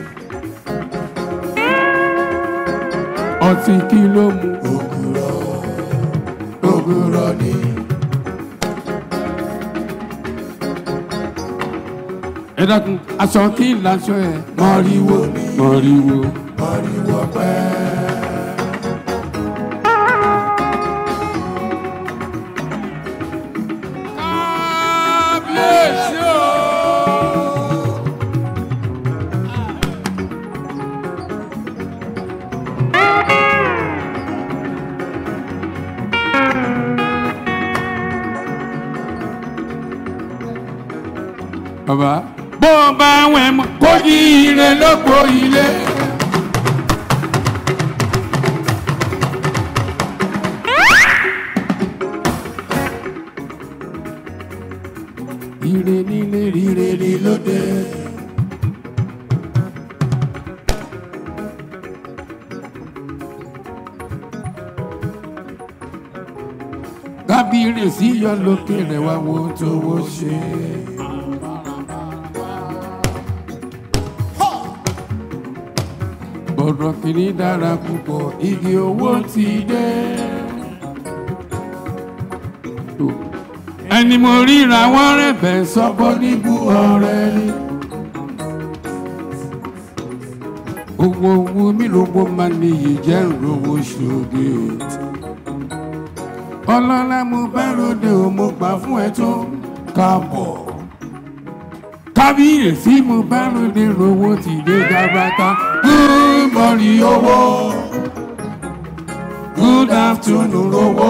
ọtí kí ló mu. ògùrọ̀ ògùrọ̀ ni. ẹ dákun aṣọ kí n laṣọ ẹ. mọ̀rìwò mọ̀rìwò. mọ̀rìwò pẹ́. kábíyèsí o. bàbá bó o bá wẹ̀ mọ́ kó yí ire lóko ilé. ire nílé rire ní lóde. kábíyèsí yọ lókè rẹ̀ wá wo tó wó ṣe. bọ̀dọ̀ kìíní dára púpọ̀ igi owó ti dé. ẹni mo ríra wọ́n rẹ̀bẹ̀ sọ́kọ́ níbú ọ̀rẹ́ ni. owó owó mi lówó máa níyì jẹ́ ìrówó ṣòge. ọlọ́lá mo bá ròde o mo gbà fún ẹ tó káàbọ̀. kábíyèsí mo bá ròde rówó ti dé gàbàtà. good morning owó. good afternoon owó.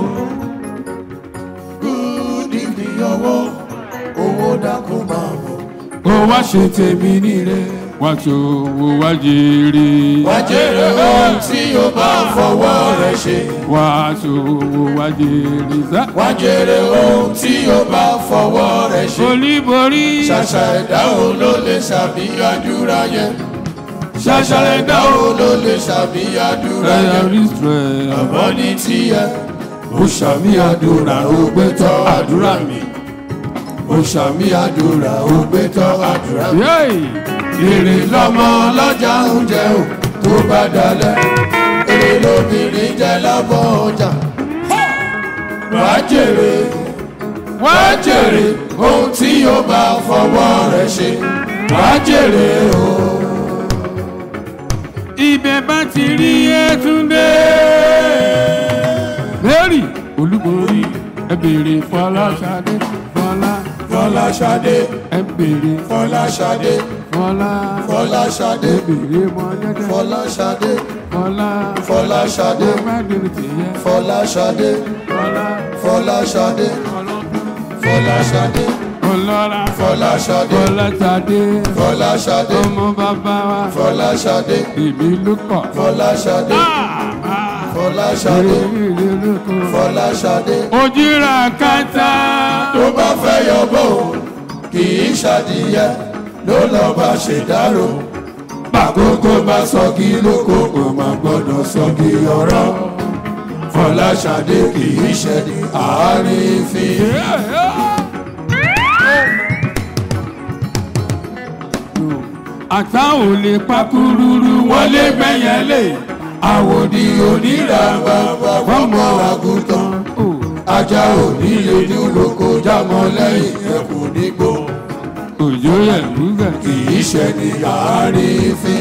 good evening owó owó dákun máa bọ̀. ó wá ṣe tèmi nílé wá tó owó wá jèrè. wá jèrè ohun tí o bá fọwọ́ rẹ̀ ṣe. wá tó owó wá jèrè sá. wá jèrè ohun tí o bá fọwọ́ rẹ̀ ṣe. olíborí. ṣàṣà ẹ̀dá òun ló lè ṣàbíyàdúrà yẹn. ṣàṣà ẹ̀dá òun ló lè ṣàbíyàdúrà yẹn. àmọ́ ní tiẹ̀ ó ṣàmì àdúrà ó gbé tọ́ àdúrà mi. ó ṣàmì àdúrà ó gbé tọ́ àdúrà mi. èrè lọ́mọ ọlọ́jà ń jẹun tó bá dalẹ̀. èrè lóbìnrin jẹ lábọ́ ọjà. wàá jèrè wàá jèrè ohun tí yóò bá fọwọ́ rẹ̀ ṣe. wàá jèrè o. ibẹ̀ bá ti rí ẹtúndé. mary olúborí ẹ béèrè fọláṣadé fọlá. fọláṣadé. ẹ béèrè fọláṣadé. fọlá. fọláṣadé. ẹ béèrè mọ́lẹ́dẹ́. fọláṣadé. fọlá. fọláṣadé. mẹ́rin tìyẹ. fọláṣadé. fọlá. fọláṣadé. fọláṣadé. ọlọ́ra. fọláṣadé. fọláṣadé. fọláṣadé. ọmọ bàbá wa. fọláṣadé. ìbí ló kọ̀. fọláṣadé. fọláṣadé. fọláṣadé. ojúra kẹta. tó bá fẹ́ yọ̀bọ̀ kì í ṣàdìyẹ ló lọ́ bá ṣèdárò. bàkókò bá sọ kí lóko kò má gbọ́dọ̀ sọ kí ọ̀rọ̀. fọláṣadé kì í ṣe ní àárín fi. àtà ò lè pakúrúrú wọlé gbẹ̀yẹ̀lé. àwòdì onírà bàbá fọmọ àgùntàn. ajá òní lè dúró kó jámọ́ lẹ́yìn ẹkùn nígbò. òjò yẹ lúgà. kì í ṣe ní àárín fi.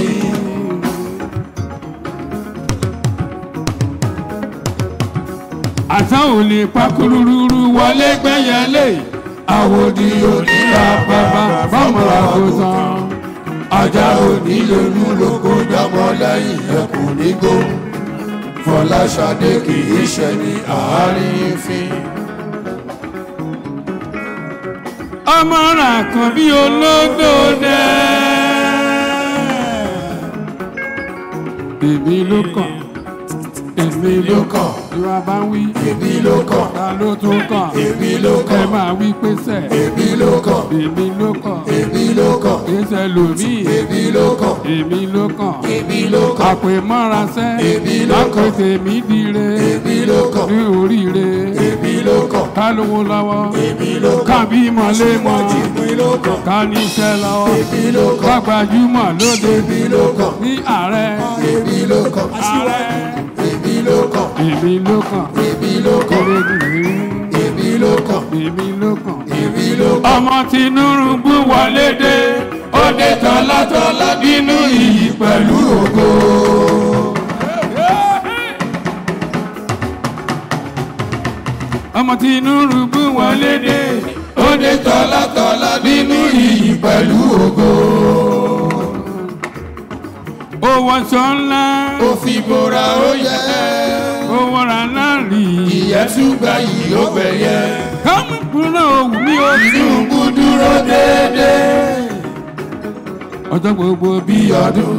àtà ò lè pakúrúrú wọlé gbẹ̀yẹ̀lé. àwòdì onírà bàbá fọmọ àgùntàn. ajá òní lè dúró kó jámọ́ lẹ́yìn ẹkùn nígbò. fọláṣadé kì í ṣe ní àárín fi. ọmọ rà kan bí olódò dẹ. èmi ló kàn èmi ló kàn ìwà bá ń wí. èmi ló kàn ta ló tún kàn. èmi ló kàn ẹ máa wí pé sẹ. èmi ló kàn èmi ló kàn. èmi ló kàn èé ṣe lòmíì. èmi ló kàn. èmi ló kàn. èmi ló kàn. àpè mọ́ra sẹ́. èmi ló kàn. lápè tèmi dire. èmi ló kàn. ní oríire. èmi ló kàn. ká lówó lọ́wọ́. èmi ló kàn. ká bímọ lé mọ́. èmi ló kàn. ká níṣẹ́ lọ́wọ́. èmi ló kàn. ká gbajúmọ̀ lóde. èmi ló kàn. ní ààrẹ. èmi ló kàn. ààrẹ. èmi ló kàn. èmi ló kàn. èmi ló kàn. èmi ló kàn. èmi ló kàn. èmi ló kàn. ọmọ Tinubu wọlé dé ó dé tọ́látọ́lá nínú iyì pẹ̀lú ògo. ọmọ Tinubu wọlé dé ó dé tọ́látọ́lá nínú iyì pẹ̀lú ògo. ó wọṣọ ńlá. ó fi bora ó yẹ. ó wọra náà rí. ìyẹn tún gba yìí ó gbẹ̀yẹ. kámi kúrò òwú mi ó. Tinubu dúró déédéé. ọjọ́ gbogbo bí ọdún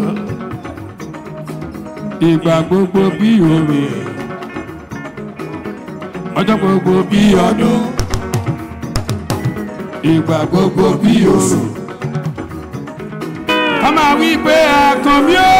ìgbà gbogbo bí òrò ọjọ́ gbogbo bí ọdún ìgbà gbogbo bí òrò. a máa wí pé àkànbí ó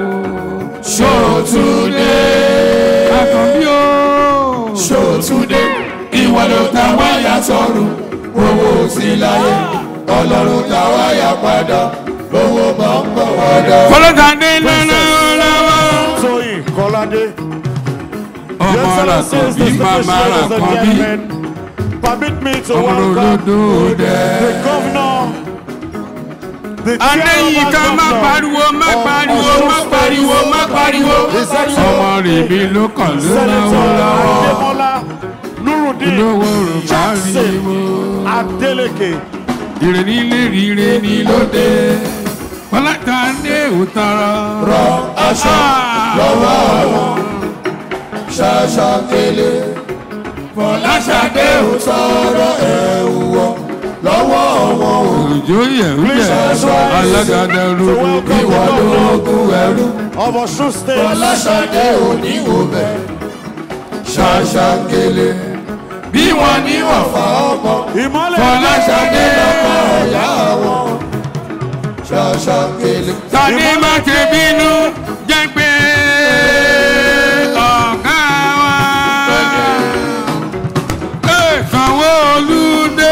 Ṣòtúndé. àkànbí ó Ṣòtúndé. ìwọ ló ta wáyà sọ̀rùn owó sí láyé ọlọ́run ta wáyà padà owó máa ń bọ̀ wọ́dọ̀. kọ́lọ́dàdé lọ́nà lọ́wọ́. Tóyìn Kọ́ládé. ọmọ rà kan bí màmá rà kan bí. Permit me to ọmọ welcome olódò dẹ. the governor. The adéyìn ká má pariwo má pariwo má pariwo má pariwo. ọmọ rẹ̀ mi ló kàn ló náwó lọ́wọ́. Adémọ́lá Nurudeen olówó rò bá rí Jackson wo. Adeleke. ire nílé rire ní lóde. pọ́látà dé òtara. rọ aṣọ lọ́wọ́ àwọn ṣaṣa kele fọláṣadé ò tọrọ ẹ̀wù wọ lọ́wọ́ wọn o. òjò yẹ̀rú yẹ̀ alágàdá rogo. ìwọ lóògùn ẹrú Of Osun State. fọláṣadé ò ní wò bẹ̀ ṣaṣa kele bí wọn ní wọn fa ọmọ Ìmọ́lẹ̀ fọláṣadé lọ́kọ̀ ọ̀yá wọn ṣaṣa kele. tani má ṣe bínú jẹ́ pé ọ̀gá wa. Ẹ Sanwó-Olú dé.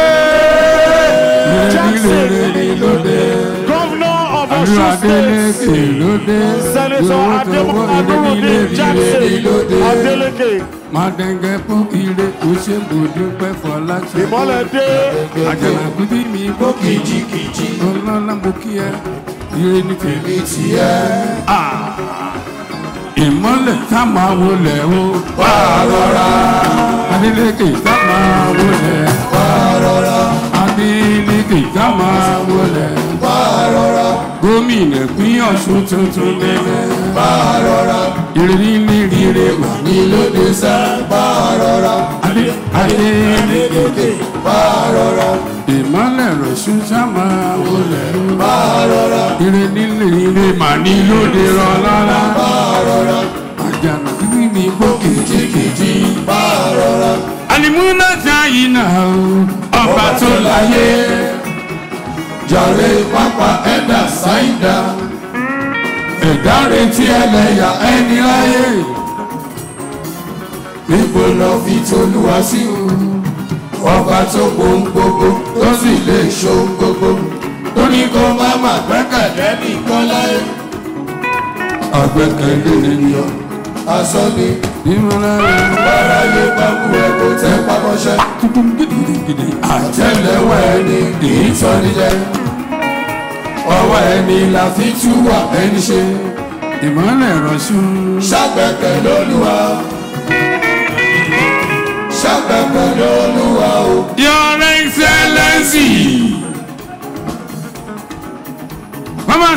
Rere lóde. Governor of Àlú Osun Adélékè State. lóde. Senator Lówó tọwọ́ Adémọ́lá rere nílé Nurudeen rere Jackson lóde. Adeleke. Màdẹ̀ngẹ̀ fún ire kò ṣe kò dúpẹ́ Fọláṣadé. Ìmọ́lẹ̀ dé. Àjànàkú tí mi kó kìjikìji. Ọlọ́lá mo kí ẹ. Ire ní tèmi tiẹ̀. Ìmọ́lẹ̀ tá máa wọlé o. wà á rọra Adélékè tá máa wọlé. wà á rọra Adélékè tá máa wọlé. wà á rọra Gómìnà pín Ọ̀ṣun tuntun lẹ́lẹ́. wà á rọra Ìrírí ní rire mà ní. ní lóde sá wà á rọra Adé Adélékè. wà á rọra Ìmọ́lẹ̀ rọ̀ṣun tá máa wọlé o. wà á rọra Ire nílé ire mà ní lóde rọ lára. wà á rọra Àjànà kíkí mi gbó kìjikìji. wà á rọra Àlìmúná sáyìn náà o, ọba tó láyé. jàre pápá ẹ̀dá sáìdá Ẹ̀dá retí ẹlẹ́yà ẹni láyé. níbo lọ fi tolúwa sí ọba tó pohùn gbogbo tó sì lè ṣohun gbogbo tó ní kó má má gbẹ́kẹ̀lé nìkan láyé. àgbẹ̀kẹ̀lé ènìyàn asọ́ni Ìmọ̀lá báráyé bá kú ẹ kó tẹ́ pámọ́ṣẹ́ gidigidi àtẹ́lẹwọ́ ẹni kì í tọ́ni jẹ ọwọ́ ẹni la fi tú wà ẹni ṣe ìmọ̀lẹ̀ rọ̀ṣun. ṣàgbẹ̀kẹ̀ lólúwa ṣàgbẹ̀kẹ̀ lólúwa o. Your Excellency. Mama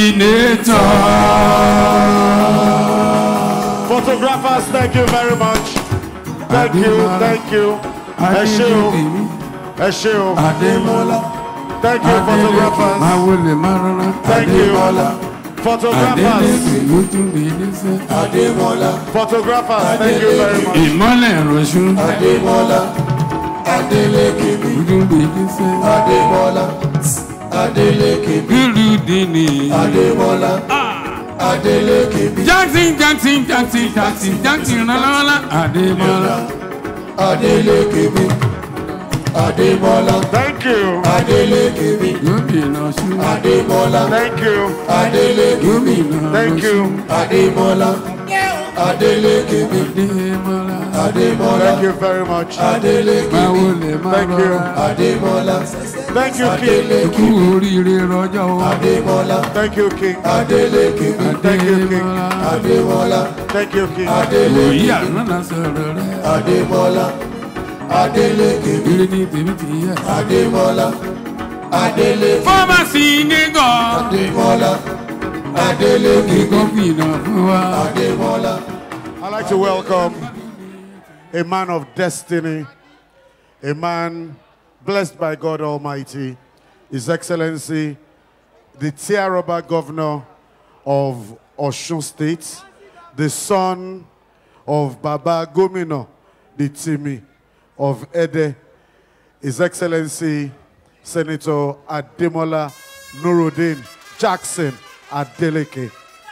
Senator. Photographers, thank you very much. Thank you, thank you. Ẹ ṣé o, ẹ ṣé o. Adémọ́lá. Thank you, photographers. Máa wọlé máa rọra. Thank you. Adémọ́lá. Photographers, Adélékè lójú mi níṣẹ́. Adémọ́lá. photographers, thank you very much. Ìmọ̀lẹ̀ rọ̀ṣun. Adémọ́lá. Adélékè mi. Lójú mi níṣẹ́. Adémọ́lá. Adé Adeleke mi. Gúrúdìní. Adémọ́lá. Adeleke mi. Jackson Jackson Jackson Jackson Jackson rànlọ́wọ́lá. Adémọ́lá. Adeleke mi. Adémọ́lá. Thank you. Adeleke mi. Gómìnà ṣú. Adémọ́lá. Thank you. Adeleke mi. Thank you. Adémọ́lá. Adeleke mi. Adémọ́lá. Adémọ́lá. Thank you very much. Adeleke Máa mi. wọlé máa Thank you. rọra. Adémọ́lá. Thank you, King. Kú oríire rọjọ́ o. Adémọ́lá. Thank you, King. Adeleke mi. Thank you, King. Adémọ́lá. Thank you, King. Adeleke Òyì mi. àrùn sọ̀rọ̀ rẹ̀. Adémọ́lá. Adeleke mi. Ire ní tèmi ti yẹ. Adémọ́lá. Adeleke. Fọ́másì ní gàn. Adémọ́lá. Adeleke mi. Gómìnà fún wa. Adémọ́lá. I'd like to welcome a man of destiny, a man blessed by God Almighty, His Excellency, the Tiaroba Governor of Osun State, the son of Baba Gomino, the Timi of Ede, His Excellency Senator Ademola Nuruddin Jackson Adeleke.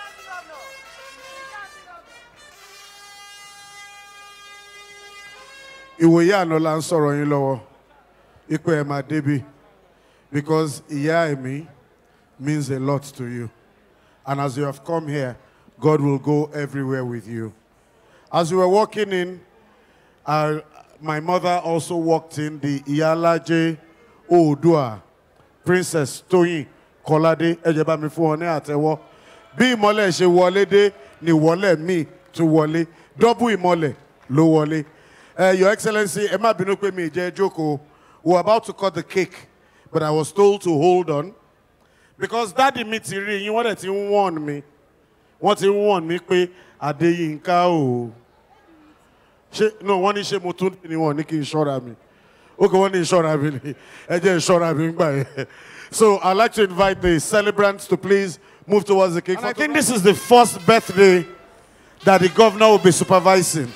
ìwòye àná la ń sọ̀rọ̀ yín lọ́wọ́ ipò ẹ̀ máa débi because ìyá ẹ̀mí means a lot to you and as you have come here God will go everywhere with you. As you were walking in uh, my mother also walked in the Iyalaje Oodua Princess Toyin Kọ́ládé ẹ jẹ́ bá mi fún wọn ní àtẹ́wọ́ bí ìmọ́lẹ̀ ṣe wọlé dé ni ìwọ́lẹ̀ míì tún wọlé dọ́bù ìmọ́lẹ̀ ló wọlé. Uh, Your Excellency, ẹ má bínú pé mi jẹ́ jókòó. We were about to cut the cake, but I was told to hold on. Because dáàdi mi ti rí yín, wọ́n dẹ̀ ti ń warn mi. Wọ́n ti ń warn mi pé Adéyínká o. Ṣé no wọ́n ní ṣé mo tún ní wọn ní kí n ṣọ́ra mi. Ó kò wọ́n ní ìṣọ́ra mi ni. Ẹ jẹ́ ìṣọ́ra mi ń gbà yẹn. So I'd like to invite the celebrants to please move towards the cake. And I think this is the first birthday that the governor will be supervising.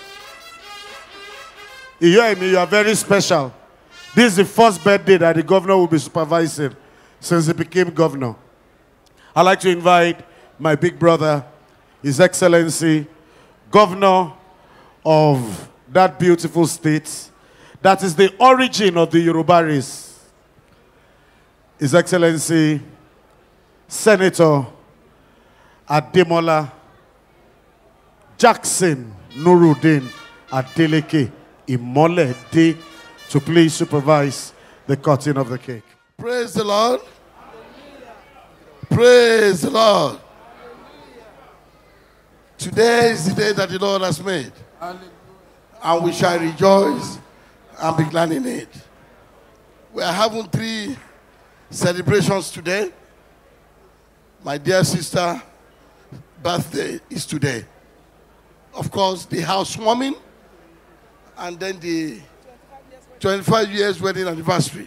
Iyoemi, you are very special. This is the first birthday that the governor will be supervising since he became governor. I'd like to invite my big brother, His Excellency, Governor of that beautiful state that is the origin of the Yoruba race. His Excellency, Senator Ademola Jackson Nuruddin Adeleke Imole De to please supervise the cutting of the cake. Praise the Lord. Praise the Lord. Today is the day that the Lord has made. And we shall rejoice and be glad in it. We are having three celebrations today. My dear sister, birthday is today. Of course, the housewarming and then the 25 years wedding anniversary.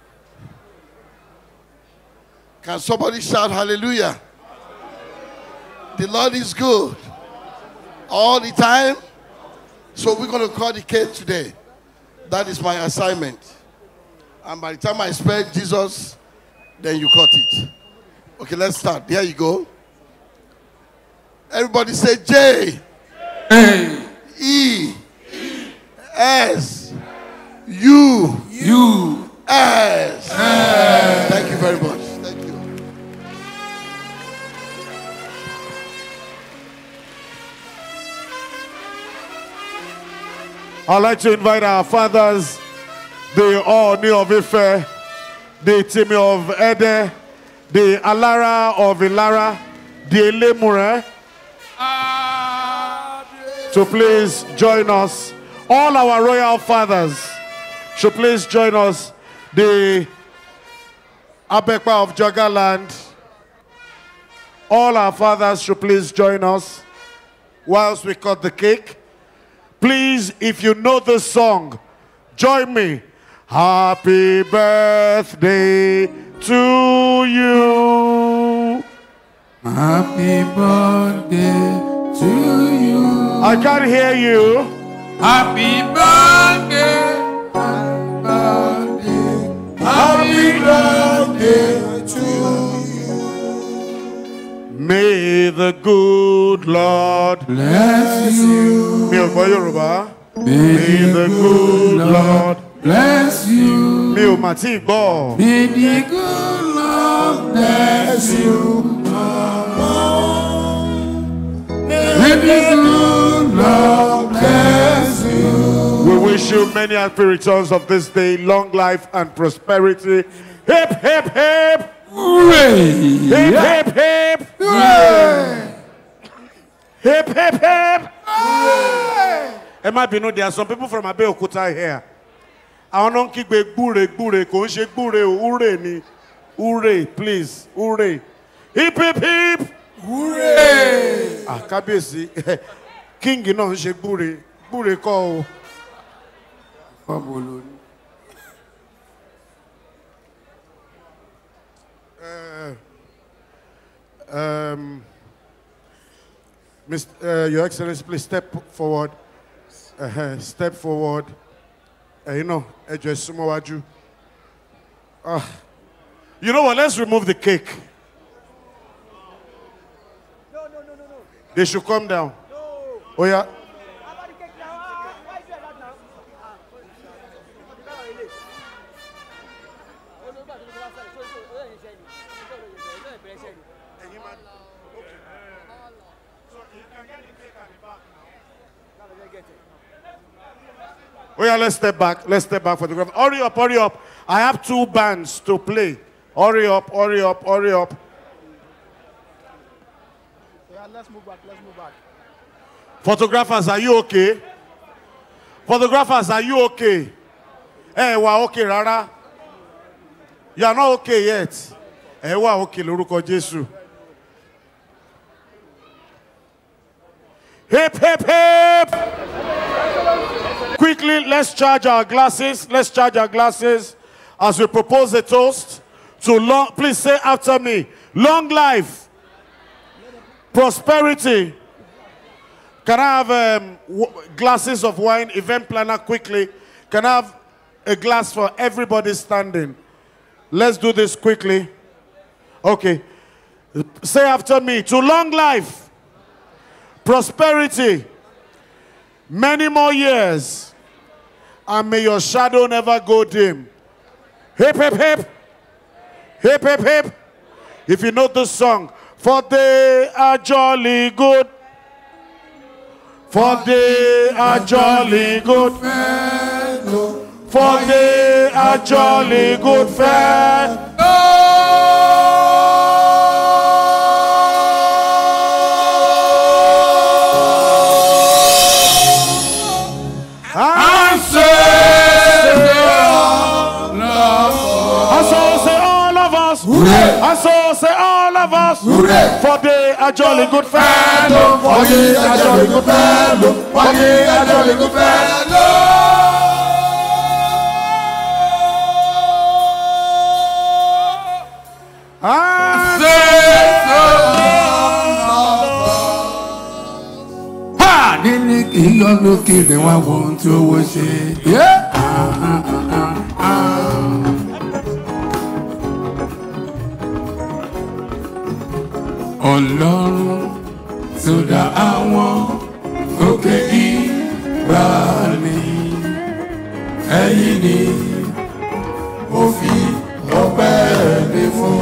Can somebody shout hallelujah? The Lord is good all the time. So we're going to cut the cake today. That is my assignment. And by the time I expect Jesus, then you cut it. Okay, let's start. There you go. Everybody say J. E. S. U. U. S. Thank you very much. Thank you. I'd like to invite our fathers, the Oni of Ife, the Timi of Ede, the Alara of Ilara, the Elemure, to please join us. All our royal fathers should please join us. The Abekwa of Jagaland, all our fathers should please join us whilst we cut the cake. Please, if you know the song, join me. Happy birthday to you. Happy birthday to you. I can't hear you. Happy birthday. Happy birthday to the good Lord bless you. Mi ò gbọ́ Yorùbá. May the good Lord bless you. Mi ò mà tí ì gbọ́. May the good Lord bless you. May the good Lord bless you. We wish you many happy returns of this day, long life and prosperity. Hip, hip, hip! Hooray! Hip, hip, hip! Hooray! Hip, hip, hip! Ẹ má bínú, there are some people from Abeokuta here. Àwọn náà ń kígbe gbúre gbúre kò ń ṣe gbúre o, hooray ni. Hooray, please, hooray. Hip, hip, hip! Hooray! Ah, kábíyèsí, king náà ń ṣe gbúre, gbúre kọ́ o. Um, Mr. Uh, Your Excellency, please step forward. Uh, step forward. Uh, you know, ẹ jọ̀ọ́ ẹ súnmọ́ wájú. Ah. You know what? Let's remove the cake. They should come down. Oh yeah. Oh yeah, let's step back. Let's step back for the graph. Hurry up, hurry up. I have two bands to play. Hurry up, hurry up, hurry up. Yeah, let's move back. Let's move back. Photographers, are you okay? Photographers, are you okay? Ẹ wà okay rárá. You are not okay yet. Ẹ wà okay lórúkọ Jésù. Hip, hip, hip! Quickly, let's charge our glasses. Let's charge our glasses as we propose a toast to long. Please say after me long life, prosperity. Can I have um, w- glasses of wine? Event planner, quickly. Can I have a glass for everybody standing? Let's do this quickly. Okay. Say after me to long life, prosperity, many more years, and may your shadow never go dim. Hip, hip, hip. Hip, hip, hip. If you know this song, for they are jolly good. For they are jolly good. For they are jolly good fair. I say, I so say all of us. I so say all of us. For they are jolly good fellow. For they are jolly good fellow. For they are jolly good fellow. I Ha! Níní kì í yọ lókè rẹ̀ wá wo ohun tí owó ṣe. Yeah. Ah, ah, ah, ah, ah. Ọlọ́run tó dá àwọn òkè ìgbàanì ẹ̀yìn ni mo fi ọpẹ́ mi fún.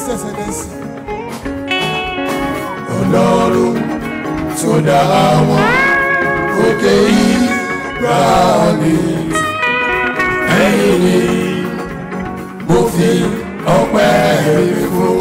Ọlọ́run tó dá àwọn òkè ìgbàanì ẹ̀yìn ni mo fi ọpẹ́ mi fún.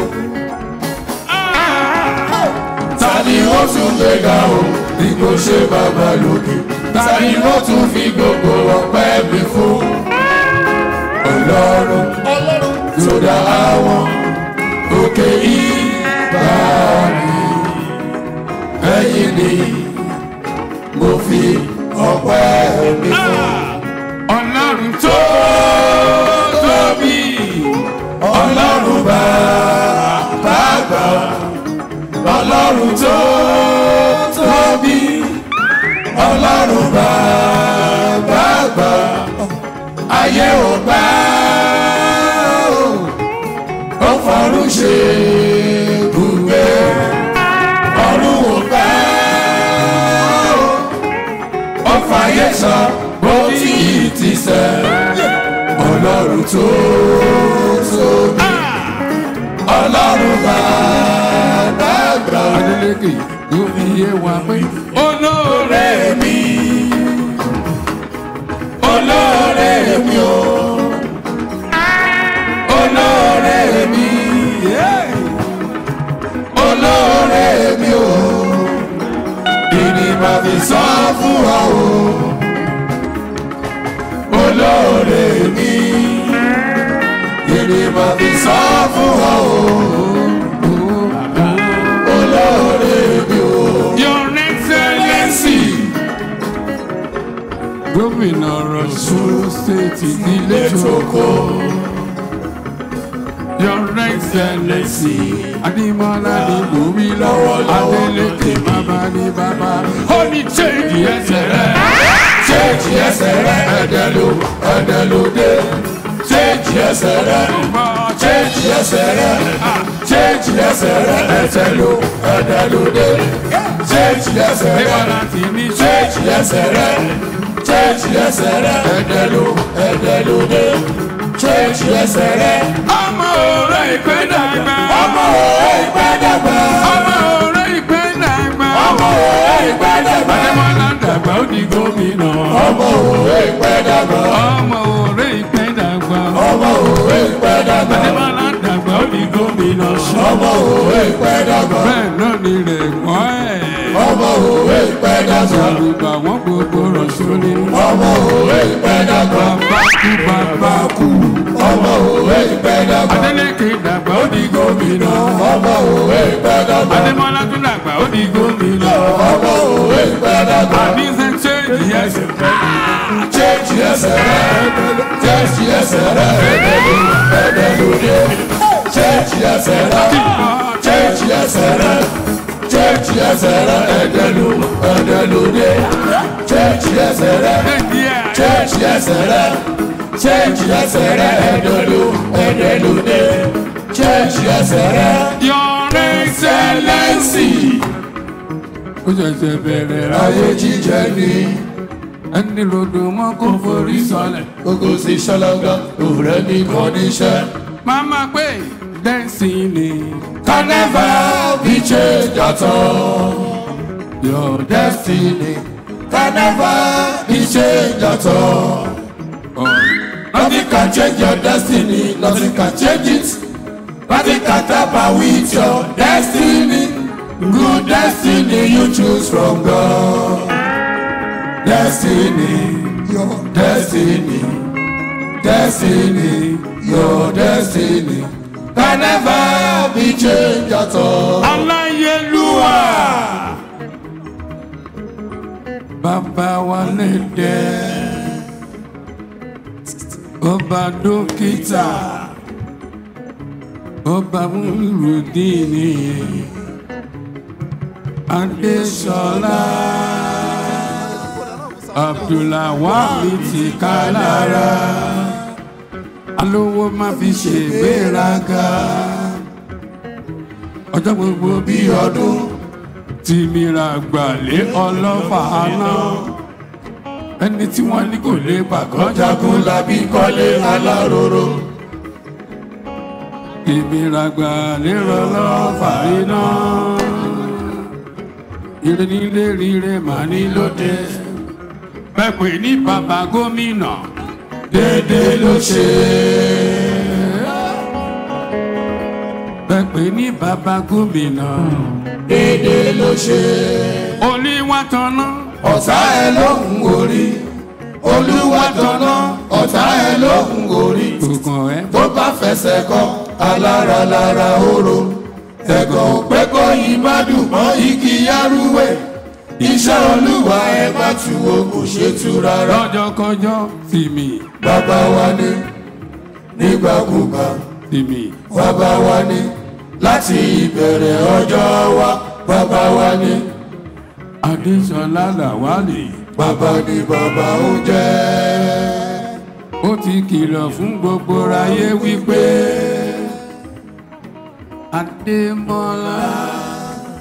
Ta ni ó tún gbéga o bí kò ṣe bàbá lókè? Ta ni ó tún fi gbogbo ọpẹ́ mi fún? Ọlọ́run tó dá àwọn òkè ìgbàanì ẹ̀yìn ni mo fi ọpẹ́ mi fún. Ọlọ́run tó tóbi, Ọlọ́run bàbá gbà. Ọlọ́run tó tóbi, Ọlọ́run bàbá gbà. Ayé ò gbà ó, ó fọ̀run ṣe ibùgbé. sẹ́ ọlọ́run tó tóbi ọlọ́run bàbá gbà. adeleke yóò fi yé wa pé olóore mi olóore mi o olóore mi olóore mi o ìní máa fi sọ fún ọ o olóore mi ìní máa fi sọ fún ọ o olóore mi o. your excellency gómìnà rọ̀ṣun stéètì nílé tókò your excellency adimola ni mo wí lọ́wọ́ adeleke bàbá ni bàbá ó ní chéèjì ẹsẹ̀ rẹ̀ Change ẹsẹ̀ rẹ̀ ẹ̀dẹ̀ ló ẹ̀dẹ̀ ló dé. Change ẹsẹ̀ rẹ̀ change ẹsẹ̀ rẹ̀ change ẹsẹ̀ rẹ̀ ẹ̀dẹ̀ ló ẹ̀dẹ̀ ló dé. Change ẹsẹ̀ rẹ̀ change ẹsẹ̀ rẹ̀ change ẹsẹ̀ rẹ̀ ẹ̀dẹ̀ ló ẹ̀dẹ̀ ló dé. Change ẹsẹ̀ rẹ̀. ọmọ òré ìpè dàgbà. Ọmọ òwe ìpẹ́ dàgbà. ọmọ òré ìpè dàgbà. Ọmọ òwe ìpẹ́ dàgbà. adémọlá dàgbà ó di gómìnà. Ọmọ òwe ìpẹ́ dàgbà. ọmọ òré ìpè dàgbà. Ọmọ òwe ìpẹ́ dàgbà. adémọlá dàgbà ó di gómìnà. Ọmọ òwe ìpẹ́ dàgbà. bẹ́ẹ̀ náà ni rẹ̀ wọ́n ẹ̀. Ọmọ òwe ìpẹ́ dàgbà. àlùbà wọn gbogbo rọ̀ṣọ́ ni. Ọmọ òwe ìpẹ́ dàgbà. bàbá kú bàbá kú. Ọmọ òwe ìpẹ́ dàgbà. adélékè dàgbà ó di gómìnà. Ọmọ òwe ìpẹ́ dàgbà. adémọlá tún dàgbà ó di gómìnà. Ọmọ òwe ìpẹ́ dàgbà. àníṣe chéèjì ẹsẹ̀ Change ẹsẹ̀ rẹ̀. Change ẹsẹ̀ rẹ̀. Ẹ̀dẹ̀ ló ẹ̀dẹ̀ ló dé. Change ẹsẹ̀ rẹ̀. Change ẹsẹ̀ rẹ̀. Change ẹsẹ̀ rẹ̀. Ẹ̀dẹ̀ ló ẹ̀dẹ̀ ló dé. Change ẹsẹ̀ rẹ̀. Change ẹsẹ̀ rẹ̀. Change ẹsẹ̀ rẹ̀. Ẹ̀dẹ̀ ló ẹ̀dẹ̀ ló dé. Change ẹsẹ̀ rẹ̀. Your Excellency. ó ṣẹ̀ṣẹ̀ bẹ̀rẹ̀ Ayé jíjẹ ni. ẹni rodo mọ́ kó forí sọlẹ̀. Gbogbo sí ṣọlọ́gá, òwúrẹ́ ní kọ́ níṣẹ́. Mama pé destiny Can never be changed at all. your Destiny can never be changed at all. Nothing can change your destiny, nothing can change it. Nothing can tamper with your destiny. Good destiny you choose from God. Destiny, your destiny, destiny, your destiny can never be changed at all. aláyélúwà bàbá wa lè dẹ́ ọba dókítà ọba múlùdíìní adéṣọlá abdulawami ti ká lára alówó má fi ṣègbéraga ọjọ́ gbogbo bí ọdún tí mìíràn gbàlé ọlọ́fà náà ẹni tí wọ́n ní kò lè pàgọ́ jagun labi kọ́lé aláróró. ìmìíràn gbàlé ọlọ́fà iná ire nílé rire màá ní lóde pẹ̀pẹ̀ ní bàbá gómìnà déédéé ló ṣe. pẹ̀pẹ̀ ní bàbá gómìnà déédéé ló ṣe. olíwà tọ́nà ọ̀tá ẹ lóhùn orí. olúwa tọ̀nà ọ̀tá ẹ lóhùn orí. gbọ̀ngàn ẹ tó bá fẹsẹ̀ kọ alára lára oró. ẹ̀gàn pé kó yí má dùn mọ́ igi yárúwé. iṣẹ́ olúwa ẹ bá tu o kò ṣe tu rárá. lọ́jọ́kọjọ́ tìmí bàbá wa ní nígbàkúgbà tìmí bàbá wa ní láti ìbẹ̀rẹ̀ ọjọ́ wa bàbá wa ní. adéṣọlá làwálì bàbá ni bàbá ó jẹ́. ó ti kìlọ̀ fún gbogbo ayé wípé adémọlá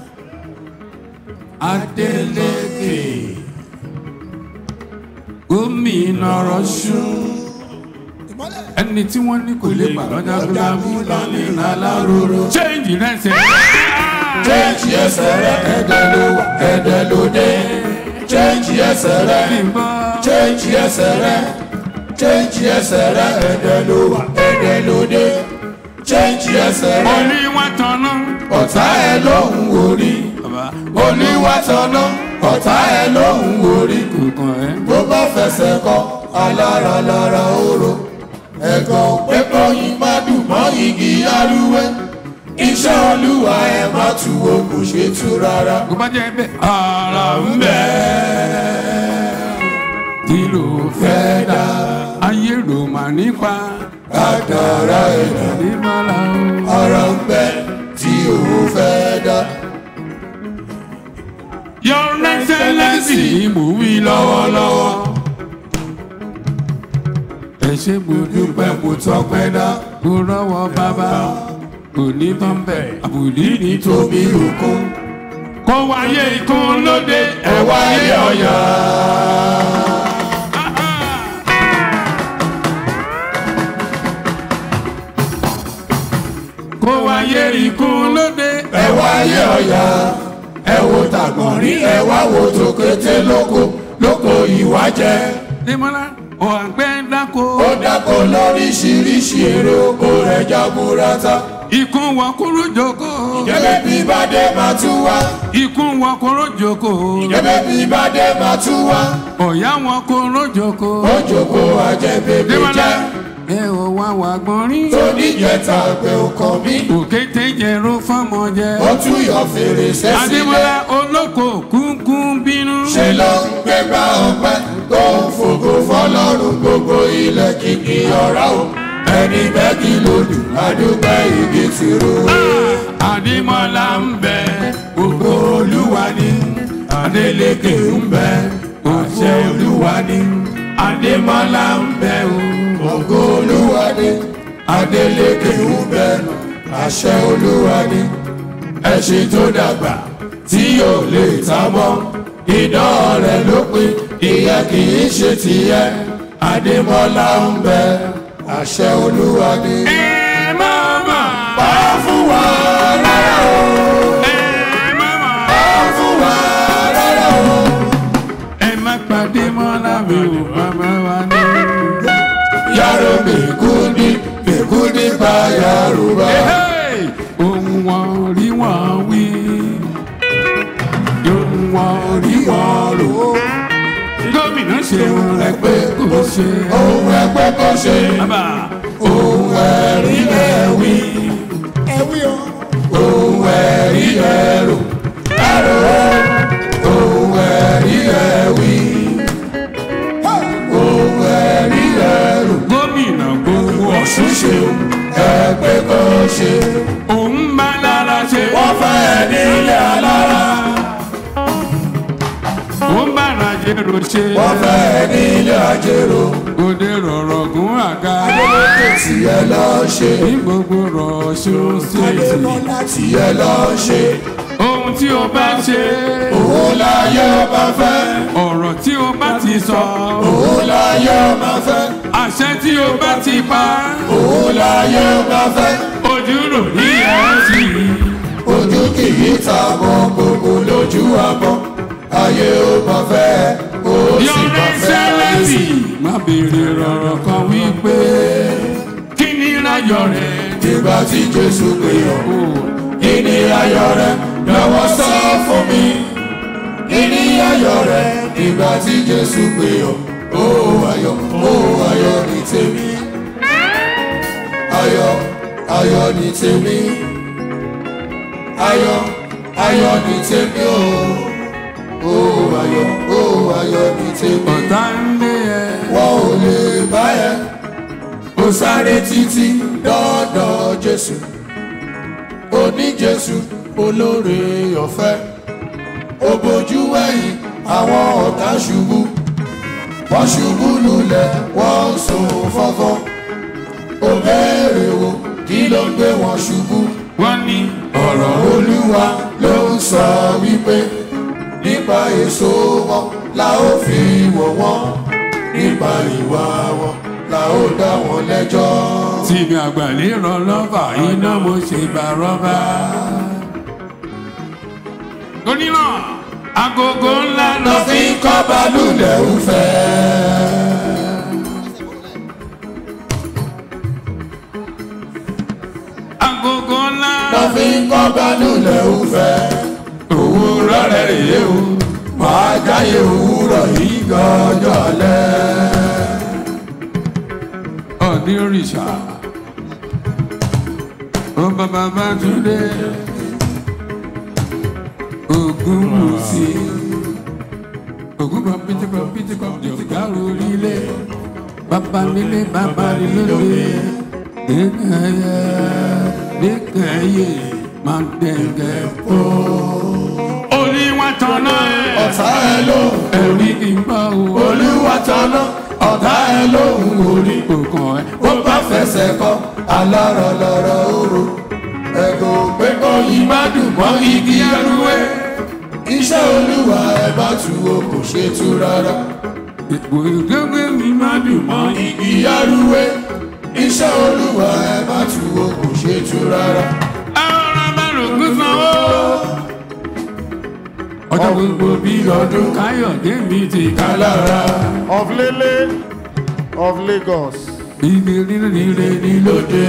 adélékè gómìnà. gómìnà rọ̀ṣùn ẹni tí wọ́n ní kò lè gbà lọ́jà gúlámù lọ́ní láláròrò. change rẹ̀ ṣe. Change ẹsẹ̀ rẹ̀ ẹ̀dẹ̀ ló wà ẹ̀dẹ̀ ló dé. Change ẹsẹ̀ rẹ̀ change ẹsẹ̀ rẹ̀ change ẹsẹ̀ rẹ̀ ẹ̀dẹ̀ ló wà ẹ̀dẹ̀ ló dé. Change ẹsẹ̀ rẹ̀ oníwà tọ̀nà. ọ̀tá ẹ̀ lóhùn orí. Oníwà tọ̀nà ọ̀tá ẹ̀ lóhùn orí. Bó bá fẹsẹ̀ kọ alára lára oró. Ẹ̀gàn pé kọ́yìn má dùn mọ́ igi arúwé. Iṣẹ́ olúwa ẹ̀ má tu wo kò ṣe tu rárá. kò bá jẹ́ bẹ́ẹ̀ ara ń bẹ̀. kí ló fẹ́ dá ayé ló mà nípa. Kádàrá ẹ̀dá níbàlá o. ara ń bẹ tí ò fẹ́ dá. Your Excellency mò ń wí lọ́wọ́lọ́wọ́. ẹ ṣe mo dúpẹ́ mo tọpẹ́ dá. mo rọ́wọ́ bàbá kò ní tán bẹ̀ àbùdí ní tóbi òkun. kó wáyé ikún lóde ẹ wáyé ọ̀yà. kó wáyé ikún lóde ẹ wáyé ọ̀yà ẹ wo tàgbọ̀nrín ẹ wá wo tòkété lóko lóko ìwájẹ. Nímọ̀lá ò àgbẹ̀ dáko. ó dáko lóríṣiríṣi èrè oko rẹ̀ jaburata. Ikún wọ kúrò jókòó. Ìjẹ́bẹ́ bí bàdé máa tún wá. Ikún wọ kúrò jókòó. Ìjẹ́bẹ́ bí bàdé máa tún wá. Ọ̀yá wọn kúrò jókòó. Ó jókòó àjẹbébé jẹ́. Ẹ ò wá wà gbọ́nrín. Tó níjẹta pé ó kàn mí. Òkété jẹ̀rọ fọ́mọ jẹ. Ó tún yọ fèrèsé sílẹ̀. Adémọ́lá olóko kúnkún bínú. Ṣé ló ń gbégbá ọpẹ́ tó ń fògo fọlọ́run gbogbo ilẹ̀ kìkì ọ̀rá o? Ẹni bẹ́ẹ̀kì lòdù adúgbò igi ti ro. Adémọ́lá ń bẹ gbogbo olúwa ni. Adélékè ń bẹ àṣẹ olúwa ni. Adémọ́lá ń bẹ o. Ògo olúwa ni. Adélékè ń bẹ àṣẹ olúwa ni. Ẹṣin tó dàgbà tí yóò lè ta mọ́. Idán rẹ̀ ló pin, ìyẹn kì í ṣe tìyẹ. Adémọ́lá ń bẹ àṣẹ olúwa ni. Ẹ máa mà. Pa fún wa rárá o. Ẹ máa mà. Pa fún wa rárá o. Ẹ má pàdé mọ́lá mi ò bàbá wa ní. Yàrá mèkúndí mèkúndí bá Yorùbá. Ohun wọn rí wọn wí. Ohun wọn rí wọn rò. Gómìnà ṣe ohun ẹgbẹ́ kò ṣe. Ohun ẹgbẹ́ kò ṣe. Ohun ẹ̀rí ẹ̀wí. Ẹ̀wí o. Ohun ẹ̀rí ẹ̀rù. Ẹ̀rù o. Ohun ẹ̀rí ẹ̀wí. Ohun ẹ̀rí ẹ̀rù. Gómìnà gbogbo Ọ̀ṣun ṣe ẹgbẹ́ kò ṣe. òun bá lára ṣe. Wọ́n fẹ́ nílé alára. Òun bá rajero ṣe. Wọ́n fẹ́ nílé ajérò. Òde rọ̀rọ̀ gún àga. Adélèké tiẹ̀ lọ ṣe. Ní gbogbo rọ̀ṣun ṣèṣì. Tiẹ̀ lọ ṣe. Ohun tí o bá ṣe. Òun láyé ọba fẹ́. Ọ̀rọ̀ tí o bá ti sọ. Òun láyé ọba fẹ́. Àṣẹ tí o bá ti pa. Òun láyé ọba fẹ́. Ojú rò ní ẹ̀sì. Ojú kì í ta mọ́ gbogbo lójú àmọ́. Ayé ọba fẹ́. Ó sì Your bá fẹ́ Excellency. Má béèrè rọ̀rọ̀ kan wípé. Kí ni ìráyọ̀ rẹ̀? Nígbà tí Jésù pè ọ́. Kí ni ayọ̀ rẹ̀? Lọ́wọ́ sọ fún mi. Kí ni ayọ̀ rẹ̀? Nígbà tí Jésù pè ọ́. Ó ayọ̀, ó ayọ̀ ní tèmi. Ayọ̀, ayọ̀ ní tèmi. Ayọ̀, ayọ̀ ní tèmi o. Ó ayọ̀, ó ayọ̀ ní tèmi. Ọ̀tá ń lé ẹ. Wọ́n ò lè bá ẹ. Ó sáré títí dọ́dọ̀ Jésù. Oní Jésù olóore ọ̀fẹ́. Ó bojú wẹ̀yìn àwọn ọ̀tá ṣubú. Wọ́n ṣubú lulẹ̀, wọ́n ń sùn fọ́fọ́. Ó béèrè wo kí ló ń gbé wọn ṣubú. Wọ́n ní ọ̀rọ̀ Olúwa ló ń sọ wípé nípa èso wọn la ó fi wọ̀ wọ́n. Nípa nípa ìwà wọn la ó dá wọn lẹ́jọ́. tí mi àgbà níran lọ́fà iná mo ṣe bá rọ́bà. torí náà agogo ńlá lọ fi ń kọ́ balùwẹ̀ òfẹ́. agogo ńlá lọ fi ń kọ́ balùwẹ̀ òfẹ́. òwúrọ̀ rẹ̀ rèé o máa jáyé òwúrọ̀ yìí gọ́jọ́ alẹ́. ọ̀ní òrìṣà ó bàbá bá túndé ogun mùsí ogun kan pété kan pété kan jọ̀gá orílẹ̀ bàbá nílé bàbá nílé nìkẹyẹ nìkẹyẹ máa dẹ̀gẹ̀ pọ̀. olúwa tọ̀nà ọ̀tá ẹ ló ẹ̀rí kì í bá o. olúwa tọ̀nà ọ̀tá ẹ ló ń orí kòkàn ẹ. ó bá fẹsẹ̀ kọ́ alárọ̀ lọ́rọ̀ òru ẹ̀gọ́ pé kó yí má dùn mọ́ igi ẹrúwé iṣẹ́ olúwa ẹ bá tu o kò ṣe tú rárá. Ipò ìgbẹ́gbẹ́ mi máa dùn mọ́ igi arúwé. Iṣẹ́ olúwa ẹ bá tu o kò ṣe tú rárá. Àwọn abárògùn sanwó. Ọjọ́ gbogbo bí ọdún Káyọ̀dé mi ti ká lára. Of Lele of Lagos. Ibi rírì rírì ní lóde.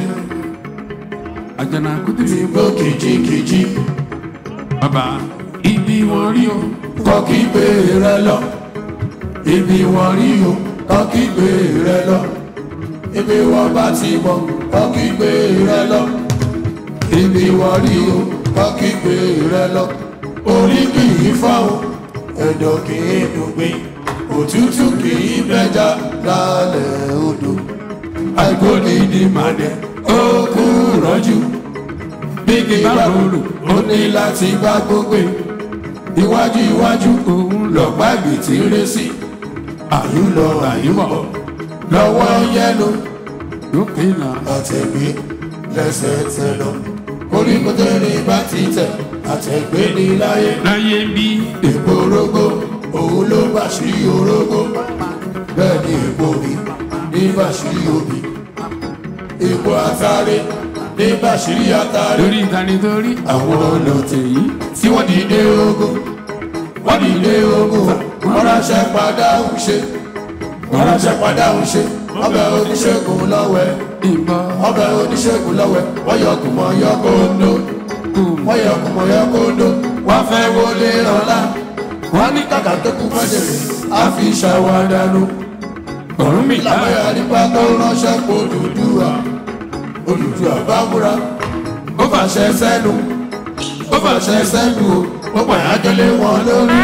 Àjànàkú tí mi gbó kìjikìji. Bàbá ibi wọn rí o kọ́ kí gbé rẹ lọ ibi wọn rí o kọ́ kí gbé rẹ lọ ibi wọn bá ti mọ kọ́ kí gbé rẹ lọ ibi wọn rí o kọ́ kí gbé rẹ lọ orí kì í fáwọn ẹ̀dọ̀ kì í dùgbìn òtútù kì í bẹja lálẹ́ odò àìkóni ní màdẹ ó kú rọ́jú bí kì í bá rorò ó ní láti bá gbogbo iwájú iwájú òun lọ́gbà gbètì rẹ̀ sí àyùlọ àyùbọ̀ lọ́wọ́ yẹnu lókè náà àtẹ̀gbé lẹ́sẹ̀ tẹ̀ lọ koríko tẹ̀lé bá ti tẹ̀ àtẹ̀gbé ní láyé láyé bí èpo orógbó òun ló bá sí orógbó bẹ́ẹ̀ ni èpo mi ní bàṣírí òbí èpo àtàrí ní bàṣírí àtàrí lórí ìtànítorí àwọn ọlọ́tẹ̀ yìí tí wọ́n dìde ogun wọ́n dìde ogun wọ́n ránṣẹ́ padà ń ṣe wọ́n ránṣẹ́ padà ń ṣe ọbẹ̀ oníṣègùn lọ́wẹ́ ọbẹ̀ oníṣègùn lọ́wẹ́ wọ́n yọ kùmọ̀ yọ kóńdó wọ́n yọ kùmọ̀ yọ kóńdó wọ́n fẹ́ wọlé ọ̀la wọ́n ní kàkà tó kú mọ́jẹ̀rẹ̀ á fi ṣàwádànù ọ̀run mi lábẹ́ àdìpá tó ránṣẹ́ kó dùdúwà olùdúwà bá múra ó fàṣẹ sẹ́nu ó fàṣẹ sẹ́nu o ó pàyájọ́ lé wọn lórí.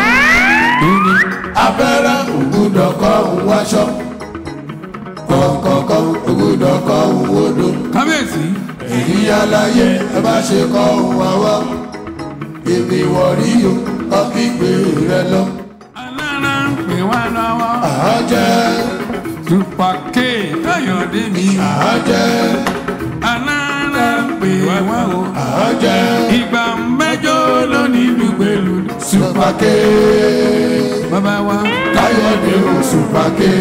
abẹ́rẹ́ ògùdọ̀kọ̀ òun wáṣọ kọ̀ọ̀kọ̀ọ̀kọ̀ ògùdọ̀kọ̀ òun wodò. kábíyèsí. èyí aláyé ẹ bá ṣe kọ́ òun àwọ̀ èmi wọ̀rí o kọ́ kí gbé rẹ lọ. alára ń pè wá lọ́wọ́. àájẹ́. tupake káyọ̀dé mi. àájẹ́. alára ń pè wá o. àájẹ́. ìgbà mẹ́jọ lónìí lùgbèlú. supake. bàbá wa. káyọ̀dé o supake.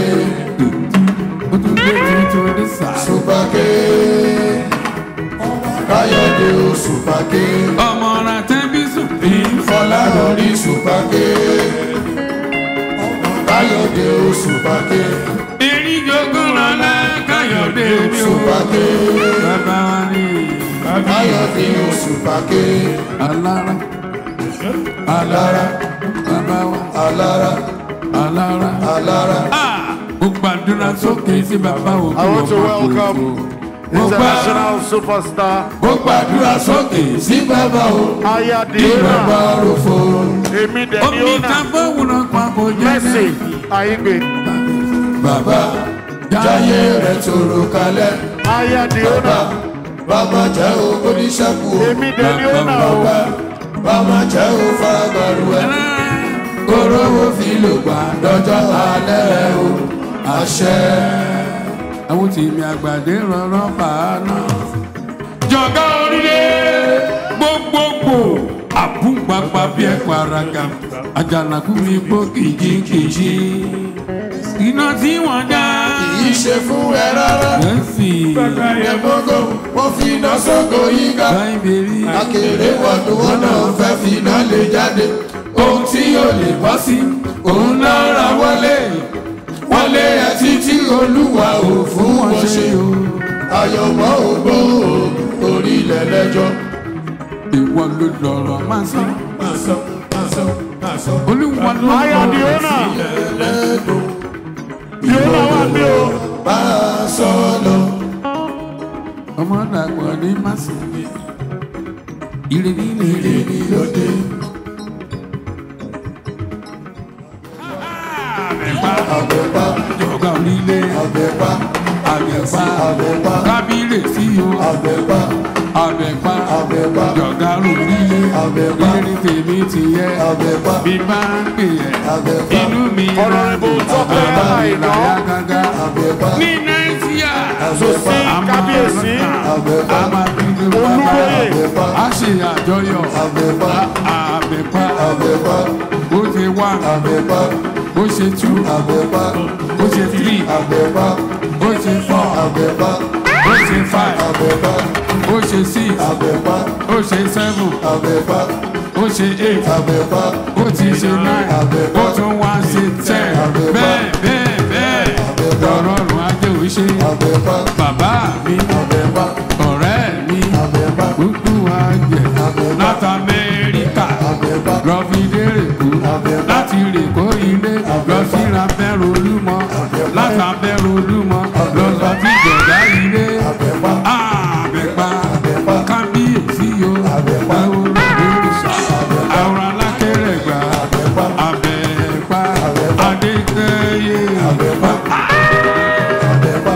o tún gbé tuntun ní sà. supake. káyọ̀dé o supake. ọmọ ra tẹ́bí sùn. ìfọlá lórí supake. káyọ̀dé o supake. erijogun lọ́la káyọ̀dé mi o. supake. bàbá wa ni. káyọ̀dé o supake. alára alára bàbá wa alára alára alára. ó gbàdúrà sókè sí bàbá òkú I want to welcome international superstar. ó gbàdúrà sókè sí bàbá o. Ayadina. bàbá rofo. Èmi dẹ̀ ni omi ó nà. ta fóònù papọ̀ jẹ́ Mercy Aigbe. bàbá jáyé rẹ̀ tòrò kalẹ̀. Ayadiona. bàbá jẹ́ o oníṣẹ́kù o. Èmi dẹ̀ ni ó nà o. bàbá jẹ́ o faragbàrú ẹ̀. kórówó fi lò gbà dọ́jọ́ alẹ́ o. àṣẹ. àwọn tèmi àgbàdé rọrọ fàánà. jọ̀gá orílẹ̀ gbogbogbò àbúgbàgbà bí ẹ̀kọ́ araga àjànàkú mi gbó kìjikìji. iná tí wọ́n dá. kì í ṣe fún ẹ rárá. Ẹ̀sì. Ẹ̀mọ́gò wọ́n fi iná sóko yíká. Akèrè wọ̀nù wọn náà fẹ́ fi iná lè jáde. Ohun tí yóò lè bọ́ sí, òun náà ra wọlé. Wọlé ẹ títí olúwa ò fún wọn ṣe o. Àyọ̀mọ́ ògbó orílẹ̀ lẹ́jọ́. Ìwọ ló lọ̀rọ̀ máa sọ. Máa sọ, máa sọ, máa sọ. Olúwa ló I am the lọ̀rọ̀ owner. sílẹ̀. The owner wà ní o. Máa sọ lọ. Ọmọ dàgbọ̀ ní Màsílẹ̀. Ìrèbí ni ìrèbí lóde. Àbẹ̀pá. Jọ̀gá onílé. Àbẹ̀pá. Àbẹ̀pá. Àbẹ̀pá. Kábírèsí o. Àbẹ̀pá. Àbẹ̀pá. Àbẹ̀pá. Jọ̀gá onílé. Àbẹ̀pá. Ilé ní tèmi ti yẹ. Àbẹ̀pá. Bí bá ń pè ẹ́. Àbẹ̀pá. Inú mi rẹ̀. Honourable Tọ́pẹ́ Àìná. Gágá. Àbẹ̀pá. Ní Nàìjíríà. Àbẹ̀pá. Kábíyèsí. Àbẹ̀pá. A máa fi lè wá Olúwòye. A ṣe àjọyọ̀. Àbẹ̀pá. Àbẹ̀pá. Àbẹ̀pá. Ó ṣe wá. Àbẹ̀pá. Ó ṣe tú. Àbẹ̀pá. Ó ṣe three. Àbẹ̀pá. Ó ṣe four. Àbẹ̀pá. Ó ṣe five. Àbẹ̀pá. Ó ṣe six. Àbẹ̀pá. Ó ṣe seven. Àbẹ̀pá. Ó ṣe eight. Àbẹ̀pá. Ó ti ṣe nine. Ó tún wá ṣe ten. Bẹ́ẹ̀ bẹ́ẹ̀ bẹ́ẹ̀. Lọ́rọ̀ ọ̀run ajé ò ṣe. Àbẹ̀pá. Bàbá mi. Àbẹ̀pá. Ọ̀rẹ́ mi. Àbẹ̀pá. Gbogbo àjẹ́. Láti Amẹ́ríkà. Àbẹ̀pá. Lọ fi dé Rèkó. Àbẹ̀pá. Láti Rèkó ilé. Lọ sí Abẹ́rù Olúmọ. Láti Abẹ́rù Olúmọ. Lọ lọ sí Jọ̀dá ilé. Àbẹ̀pá. Àbẹ̀pá. Kábíyèsí o. Àbẹ̀pá. Olùsà. Àwọn alákẹ́rẹ̀ gbà. Àbẹ̀pá. Adékẹ́yẹ. Àbẹ̀pá. Àbẹ̀pá.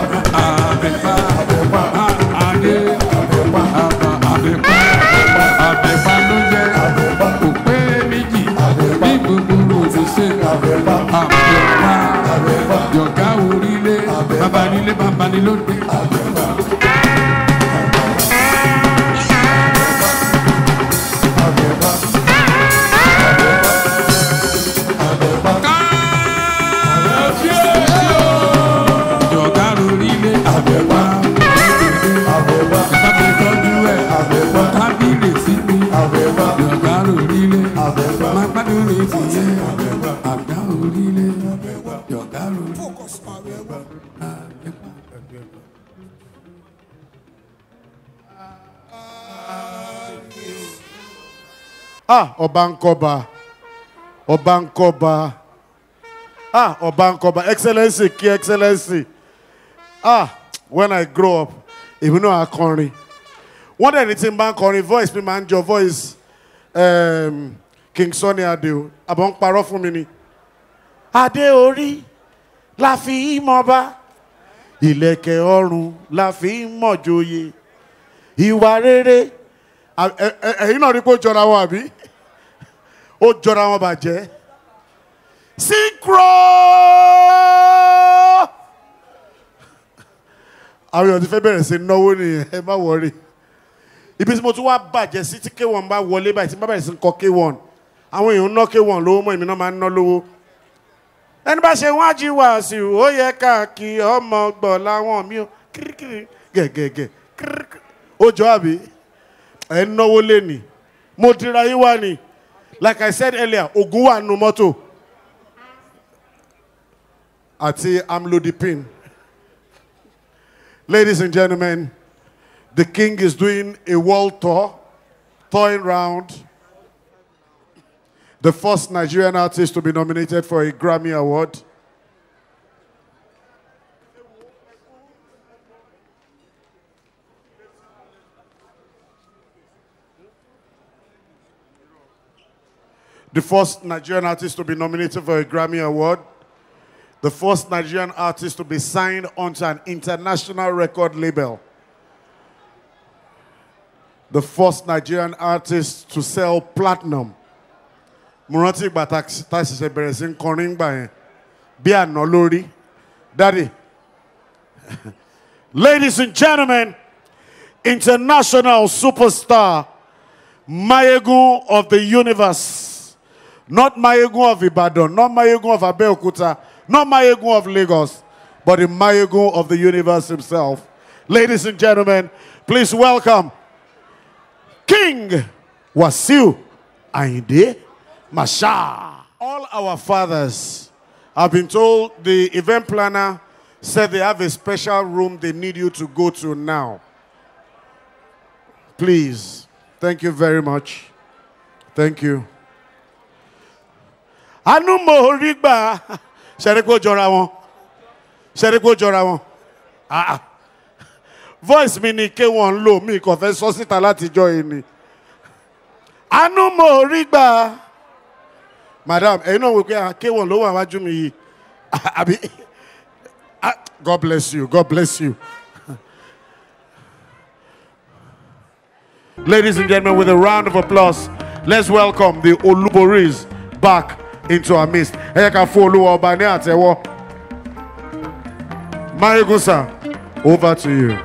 Adé. Àbá. Àbẹ̀pá. Àbẹ̀pá ló jẹ́. Òpé méjì. Bí gbogbo ròdì ṣe. Àbẹ̀pá. Yọ̀gá orílẹ̀. Bàbá nílé bàbá ní lóde. Yọ̀gá orílẹ̀. Àbẹ̀pá. Àbẹ̀pá ti tọ́jú ẹ̀. Àbẹ̀pá. Kábíyèsí mi. Àbẹ̀pá. Yọ̀gá orílẹ̀. Àbẹ̀pá. Má gbádùn ní tìyẹ́. Àbẹ̀pá. Àgbá orílẹ̀. Yọ̀gá orílẹ̀. ah ọba nkọba ọba nkọba ah ọba nkọba excellency kí excellency ah when i grow up èmi náà akọrin wọ́n dẹ̀ ní tí n bá ń kọrin voice mi máa ń jọ voice um, king sunny adé o àbọ̀ ń parọ́ fún mi ni. adé orí la fi í mọba ìlẹ̀kẹ̀ ọrùn la fi í mọ̀jòyè ìwà rere à- ẹ- ẹ- ẹ̀yin náà rí pé ó jọra wọn àbí ó jọra wọn bàjẹ́ synchro àwọn èèyàn ti fẹ́ bẹ̀rẹ̀ sí náwó nìyẹn ẹ má wọrí ibi tí mo tún wá bàjẹ́ sí tí k1 bá wọlé báyìí tí n bá bẹ̀rẹ̀ sí kọ k1 àwọn èèyàn ń ná k1 lówó mọ́ èmi náà máa ń ná lówó ẹni bá ṣe wọ́n á jí wàásù ó yẹ káàkiri ọmọ gbọ̀ láwọn mi ò kirikiri gẹ̀gẹ̀gẹ̀ kirikiri ó jọ àbí ẹ̀ ń náwó lẹ́nìí mo dira yín wá ni like i said earlier ogun wà nù mọ́tò àti amlodipine ladies and gentlemen the king is doing a world tour touring round the first nigerian artist to be nominated for a grammy award the first Nigerian artist to be nominated for a Grammy Award, the first Nigerian artist to be signed onto an international record label, the first Nigerian artist to sell platinum. Mo rántí ìgbà tá tá a ṣẹ̀ṣẹ̀ bẹ̀rẹ̀ sí ń kọrin gbà yẹn bí àná lórí. Daddy. Ladies and gentlemen, international superstar, Mayegun of the universe. Not Mayegun of Ibadan, not Mayegun of Abeokuta, Not Mayegun of Lagos, but the Mayegun of the universe himself. Ladies and gentlemen, please welcome King Wasiu Ainde Masha. All our fathers have been told the event planner said they have a special room they need you to go to now. Please. Thank you very much. Thank you. Àánú mo rí gbà ṣẹ́rí pé ó jọra wọn ṣẹ́rí pé ó jọra wọn Ah, ah. voice mi ni ké wọn ń lò mí kò fẹ́ sọ síta látijọ́ yìí ni. Àánú mo rí gbà madam ẹ̀yin náà wò pé ah, ké wọn ló wà wájú mi yìí àbí Ah, God bless you God bless you. Ladies and gentlemen, with a round of applause, let's welcome the Oluboris back into our midst. Ẹ jẹ́ ká fún Olúwa ọba ní àtẹ́wọ́. Mayegun sir, over to you.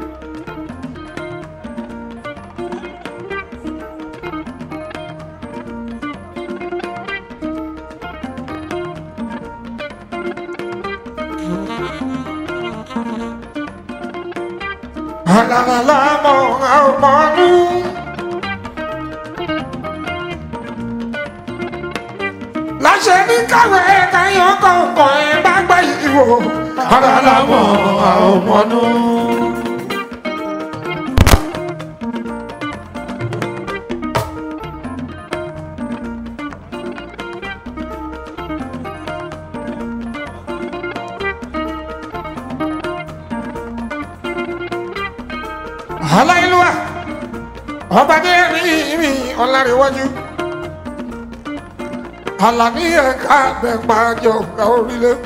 Alalalamo aumanu Láṣẹ ní káwé káyọ̀ kọ̀ọ̀kan ẹ̀ bá gbá ìwò. Alalalamo aumanu. Aláìlúwà ọba dé rí mi ọ̀làríwájú. Àlàní ẹ̀ka bẹ̀pà jọ̀gá orílẹ̀.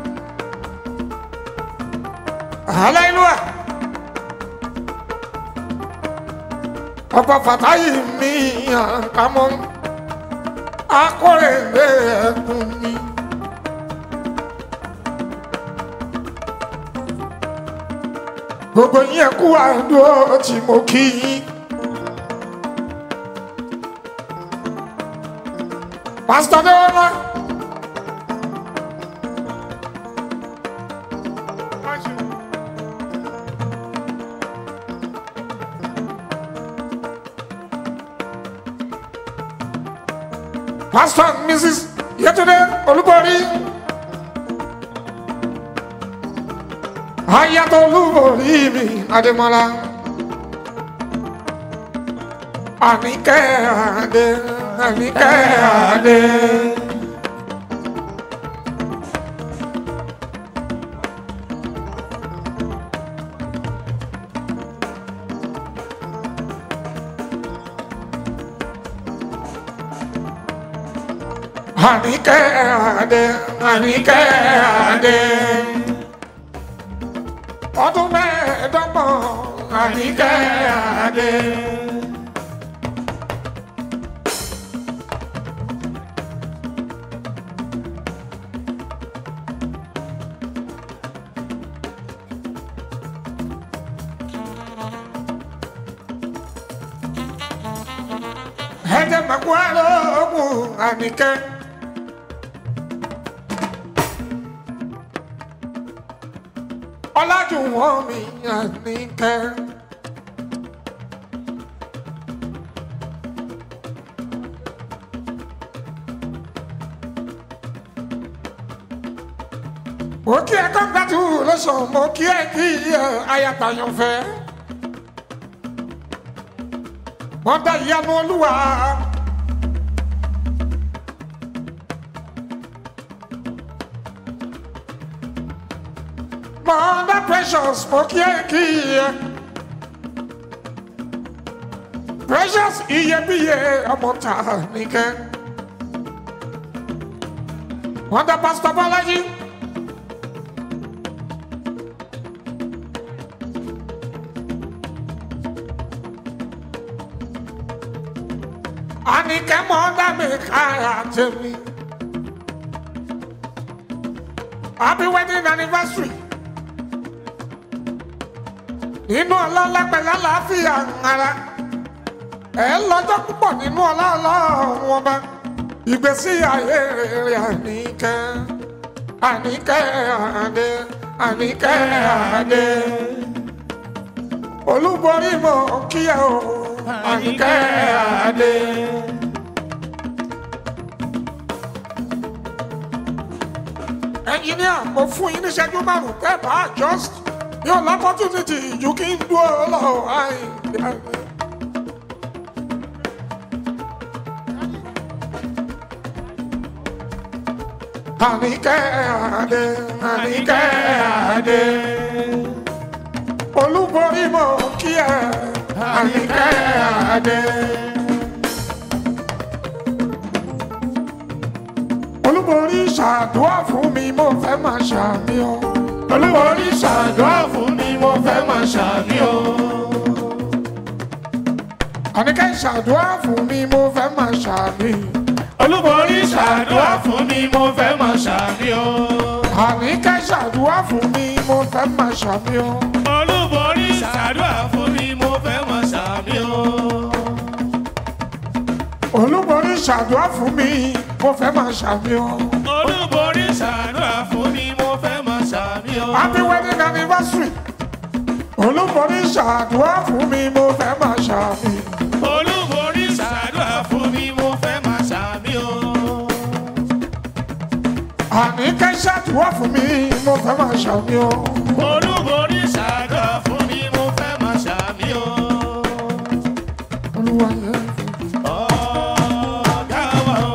Aláìlúwà ọba Fàtáyì mi àkámọ́ akọ̀rẹ̀lẹ̀ ẹ̀kún mi. gbogbo yín kú àdúró tí mo kí yín. pásítọ̀ Adéwọlá. pásítọ̀ Mrs. Yétúndé Olúborí. Ayatọ̀ Olúborí mi Adémọ́lá. Àníkẹ́ Adé, Àníkẹ́ Adé. Àníkẹ́ Adé, Àníkẹ́ Adé ọdún mẹ́ẹ̀ẹ́dọ́gbọ̀n àníkẹ́ adé. ẹ̀jẹ̀ màkúwá lóògùn àníkẹ́. ọlájúwọ̀n mi àníkẹ́. mo kí ẹ congratulation mo kí ẹ kí ẹ ayatayọ̀fẹ́. mọ́tà ìyanu olúwa. Mother precious, mo kí ẹ kí ẹ. Precious iyebíye ọmọ ta nìkẹ́. Mother Pastor Bọ́lájí. Àníkẹ́ mọ́dà mi kára tèmi. Happy wedding anniversary nínú ọlọ́lá pẹ̀lú àlàáfíà ara ẹ̀ lọ́jọ́ púpọ̀ nínú ọlá ọlọ́run ọba ìgbésí ayé rere àníkẹ́ àníkẹ́ àdé àníkẹ́ àdé olúborí mo kí ẹ o àníkẹ́ àdé. ẹnjìníà mo fún yín níṣẹ́jú márùn-ún tẹ́ bá just yóò lọ́pọ́túnìtì ju kí n dúró lọ àìdí. Àníkẹ́ àdé, àníkẹ́ àdé. Olúborí mo kí ẹ, àníkẹ́ àdé. Olúborí ṣàdúrà fún mi, mo fẹ́ máa ṣàmì o. Olúborí ṣàdúrà fún mi, mo fẹ́ máa ṣàmì o. Àníkẹ́ ṣàdúrà fún mi, mo fẹ́ máa ṣàmì olúborí ṣàdúrà fún mi mo fẹ́ máa ṣàmì o. àníkẹ́ ṣàdúrà fún mi mo fẹ́ máa ṣàmì o. olúborí ṣàdúrà fún mi mo fẹ́ máa ṣàmì o. olúborí ṣàdúrà fún mi mo fẹ́ máa ṣàmì o. olúborí ṣàdúrà fún mi mo fẹ́ máa ṣàmì o. happy wedding anniversary. olúborí ṣàdúrà fún mi mo fẹ́ máa ṣàmì. olúborí ṣàdúrà fún mi mo fẹ́ máa ṣàmì o. àníkẹ́ ṣàdúrà fún mi mo fẹ́ máa ṣàmì o. olúborí ṣàdúrà fún mi mo fẹ́ máa ṣàmì o. olúwa yẹn. ọ̀gá wa o.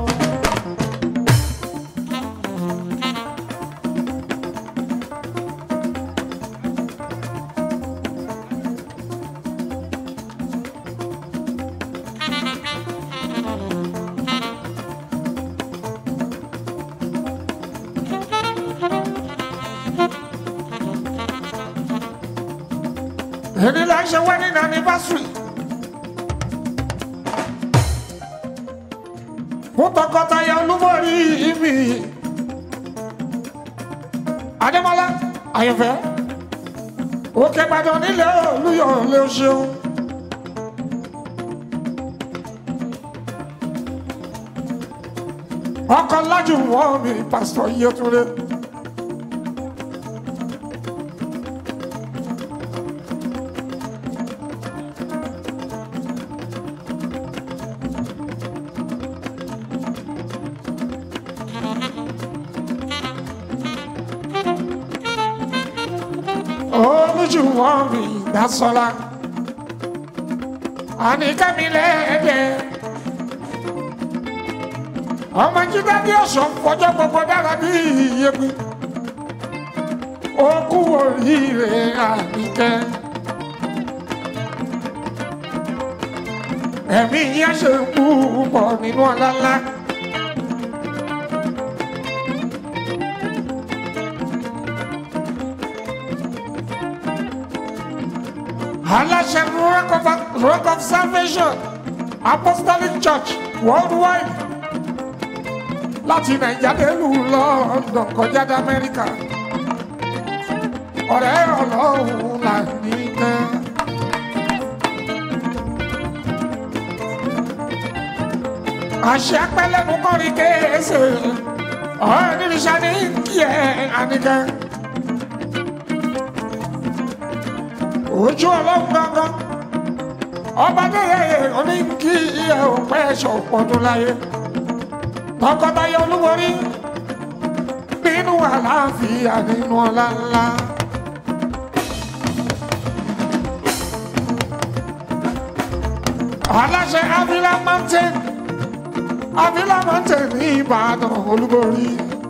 èmi là ń ṣe wedding anniversary. fún tọkọtaya olúborí mi. adémọlá àyẹ̀fẹ́ òkè ìbàdàn nílé olúyọ̀ lé o ṣeun. ọkọ lájú wọn mi pásítọ̀ yẹtúndé. olójú wọn mi dasọlá àníkàmí lẹ́ẹ̀dẹ̀ ọmọ jíjá bí ọ̀sán fọjọ́ gbogbo dára bí iyebi okú oríire àníkẹ́ ẹ̀mí yẹn ṣe púpọ̀ nínú ọ̀làlá. aláṣẹ rock of rock of salvation apostolic church worldwide láti nàìjíríà délùú london kọjá dé amẹ́ríkà ọ̀rẹ́ ọlọ́run là ní kẹ́. àṣẹ apẹ́lẹ́nu kọrin kéésì ọ̀rẹ́ nírisà ní kí ẹ àníkẹ́. ojú ọlọ́run gangan ọba dẹ́yẹ oní kí iye òpẹ́ ẹ̀ṣọ́ pọ̀dún láyé tọkọtaya olúborí nínú àlàáfíà nínú ọlá ńlá. aláṣẹ avila mountain avila mountain ní ìbàdàn olúborí.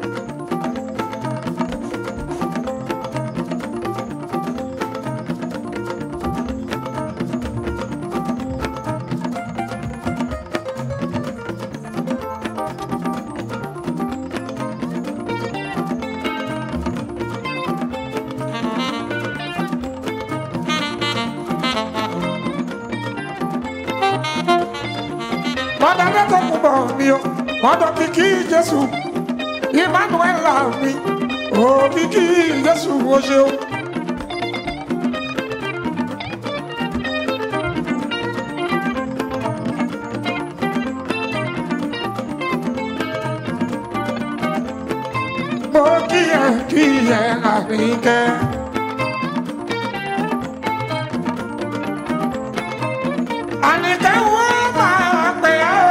mọ́dà lẹ́tọ̀ kò bọ̀ mí o mọ́dà kìkì jésù emmanuel mi ò kìkì jésù o ṣeun. mo kí ẹ àríkẹ́. àníkẹ́ wọ́n máa pè ọ́.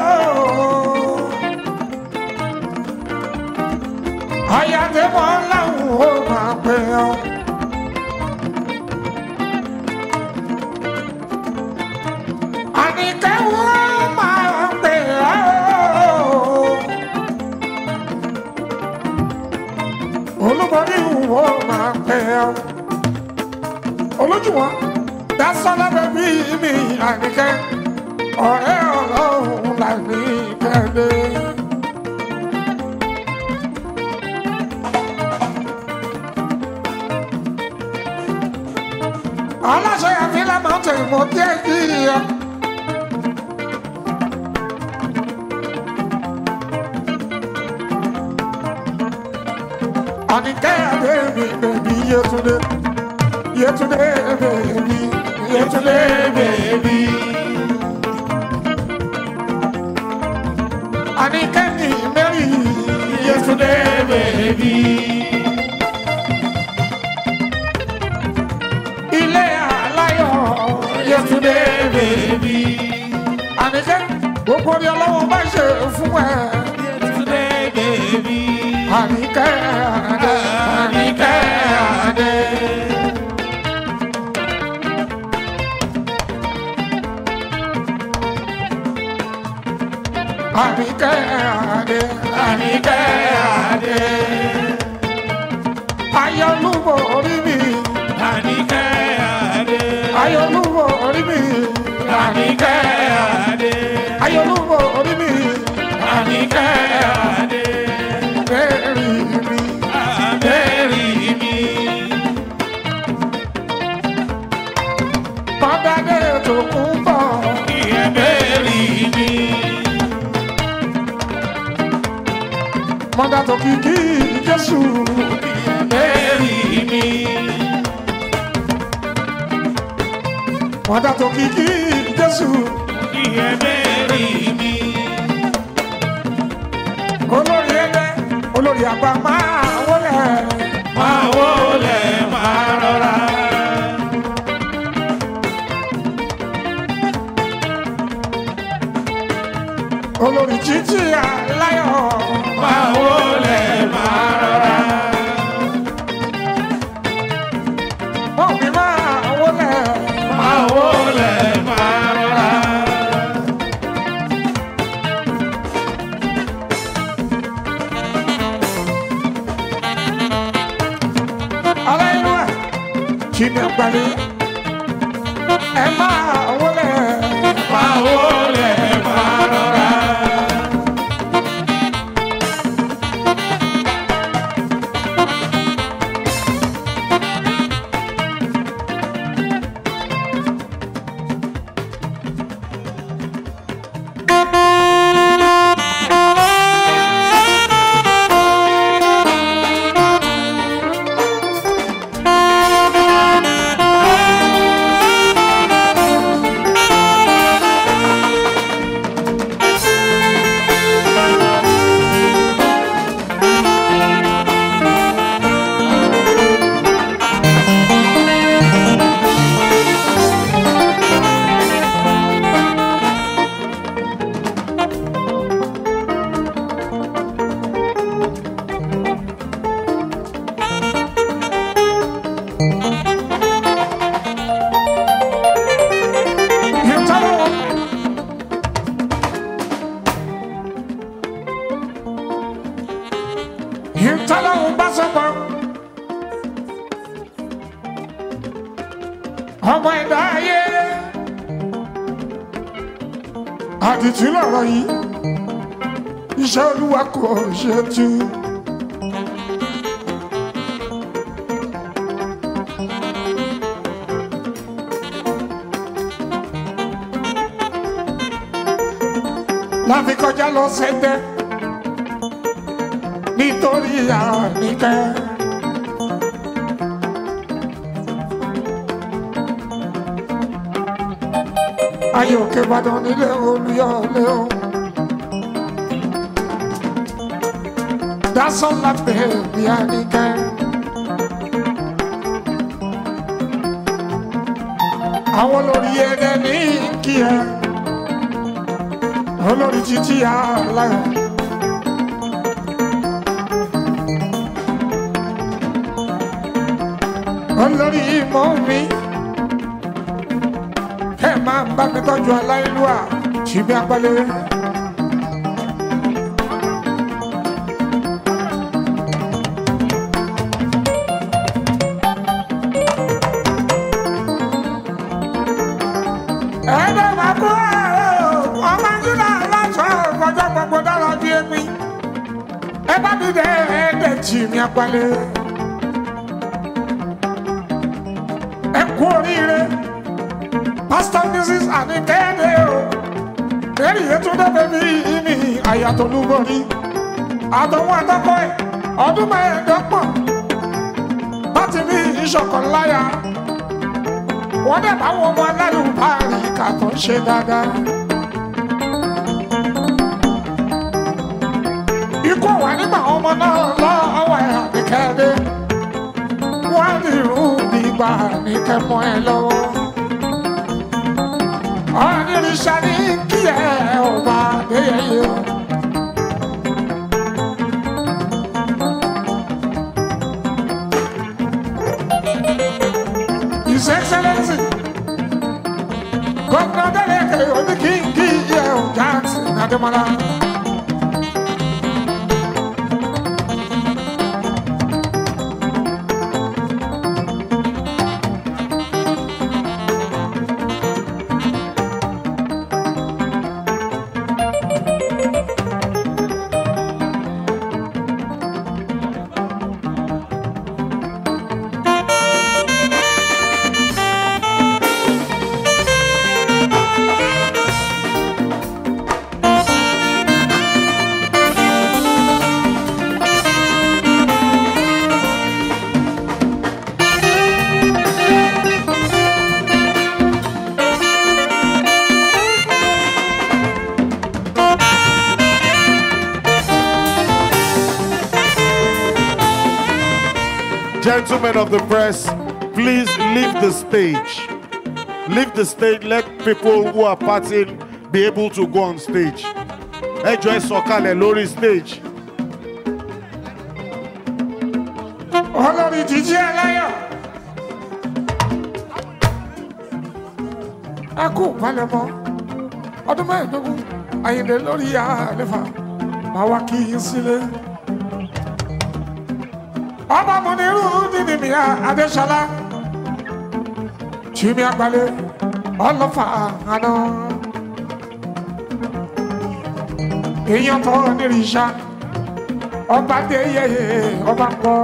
ayàdébọ̀ làwọn ò máa pè ọ́. àníkẹ́ wọ́n máa pè ọ́. olúborí wo máa pè ọ́. olójúwọ́n dásọ́lá bẹ́bí mi àníkẹ́ ọ̀rẹ́ ọlọ́run là ní kẹ́lẹ́. aláṣẹ àfihàn máa ń tẹ̀ mọ́ díẹ̀ yìí ya. àníkẹ́ àbẹ́bí bẹ̀bí yétúndé yétúndé bẹ̀bí yétúndé bẹ̀bí. àníkẹ́ ní mẹ́rì yétúndé bẹ̀bí. ilé aláyọ̀ yétúndé bẹ̀bí. àníkẹ́ gbogbo ní ọlọ́wọ́ bá ṣe fún ẹ. yétúndé bẹ̀bí. àníkẹ́ àdé àníkẹ́ àdé. àníkẹ́ àdé àníkẹ́ àdé. ayọ̀lúbọ̀ orí mi. àníkẹ́ àdé. ayọ̀lúbọ̀ orí mi. àníkẹ́ àdé. ayọ̀lúbọ̀ orí mi. àníkẹ́ àdé. bẹ́ẹ̀rì mi. bẹ́ẹ̀rì mi. mọ́dádé tó kún bọ̀. ìyẹn bẹ́ẹ̀rì mi. mọ́dá tó kìkì jésù bẹ́ẹ̀rì mi. mọ́dá tó kìkì jésù bẹ́ẹ̀rì mi. olórí ẹgbẹ́ olórí àgbà máa wọlé. máa wọlé máa rọra. olórí títí aláyọ̀. máa wọlé máa rọra. wọ́n fi máa wọlé. máa wọlé máa rọra. aláìlú ẹ̀ kí ni pẹ̀lú ẹ máa wọlé. máa wọlé máa rọra. ìtọ́lọ́hún bá sọ̀pọ̀. ọmọ ẹ̀dá ayé àdìtú lọ̀rọ̀ yìí iṣẹ́ olúwa kò ṣe tú. láfi kọjá lọ sẹ́gbẹ́ nítorí àníkẹ́. ayé òkè ìbàdàn nílé olúyọ̀lé o. Dasola bẹ̀ẹ̀bí àníkẹ́. Àwọn olórí ẹ̀dẹ̀ ní kí ẹ. Olórí títí àláyọ̀. Olórí ìmọ̀ mi. Ẹ máa bá mi tọ́jú aláìlúwà. Ṣìbí apálẹ̀. ẹ̀ẹ́dẹ̀ máa kó àárẹ̀ o ọmọ nílà aláṣọ ọjọ́ gbogbo dára bí èmi ẹ bá mi dẹ ẹ̀ẹ́dẹ̀ tì mí apalẹ̀ ẹ kú oríire pásítọ̀ mrs anikẹ́dẹ́ o lẹ́rì yẹtúndé bẹ́bí ìmì àyàtọ̀lúborí àtọ̀wọ́ àtọ́kọ́ ẹ̀ ọdún mẹ́ẹ̀ẹ́dọ́gbọ̀n láti ní ìṣọ̀kan láyà wọ́n dẹ̀ bá wọn ọmọ alálùbárí kà tó ń ṣe dáadáa. ikú wà nígbà ọmọ náà lọ́wọ́ ẹ̀ àbíkẹ́dé wọ́n á ní irú nígbà ní kẹ́mọ́ ẹ lọ́wọ́. ọ̀nìrìṣà ní kí ẹ ọba adéyẹyẹ o. His Excellency, Governor Deleke Onikingi Yeo Jackson Ademola. Gentlemen of the press, please leave the stage. Leave the stage. Let people who are partying be able to go on stage. Ẹ jọ̀ọ́ ẹ sọ̀kalẹ̀ lórí stage. olórí jíjí ẹlẹ́yọ̀. ẹ kú palẹ̀mọ́ ọdún mẹ́ẹ̀ẹ́dógún àyìnlé lórí àlefa máa wá kí yín sílé. ọba Muniru nínú mi Adéṣọlá tìmí àgbálẹ̀ ọlọ́fà àná. èèyàn tó nírìíṣà ọba dé yẹyẹ ọba ń bọ̀.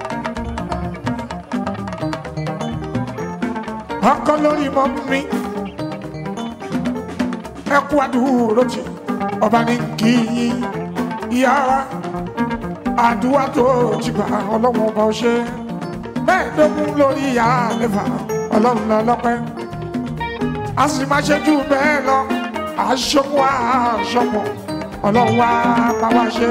ọkọ lórí mọ mi ẹ kú àdúró tì ọba ní kí yín yára àdúrà tó ti gbà ọlọ́run ọba ọṣẹ mẹ́ẹ̀ẹ́dógún lórí ìyá àlefa ọlọ́run lọ́lọ́pẹ́ a sì máa ṣe jù bẹ́ẹ̀ lọ àṣọpọ̀ àṣọpọ̀ ọlọ́run wa bá wa ṣe.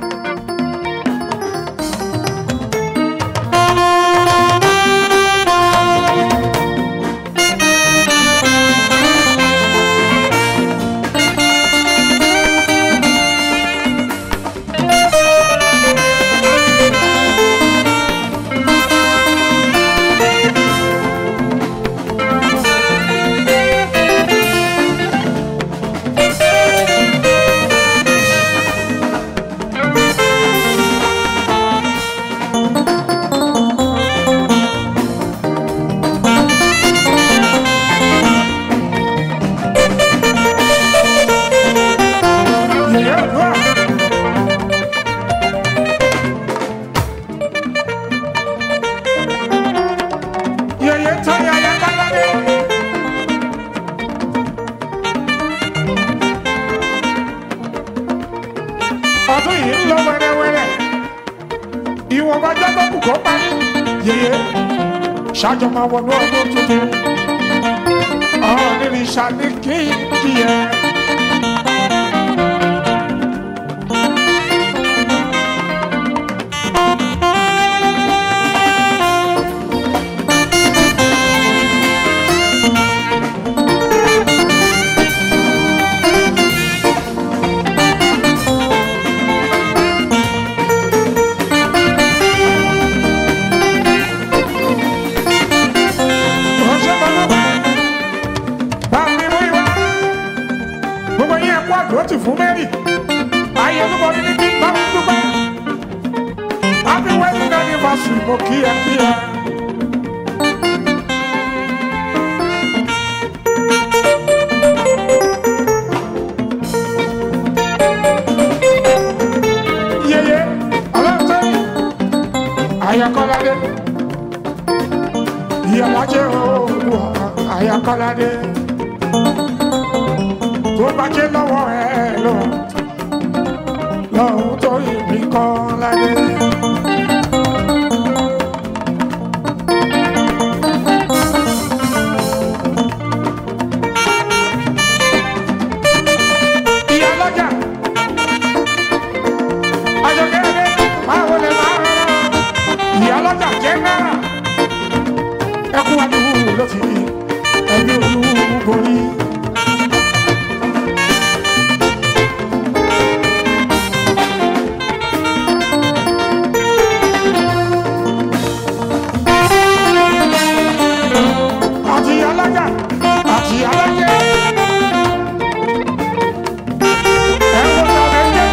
yẹyẹ tó yẹyẹ kálọ́dé. ọdún yìí ń lọ wẹ́rẹ́wẹ́rẹ́ ìwọ̀nba jọ́tọ̀ kù kó parí yẹyẹ ṣáàjọ máa wọnú ọdún tuntun ọ̀ọ́nìrìn ṣàní kí kí ẹ. kó àdúrótì fún mary ayé olúborí ní kí n bá mi dúpẹ́ happy wedding anniversary mo kí ẹ kí ẹ. yeye ọlọ́tẹ́yìn ayakọ́ládé ìyàlájẹ́ òòlù ayakọ́ládé tó bá jẹ́ lọ́wọ́ ẹ lọ lọ́hùn tó yìnbí kọ́ ládé. ìyàlájà àjọkẹ́rẹ́ máa wọlé máa rárá ìyàlájà jẹ́ náírà ẹkún adúlù ló ti ẹbí olúborí. àti alájà àti alájẹ. ẹ̀wọ̀n tàbí ẹ̀jẹ̀.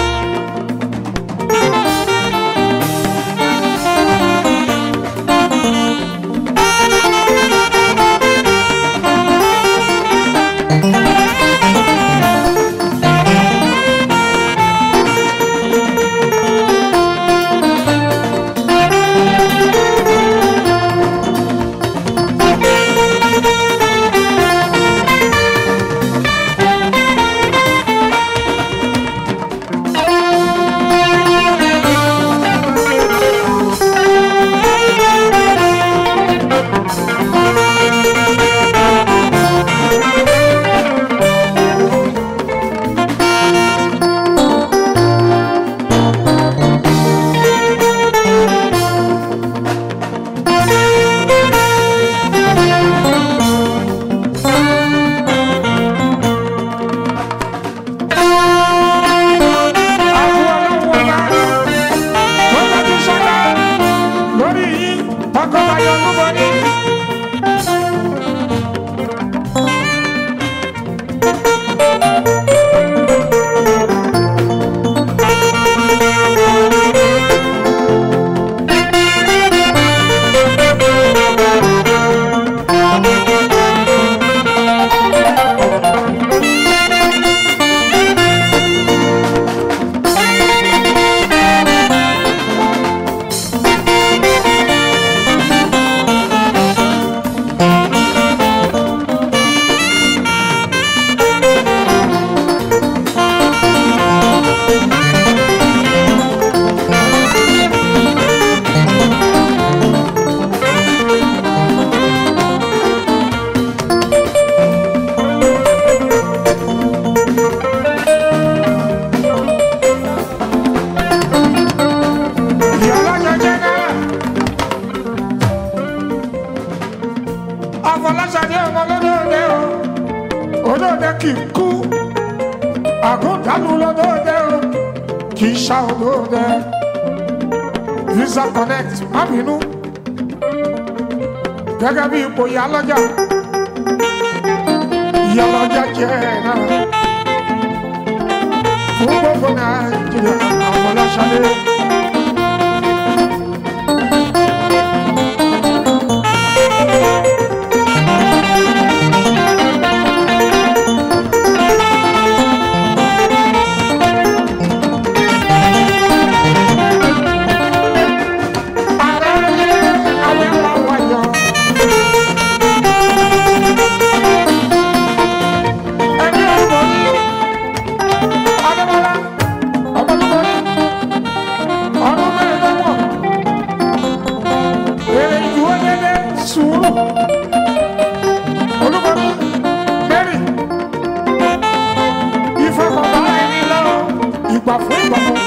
lórí yìí tọkọtaya olúborí. afọláṣadé ọmọ lọ́dọọdẹ o olóòdẹ kì í kú àgùntàlù lọ́dọọdẹ o kì í ṣá olóòdẹ visa connect má bínú gẹ́gẹ́ bí ipò ìyálọ́jà ìyálọ́jà jẹ́ náà fún gbogbo nàìjíríà afọláṣadé. ìgbà fún ìgbà fún.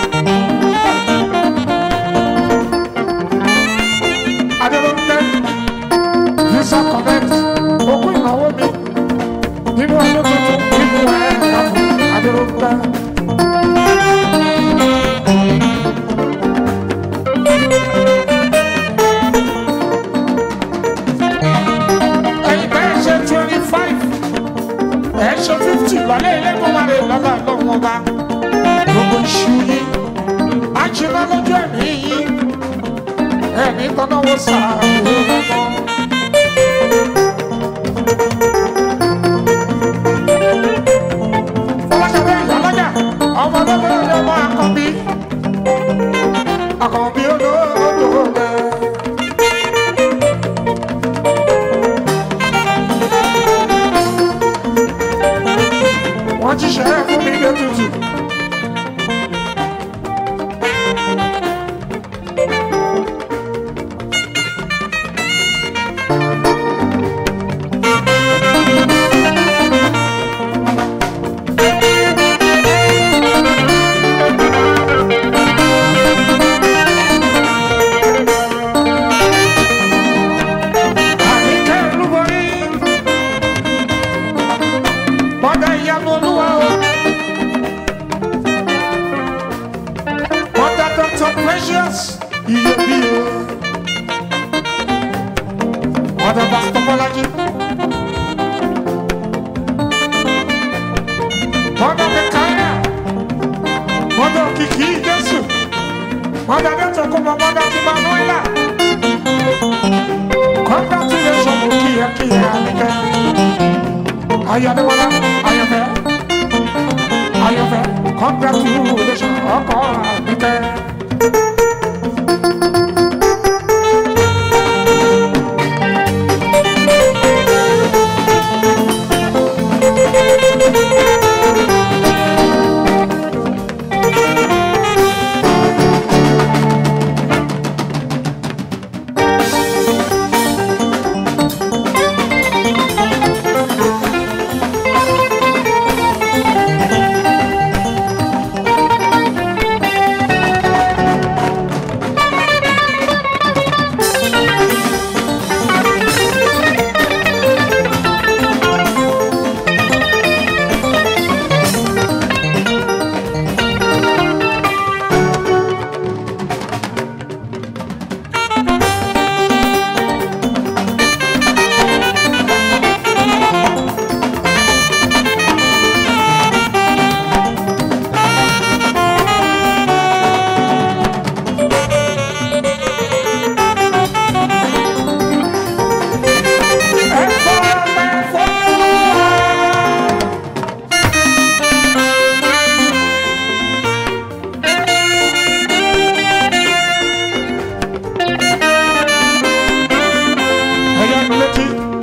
Adélóńtẹ́ Visa Connect ogún ìnáwó mi nínú ọdún tuntun nínú ẹ̀ ẹ̀ka fún Adélóńtẹ́. Ẹ̀yin bẹ́ẹ̀ ṣe twenty five ẹ̀ ṣe fifty lọ́lẹ́ ilé tó máa rè lọ́lá lọ́wọ́ bá gbogbo iṣu yín á jiná lójú ẹ̀mí yín ẹ̀mí tọ́náwó sàárò lọ́wọ́. fọláṣadé ìyálọ́jà ọmọ lọ́lọ́ ọmọ àkọ́bí àkọ́bí olóòdò rẹ̀. wọ́n ti ṣe é fún mi lé tutù. Àníkẹ́ olúborí mọ́dà ìyanu olúwa o. mọ́dà dr precious iyebíye. mọ́dà pastor bọ́lájí. mọ́dà mẹ́káyà. mọ́dà òkìkí jésù. mọ́dà dẹ́tọ̀ kọ́mọ mọ́dà tí manuela. congratulations kíyà kíyà nìkẹ́. ayọ̀dẹ́wọlá ayọ̀fẹ́ ayọ̀fẹ́ congratulations ọkọ àbíkẹ́. ẹ̀yà mi létí.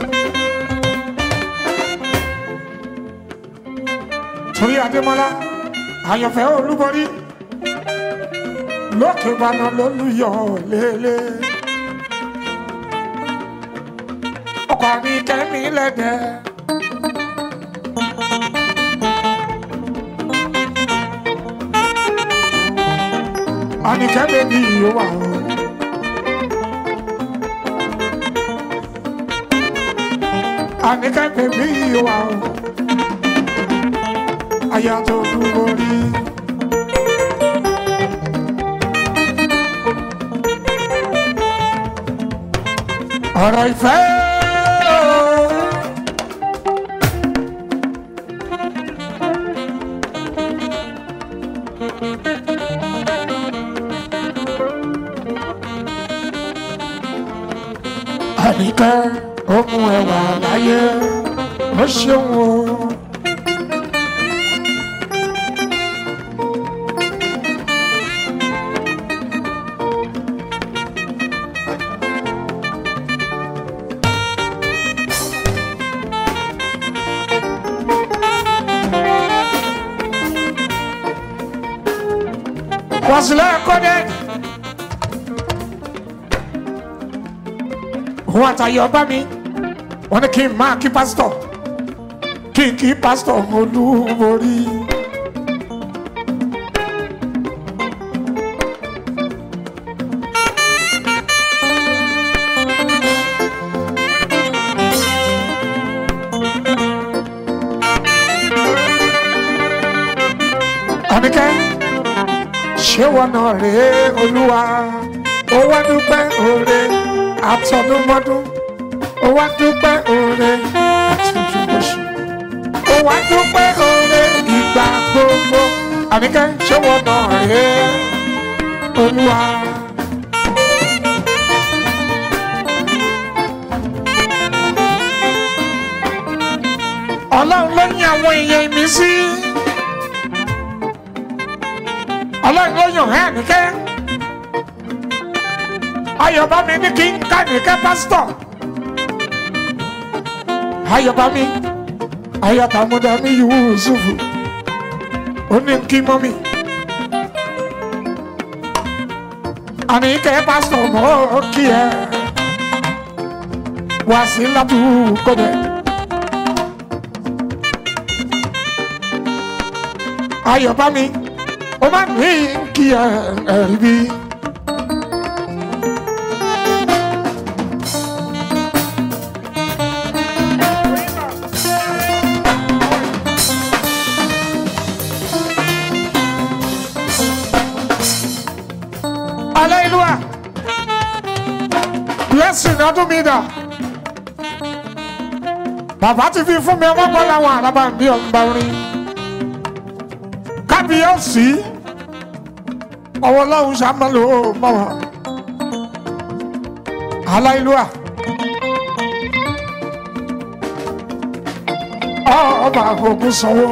torí adémọlá àyànfẹ́ olúborí lókè ìbàdàn lólùyọ̀ lélẹ̀. ọkọ̀ mi kẹ́mi lẹ́dẹ̀. àníkẹ́ bèbí yóò wà o. àníkẹ́ bèbí yóò wà o. aya tó dúró rí. ọ̀rọ̀ ìfẹ́ o. àníkẹ́ ó mú ẹwà láyé ó ṣeun o. wàsílẹ̀ kọ́dẹ̀. òun àtàyè ọba mi wọn ní kí n máa kí pásítọ̀ kí n kí pásítọ̀ olúborí. àníkẹ́ ṣé wọn náà rèé olúwa ó wá dúpẹ́ òre àtọdúnmọ́dún ó wá dúpẹ́ òre àtúntúnbọ̀ṣù ó wá dúpẹ́ òre ìgbà àníkẹ́ ṣé wọ́n náà rèé olúwa. ọlọ́run ló ní àwọn èèyàn mi sí. ọlọ́run ló yàn ẹ́ àníkẹ́. ayọ̀bámi ní kí n ká nìkẹ́ pásítọ̀. ayọ̀bámi ayọ̀tàmúdàmí yusufu ó ní kí mọ́mí. àníkẹ́ pásítọ̀ mọ́ kí ẹ wá sí látúkọ́ dẹ̀. ayọ̀bámi ó máa ní kí ẹ ẹ̀rí bí. Hallelujah. Blessing ọdún mi dà. Bàbá ti fi fún mi ọmọ bọ́ láwọn àràbà bí ọ̀nba orin. Kábíyèsí. Ọwọ́ ọlọ́run ṣàmọ́lò mọ́ wọn. Hallelujah. Ọba àgùnkùn sanwó.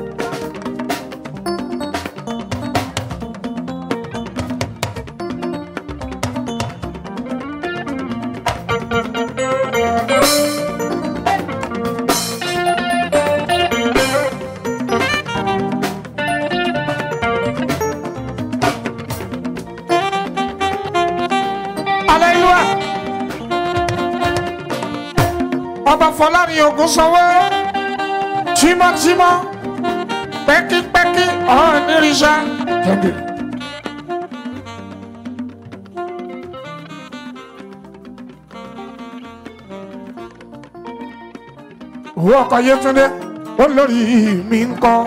Hallelujah. Ọba Fọlárin Ògùn sanwó. Tímọ́tímọ́. Pẹ́kípẹ́kí ọ̀hún nírìṣà. Thank you. Owó ọkọ̀ Yétúndé olórí mi ń kọ́.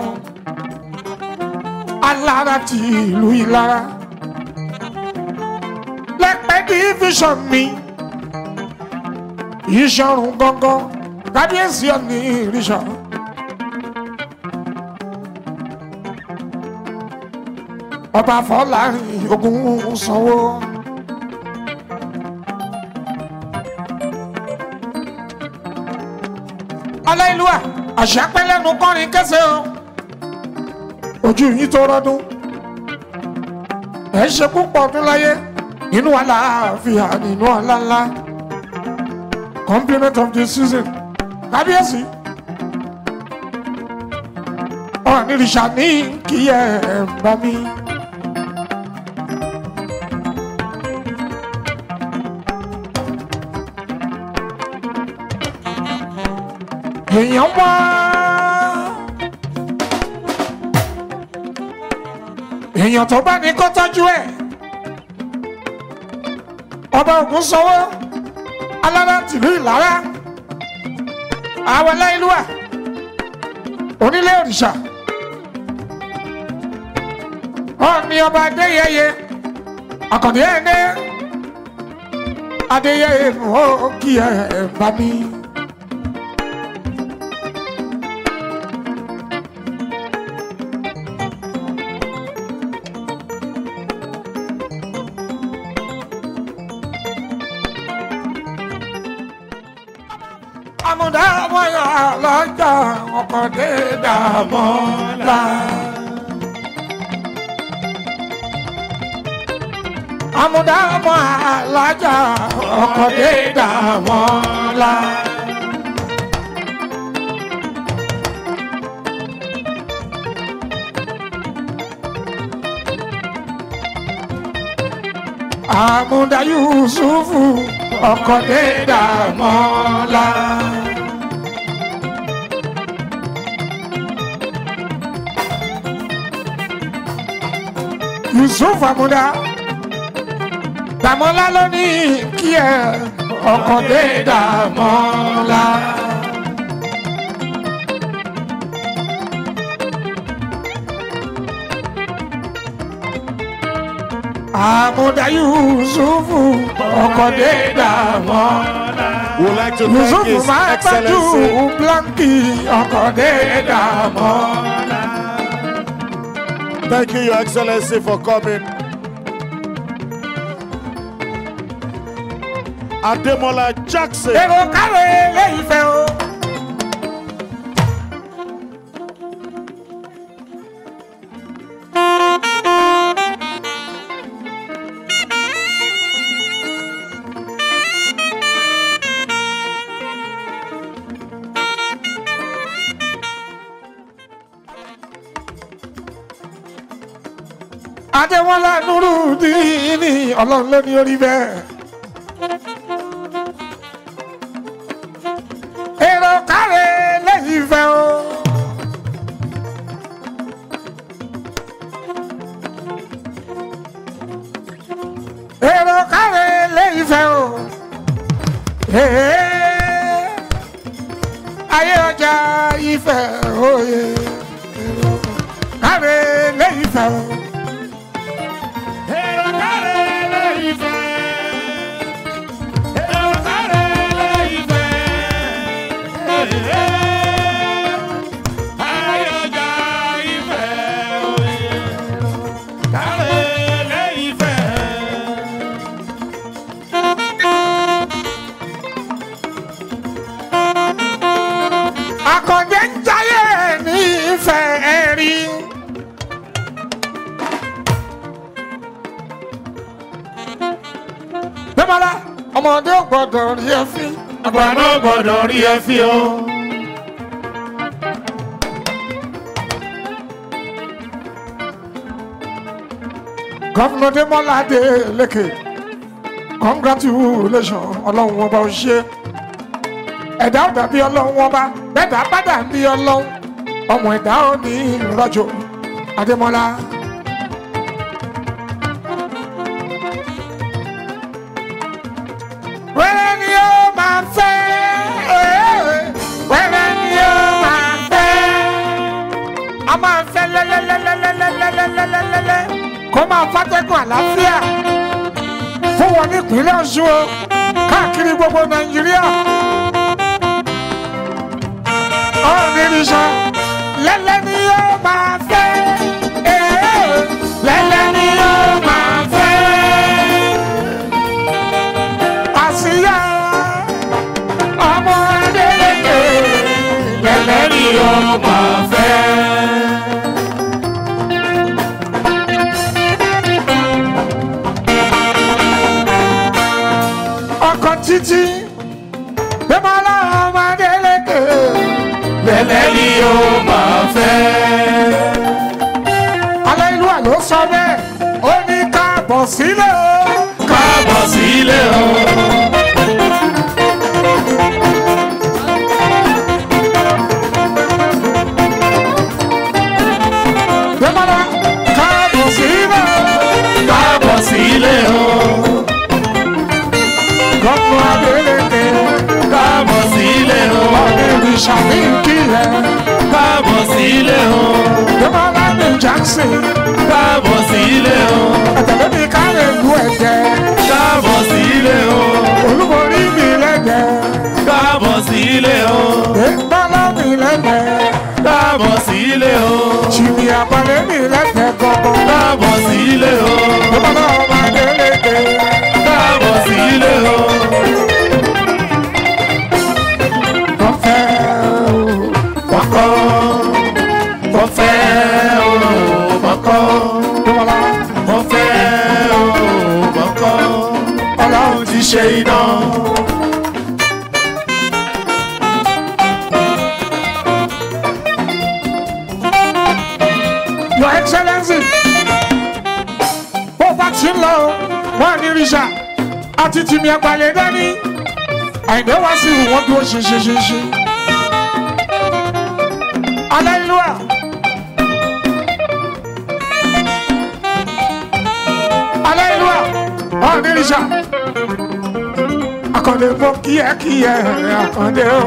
Alára ti ìlú Ìlara. Lẹ́pẹ́ division mi. Ìṣọ̀rùn gangan. Kábíyèsí ọ̀nì ìrìṣà. Ọba Fọlárin Ògùn sanwó. Aláìlúwà àṣà pẹ́lẹ́nu kọrin kẹsẹ̀ o. Ojú yìí tó rọ́dún. Ẹ ṣe púpọ̀ ọdún láyé nínú àlàáfíà nínú ọ̀làlá. Compliment of the season. Kábíyèsí. Ọ̀nìrìṣà ní kí ẹ bá mi. èèyàn wá. èèyàn tó bá ní kó tọ́jú ẹ̀. ọba ògùn sanwó alára tìlú ìlara àwọn aláìlúwà onílé òrìṣà ọ̀ọ́ni ọba adéyẹyẹ àkàndé ẹ̀ẹ́nẹ́ adéyẹyẹ mọ́ kí ẹ bá mi. àmúdá wáyà lọ́jà ọkọ̀ dé dààmú la. àmúdá wáyà lọ́jà ọkọ̀ dé dààmú la. àmúdá yusufu ọkọ̀ dé dààmú la. yusuf amuda dàmọ́lá ló ní kí ẹ ọkọ̀ dé dàmọ́lá. àmúdá yusufu ọkọ̀ dé dàmọ́lá. Would like to thank yusufu His máa tọ́jú Excellency. blanki ọkọ̀ dé dàmọ́lá. Thank you, Your Excellency, for coming. Ademola Jackson. èrò káre lẹ́yìn fẹ́ o. adéwọlá nurudini ọlọ́run ló ní orí bẹ́ẹ̀. èrò káre lẹ́yìn fẹ́ o. èrò káre lẹ́yìn fẹ́ o. Ee, ayé ọjà ìfẹ́ òye. èrò káre lẹ́yìn fẹ́ o. èrò káre lẹ́yìn fẹ́. èrò káre lẹ́yìn fẹ́. Ayọ̀jà ìfẹ́ òye. Káre lẹ́yìn fẹ́. Akọ̀dé ń jayé ní ìfẹ́ rí. Bẹ́mọ̀lá, ọmọdé ò gbọ́dọ̀ rí ẹ fín. Àgbà náà gbọ́dọ̀ rí ẹ fi o. Gọ́fúnà Démọ́lá Adélékè, congratulation ọlọ́run ọba ò ṣe. Ẹ̀dá ò dàbí ọlọ́run ọba, bẹ́ẹ̀dá bá dàbí ọlọ́run, ọmọ ẹ̀dá ò ní ìrọ́jò. Adémọ́lá. Wẹ́rẹ́ ni ó máa fẹ́, wẹ́rẹ́ ni ó máa fẹ́. A máa fẹ́ lẹ́lẹ́lẹ́lẹ́lẹ́lẹ́lẹ́lẹ́lẹ́lẹ́ kó máa fàtẹ́gùn àlàáfíà fún wọn nípínlẹ̀ ọ̀ṣun o káàkiri gbogbo nàìjíríà. ọ̀rìn ìrìnsà lẹ́lẹ́ ni yóò máa fẹ́ ee, lẹ́lẹ́ ni yóò máa fẹ́. àṣìyá ọmọ adélèké lẹ́lẹ́ ni yóò máa fẹ́. ọkọ̀ títí bímọ́lá ọmọdé lékè lẹ́lẹ́ ni ó máa fẹ́. alẹ́ ìlú àlọ́ sọ bẹ́ẹ̀ ó ní káàbọ̀ sílẹ̀ o. Káàbọ̀ sílé o. bímọ́lá káàbọ̀ sílẹ̀ o. Káàbọ̀ sílé o. gọ́fún adélékè Káàbọ̀ sílé o. ọ̀gbìn ìṣàfihàn rẹ̀ Káàbọ̀ sílé o. bímọ́lá ní jackson Káàbọ̀ sílé o. ẹ̀tẹ̀lẹ́ mi káre lu ẹ̀jẹ̀ Káàbọ̀ sílé o. olúborí mi lẹ́jẹ̀ Káàbọ̀ sílé o. bímọ́lá mi lẹ́jẹ̀ Káàbọ̀ sílé o. ṣìmì àpàlẹ́ mi lẹ́jẹ̀ gọ́gọ́ Káàbọ̀ sílé o. bímọ́lá ọmọ adélékè Káàbọ̀ sílé o. kọfẹ́ o Mọ́kọ́. Mo fẹ́ o. Mọ́kọ́. bímọ́lá Mo fẹ́ o. Mọ́kọ́. Ọlọ́run ti ṣe iná. your excellency bó bá ti ń lọ wọn ní rìṣà àti tìmí àgbàlẹ̀ dání àìdè wá sí ìwọ̀n dúró ṣinṣinṣinṣi aleluya aleluya wọn ní rìṣà akọ̀dé mọ kíákíá akọ̀dé o.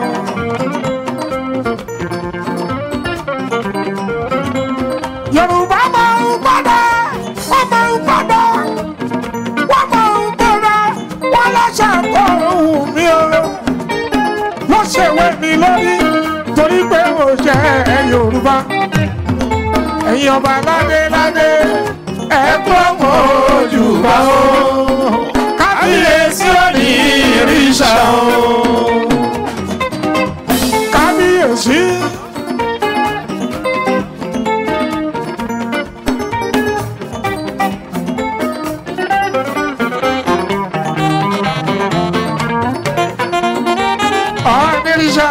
yorùbá máa ń padà wọ́n máa ń padà wọ́n máa ń padà wọ́n lọ́sẹ̀ kọ́ ohun mi o ló ṣèwé mi lórí torí pé mo jẹ́ yorùbá ẹ̀yin ọba ládé ládé ẹ̀gbọ́n mọ́ ojú bá o kábíyèsí ò ní ìrìṣà o kábíyèsí. ọ̀nìrìṣà.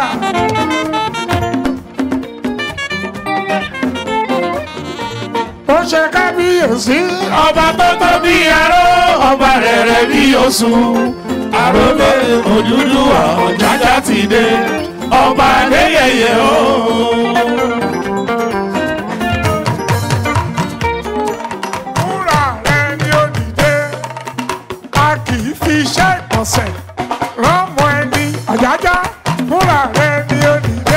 ó ṣe kábíyèsí. ọba tó tó bí aró ọba rẹ̀rẹ̀ bí oṣù àròlé Odùduwà Ọ̀jájá ti dé ọba adéyẹyẹ o. Fúnra rẹ̀ ni ó dìde, a kì í fi iṣẹ́ ìkọ̀sẹ̀ rọ́mọ ẹni Ọ̀jájá. Fúnra rẹ̀ ni ó dìde.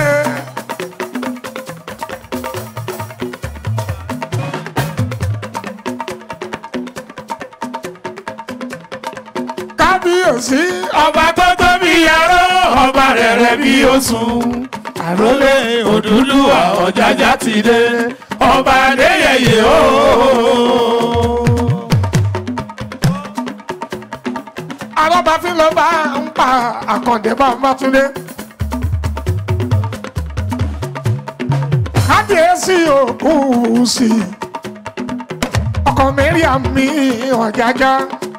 Kábíyèsí. ọba tó tó bí aró ọba rẹ̀rẹ̀ bí oṣù àròlé Odùduwà Ọ̀jájá ti dé ọba adéyẹyẹ o. Alábàáfin ló bá ń pa àkàndé bá ń bá túnde. Kábíyèsí òkú sí i. Ọkọ Mẹ́ríàm mi Ọ̀jájá.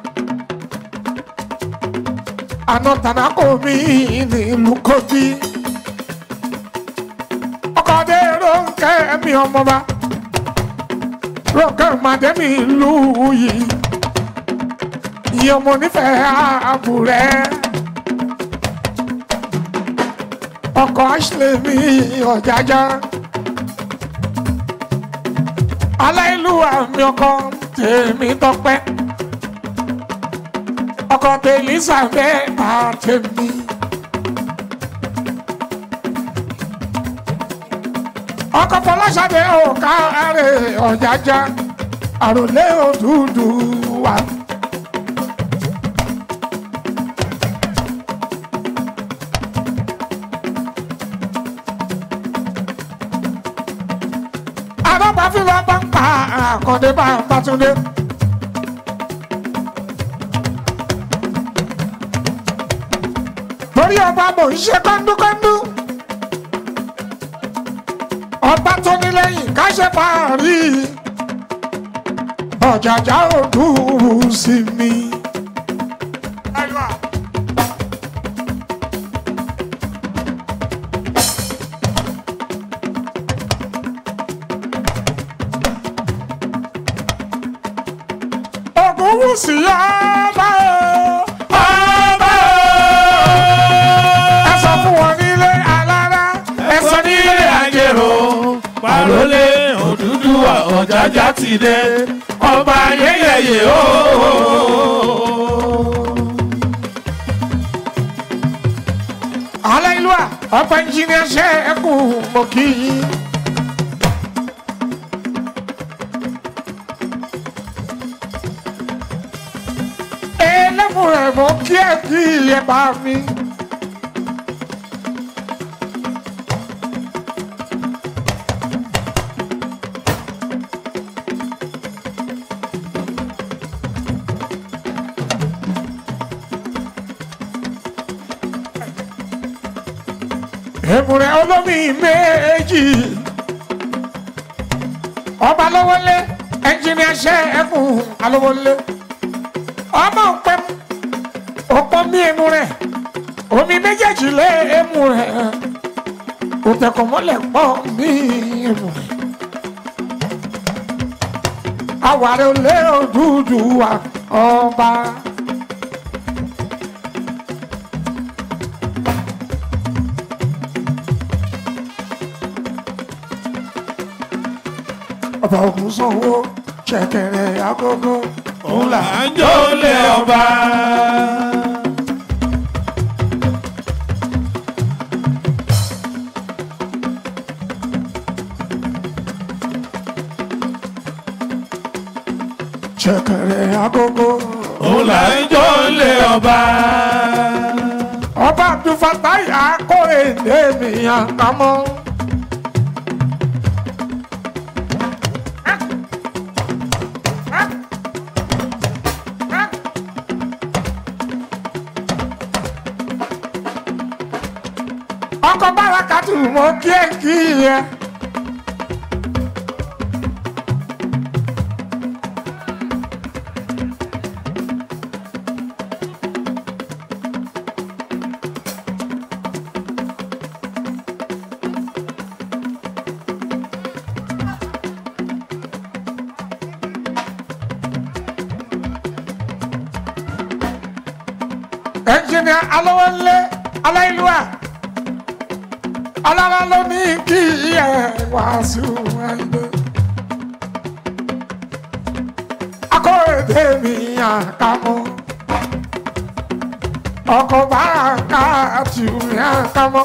Àná Tànákò mi nílùú Kogi. Ọkọ dé Rónkẹ́ mi ọmọba. Rónkẹ́ Màdé mi ìlú yìí ìyẹn ọmọ onífẹ̀ẹ́ ààbò rẹ̀ ọkọ̀ ashley mi ọ̀jájá aláìlúwà mi ọkọ tèmi tọpẹ́ ọkọ tèlísàbẹ́ àtẹ̀mí. ọkọ fọláṣadé òkà rẹ̀ ọ̀jájá àròlé Odùduwà. alábàáfin bá bá ń pa àkàndé bá ń bátúndé. torí ọba mò ń ṣe kọ́ńdúkọ́ńdú. ọba tó ní lẹ́yìn ká ṣe fàárí. ọ̀jàjà òdúró sí mi. Ògúnwùsì ọba o. ọba ẹ sọ fún wọn nílé alára. ẹ sọ nílé àjèrò àròlé Odùduwà Ọ̀jájá ti dé ọba ayẹyẹ o. Aláìlúwà ọba ẹnjìnìá ṣe é kú mọ́ kí yín. ẹlẹ́mú rẹ̀ mọ́ kí ẹ kí ẹ bá mi. èmùrẹ̀ olómi méjì ọba lọ́wọ́lé ẹnjìnìá ṣe ẹkùn alówólé ọmọ pẹ́ ọ̀pọ̀ mi emu rẹ̀ omi méjèèjì lé emu rẹ̀ òtẹ̀kọ̀ mọ́lẹ̀ pọ̀ mi emu rẹ̀ àwàrẹ̀ olé Odùduwà ọba. ọba ògùn sanwó ṣẹ̀kẹ̀rẹ̀ agogo òun là ń jó lé ọba. ṣẹ̀kẹ̀rẹ̀ agogo òun là ń jó lé ọba. ọba abdulfatai akóredé mi àkámọ́. mọ kí ẹ kí ẹ. ẹnjìnìà alówólé aláìlúwà alára ló ní kí ẹ wàásù ẹgbẹ. akóredé mi àkàmọ́ ọkọ̀ bá ká tù mí àkàmọ́.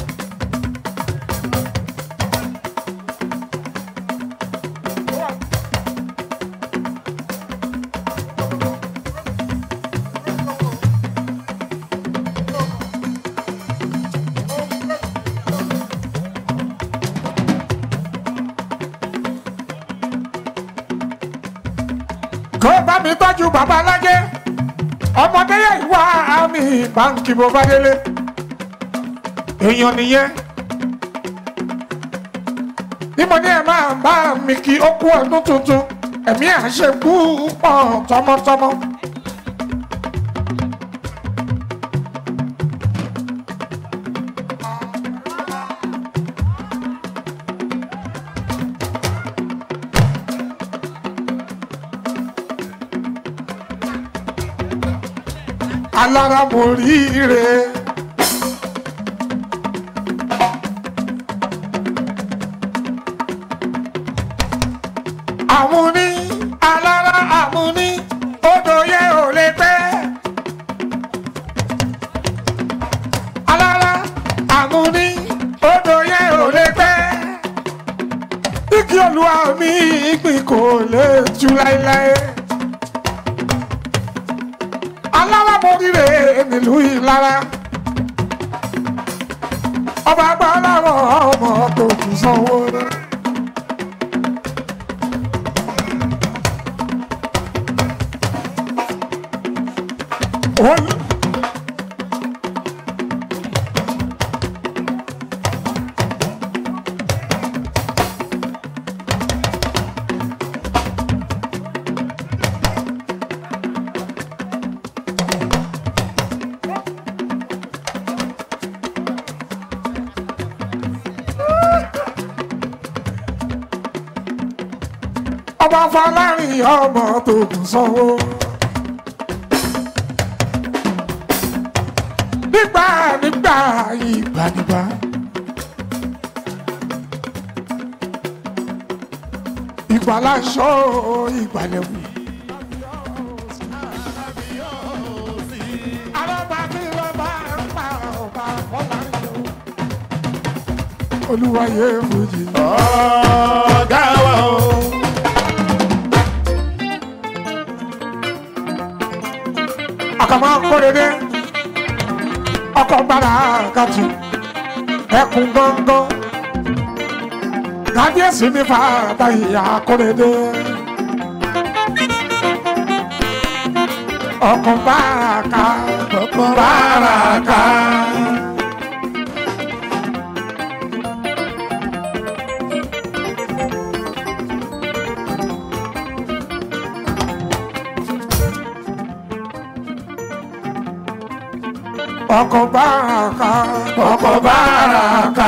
kó bá mi tọ́jú bàbá alájẹ́ ọmọdé yẹ ìwà àmì báńkì bó bá délé èèyàn nìyẹn bí mo ní ẹ máa bá mi kí ó kú ọdún tuntun ẹ̀mí àṣekú pọ̀ tọmọtọmọ. alára mo ríire. àmúní alára àmúní odò yẹ ò lè pẹ́. alára àmúní odò yẹ ò lè pẹ́. igi olúwa mi ìgbìn kò lè tú láéláé alára moríire nílùú ìlara ọba àgbà ọlọ́rọ̀ ọmọ tó kù sanwó rẹ̀. Olú- ọba fọlárin ọmọ tó kù sanwó. nígbà nígbà ìgbàdìgbà. ìgbàláṣọ ìgbàlẹ̀wò. olúwayé fújì. ọ̀gá wa o. àkàmọ́ kórede ọkọ̀ gbára kàtú ẹkùn gángan kábíyèsí ní fàtà ìyá kórede ọkọ̀ gbára ká ọkọ̀ gbára ká. ọkọ̀ gbára ká ọkọ̀ gbára ká.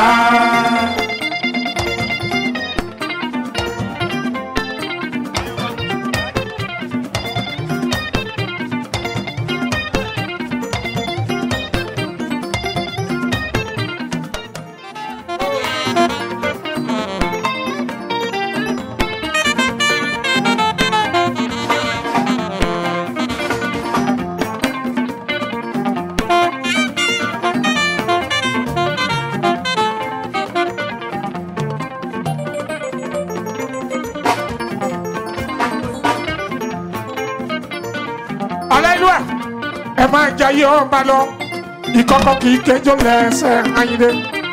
Hallelujah. ẹ máa jayé ọba lọ ìkọkọ kì í kẹjọ lẹsẹ ayíǹde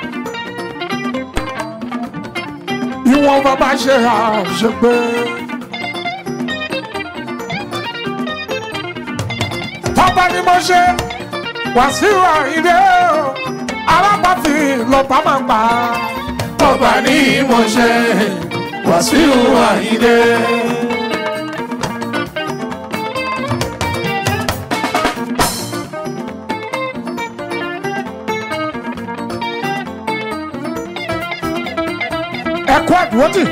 ìwọ̀n bàbá ṣe àṣepé. tọ́ba ni mo ṣe wàsíù àyíǹde o alápàtì lọ́ba máa ń pa. ọba ní ìmọ̀ṣẹ́ wàsíù àyíndé. ẹ̀kọ́ àdúrótì.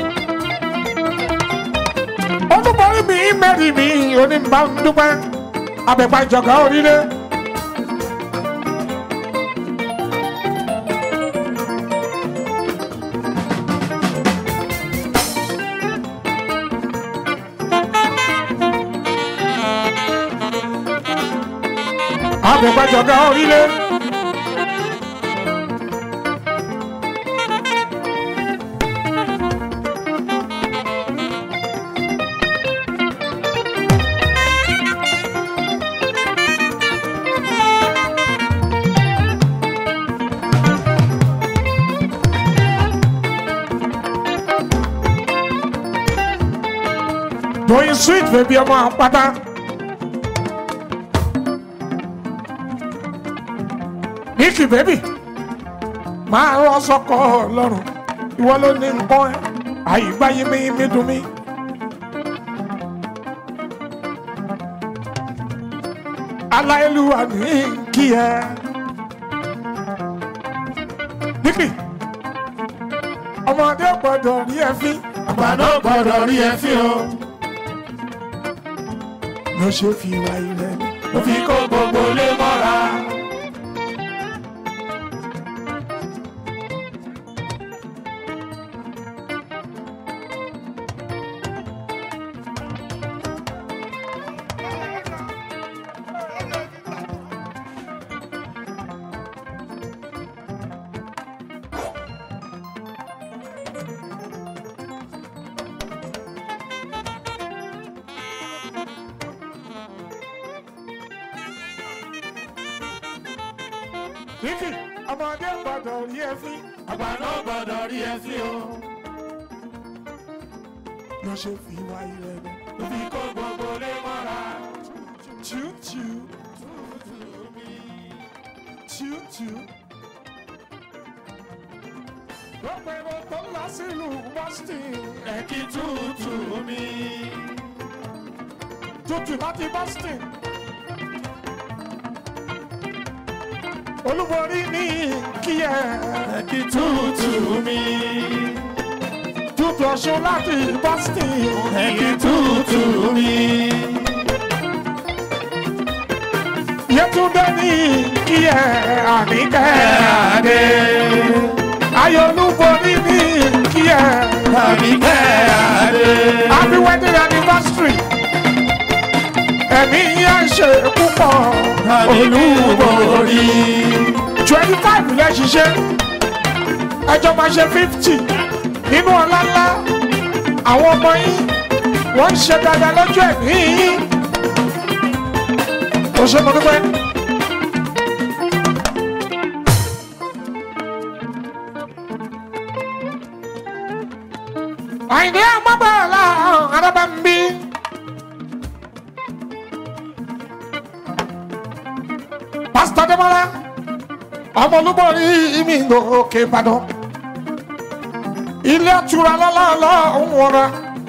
olúborí mi mẹ́rin mi onímbà ń dúpẹ́ abẹ́pà ìjọba orílẹ̀. abẹ́pà ìjọba orílẹ̀. Doyin sweet baby ọmọ àpáta. Nikki baby máa rọ sọkọ lọ́rùn ìwọ ló ní nǹkan ẹ àyígbáyé mi mi dùn mí. aláìlúwa ní kí ẹ. Nikki ọmọdé gbọdọ̀ rí ẹ fín. àgbà náà gbọ́dọ̀ rí ẹ fí o. ló ṣe fi wá ilẹ̀ mi. ló fi kó gbogbo lé mọ́ra. Nikki ọmọdé gbọdọ̀ rí ẹ fín. àgbà náà gbọ́dọ̀ rí ẹ fí o. ló ṣe fi wá ilẹ̀ mi. ló fi kó gbogbo lé mọ́ra. Choo choo. Choo choo. Gbogbo èrò tó ń lọ sílùú Boston. ẹ̀kí tútù mi. Tútù láti Boston. Olúborí ní kíyẹ. ẹ̀kí tútù mi. Tútù ọ̀ṣun láti Boston. ẹ̀kí tútù mi. Yétúndé ní kíyẹ àníkẹ́ adé. Ayọ̀ olúborí ní kíyẹ àníkẹ́ adé. Happy wedding anniversary. Ẹ̀mí yẹn ṣe púpọ̀. olúborí. twenty five lẹ ṣiṣẹ́ ẹjọ́ máa ṣe fifty nínú ọlá ńlá àwọn ọmọ yín wọ́n ń ṣe dáadáa lọ́jọ́ ẹ̀mí yín. o ṣe mo dúpẹ́. àìní àmọ́bàlá arábàmbí. pásítọ̀ dẹ́mọ́lá ọmọ olúborí mi lókè ìbàdàn ilé àtúrà lọ́lọ́lọ́ ń wọra.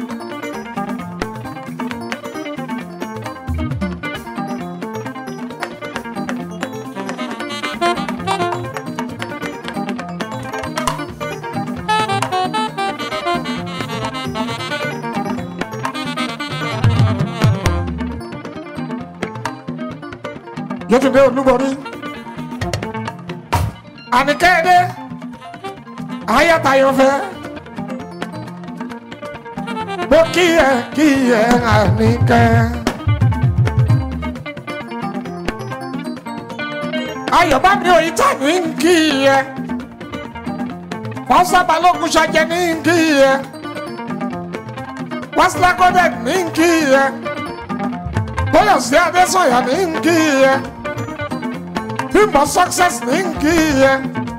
Yétúndé olúborí àníkẹ́ẹ̀dẹ́ ayátayọ̀fẹ́ mo kí ẹ kí ẹ àníkẹ́. ayọ̀bámi òyìntà ní kí ẹ fọ́sá balógun ṣàjẹ́ ní kí ẹ wàsílákọ́dẹ̀ ní kí ẹ bóyọ̀sí adésọ̀yà ní kí ẹ bímbọ success ní kí ẹ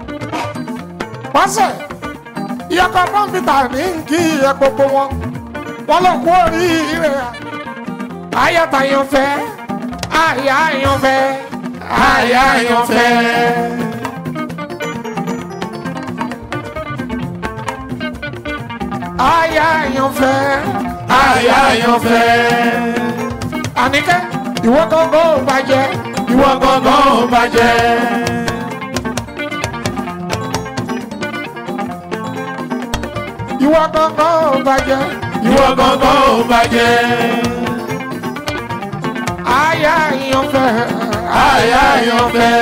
pásẹ ìyọkọ pọmpita ní kí ẹ gbogbo wọn wọn lọ kú oríire ayọtayọfẹ ayayọfẹ ayayọfẹ aya àyànfẹ́. aya àyànfẹ́. àníkẹ́ ìwọ gángan ò bàjẹ́. ìwọ gángan ò bàjẹ́. ìwọ gángan ò bàjẹ́. ìwọ gángan ò bàjẹ́. aya àyànfẹ́. aya àyànfẹ́.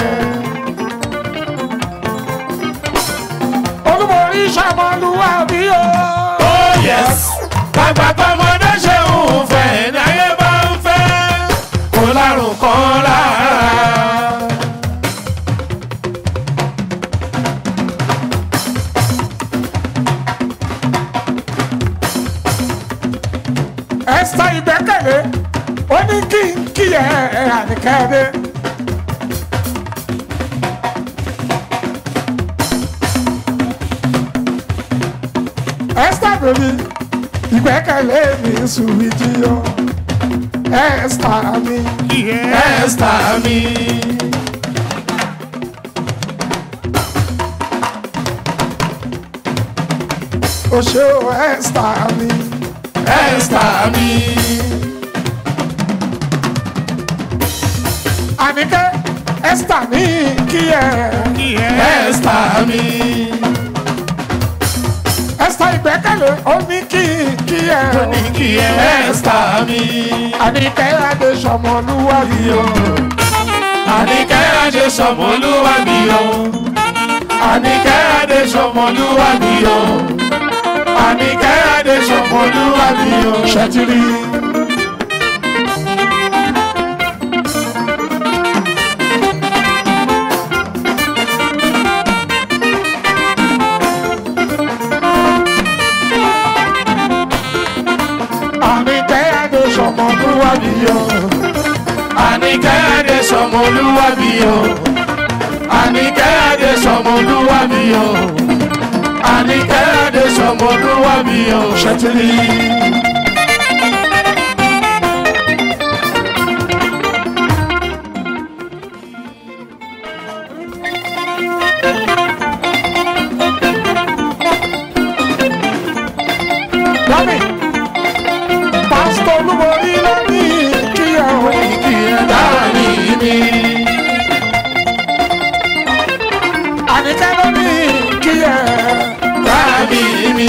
olúborí sàmọlúwàbí o. oh yes. bàbá tọmọdé ṣe ń fẹ́ ní ayé bá ń fẹ́. kó lárùn kan lára. ẹsẹ ìgbẹ́kẹ̀lé ó ní kí n kí ẹ àníkẹ́dé. ẹsẹ bèbí ìgbẹ́kẹ̀lé mi sùnwì jíyọ ẹsẹ mi. ẹsẹ mi. o ṣe o ẹsẹ mi. ẹsẹ mi. àníkẹ́ ẹsẹ mi kí ẹ. ẹsẹ mi. ẹsẹ ìgbẹ́kẹ̀lé ó ní kí kí ẹ. ó ní kí ẹ ẹsẹ mi. àníkẹ́ adé sọmọlúwàbí o. àníkẹ́ adé sọmọlúwàbí o. àníkẹ́ adé sọmọlúwàbí o. àníkẹ́ adé sọmọlúwàbí o. ṣètìlì. àníkẹ́ adé sọmọlúwàbí o. àníkẹ́ adé sọmọlúwàbí o. àníkẹ́ adé sọmọlúwàbí o. àníkẹ́ adé sọmọlúwàbí o. ṣètìlì. Mami, pásítọ̀ olúborí ló ní kí ẹ o. kí ẹ dání mi. Àníkẹ́ ló ní kí ẹ. dání mi.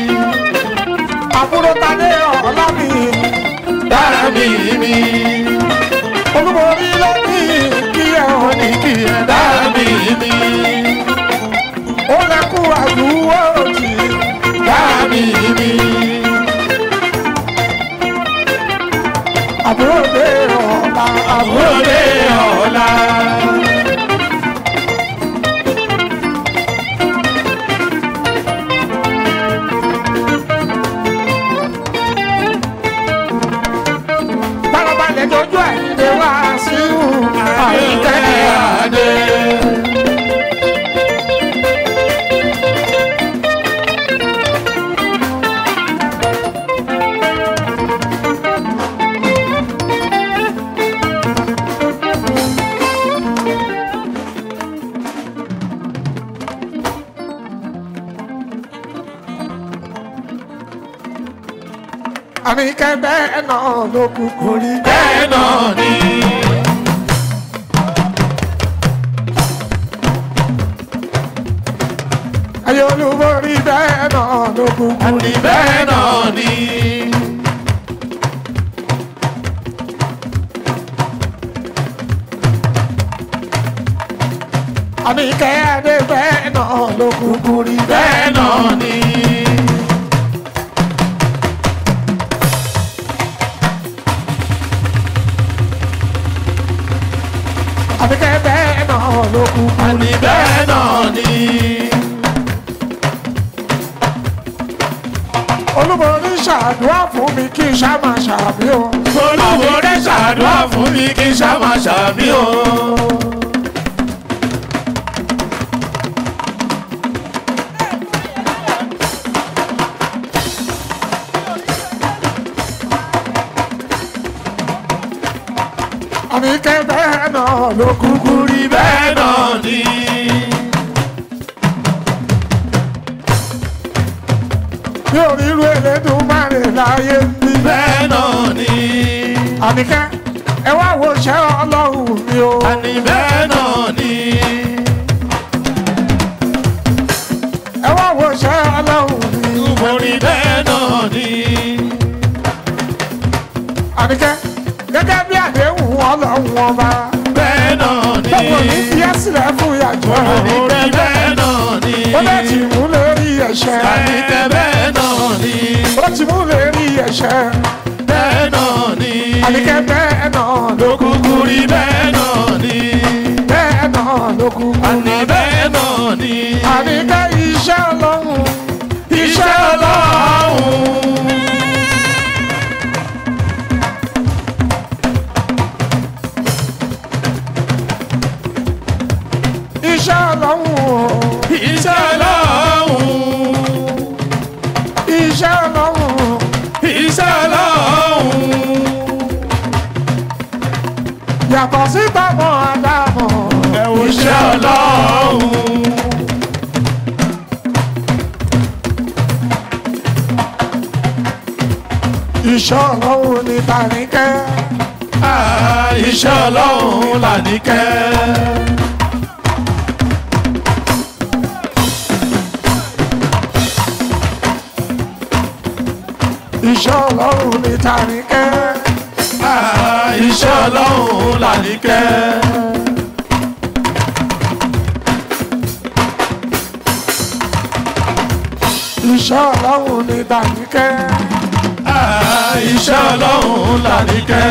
Àbúrò Tadé ọ̀la mi. dání mi. Olúborí ló ní kí ẹ o. kí ẹ dání mi. Ó lẹ́kùn àdúgbò jì. dání mi. Àbúrò dé ọ̀la. àbúrò dé ọ̀la. Balabalẹ̀ dojú àyíndé wá sí àyíkẹ́ adé. Àníkẹ́ bẹ́ẹ̀ náà ló kúkú rí. bẹ́ẹ̀ náà ni. Ayé olúborí bẹ́ẹ̀ náà ló kúkú rí. bẹ́ẹ̀ náà ni. Àníkẹ́ adé bẹ́ẹ̀ náà ló kúkú rí. bẹ́ẹ̀ náà ni. Àníkẹ́ bẹ́ẹ̀ náà ló kúkú rí. àní bẹ́ẹ̀ náà ni. Olúborí ṣàdúrà fún mi kí n ṣá máa ṣàbí o. olúborí ṣàdúrà fún mi kí n ṣá máa ṣàmì o. Àníkẹ́ bẹ́ẹ̀ náà ló kúkú rí. bẹ́ẹ̀ náà ni. mi ò rí irú Elédùmarè láyé bí. bẹ́ẹ̀ náà ni. àníkẹ́ ẹ wá wo ṣẹ́ ọlọ́run mi o. àní bẹ́ẹ̀ náà ni. ẹ wá wo ṣẹ́ ọlọ́run mi. mo rí bẹ́ẹ̀ náà ni. àníkẹ́ gẹ́gẹ́ bí àdéhùn ọlọ́run ọba. bẹ́ẹ̀ náà ni. báwo ní fi ẹ́ sílẹ̀ fún ìyàjọ́ mo rí bẹ́ẹ̀ náà ni. ó lè ti mú lórí ẹ̀ṣẹ̀. àníkẹ́ bẹ́ẹ̀ náà ni. ó ti mú lórí ẹ̀ṣẹ̀. bẹ́ẹ̀ náà ni. àníkẹ́ bẹ́ẹ̀ náà ló kú. kúkú rí bẹ́ẹ̀ náà ni. bẹ́ẹ̀ náà ló kú. àní bẹ́ẹ̀ náà ni. àníkẹ́ iṣẹ́ ọlọ́run. iṣẹ́ ọlọ́run. iṣẹ́ ọlọ́run. iṣẹ́ ọlọ́run. iṣẹ́ ọlọ́run. iṣẹ́ ọlọ́run. yàtọ̀ sí tọmọ àdámọ̀. ẹ̀wọ̀n iṣẹ́ ọlọ́run. iṣẹ́ ọlọ́run ni tàníkẹ́. Ah, iṣẹ́ ọlọ́run làníkẹ́. iṣẹ́ ọlọ́run ni tàníkẹ́. Ah, iṣẹ́ ọlọ́run làníkẹ́. iṣẹ́ ọlọ́run ni tàníkẹ́. Ah, iṣẹ́ ọlọ́run làníkẹ́.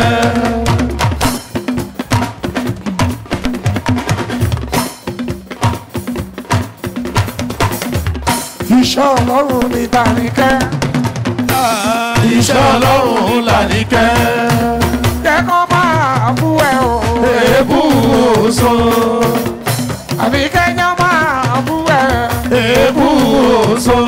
iṣẹ́ ọlọ́run ni tàníkẹ́. Ah, iṣẹ́ ọlọ́run làníkẹ́. jẹ́ kó máa bú ẹ o. èébú oṣó. àbí kẹ́nyọ́ máa bú ẹ. èébú oṣó.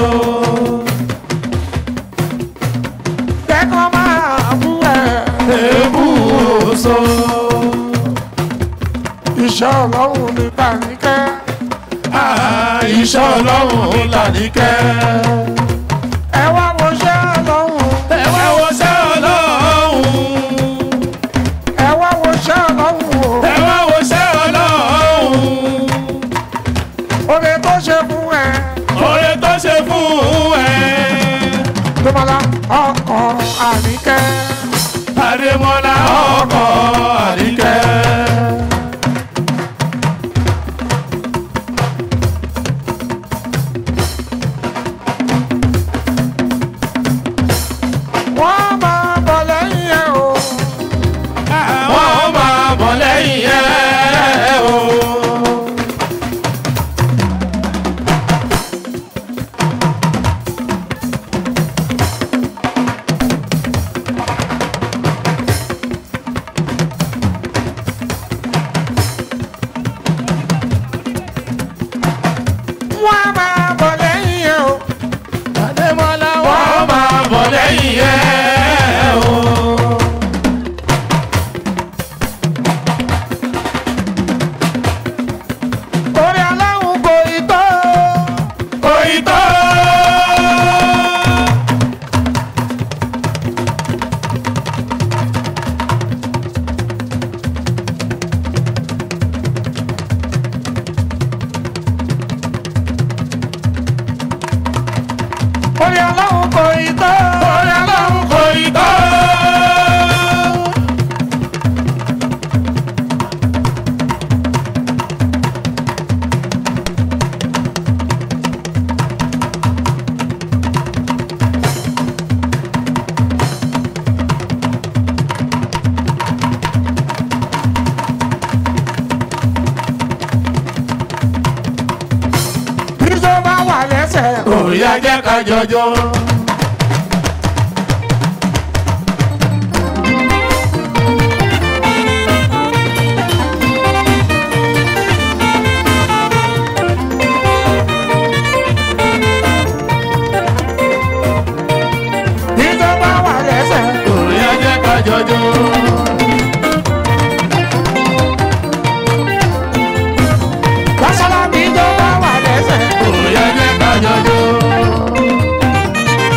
jẹ́ kó máa bú ẹ. èébú oṣó. iṣẹ́ ọlọ́run ni tàníkẹ́. Ah, iṣẹ́ ọlọ́run làníkẹ́. ẹ wá wo iṣẹ́ ọlọ́run. ẹ wá wo iṣẹ́ ọlọ́run. ẹ wá wo iṣẹ́ ọlọ́run o. ẹ wá wo iṣẹ́ ọlọ́run. oore tó ṣe fún ẹ. oore tó ṣe fún ẹ. Dọ́mọlá ọkọ̀ àníkẹ́. Adémọ́lá ọkọ̀ àníkẹ́. wọ́n máa bọ̀ lẹ́yìn ẹ̀ o. wọ́n máa bọ̀ lẹ́yìn ẹ̀ o. wọ́n máa bọ̀ lẹ́yìn ẹ̀ o. Adémọ́lá wọ́n máa bọ̀ lẹ́yìn ẹ̀ o. orí aláwọ̀ kò ì tó. kò ì tó. orí aláwọ̀ kò ì tó. orí aláwọ̀ kò ì tó. bí tó bá wà lẹ́sẹ̀. Òyà jẹ́ ká jọjọ́. bí tó bá wà lẹ́sẹ̀. Òyà jẹ́ ká jọjọ́. lọ́sọ̀lá bí tó bá wà lẹ́sẹ̀. Òyà jẹ́ ká jọjọ́.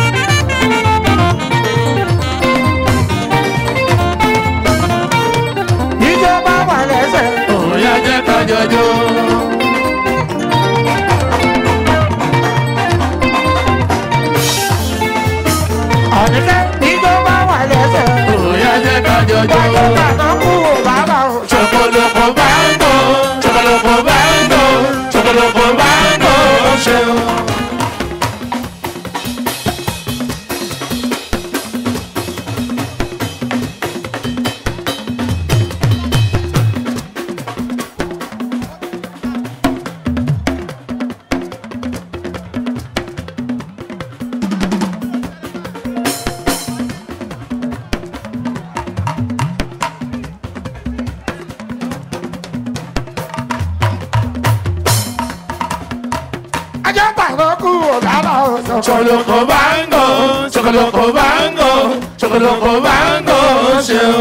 Chocoloko bango, chocoloko bango, chocoloko bango ṣe o.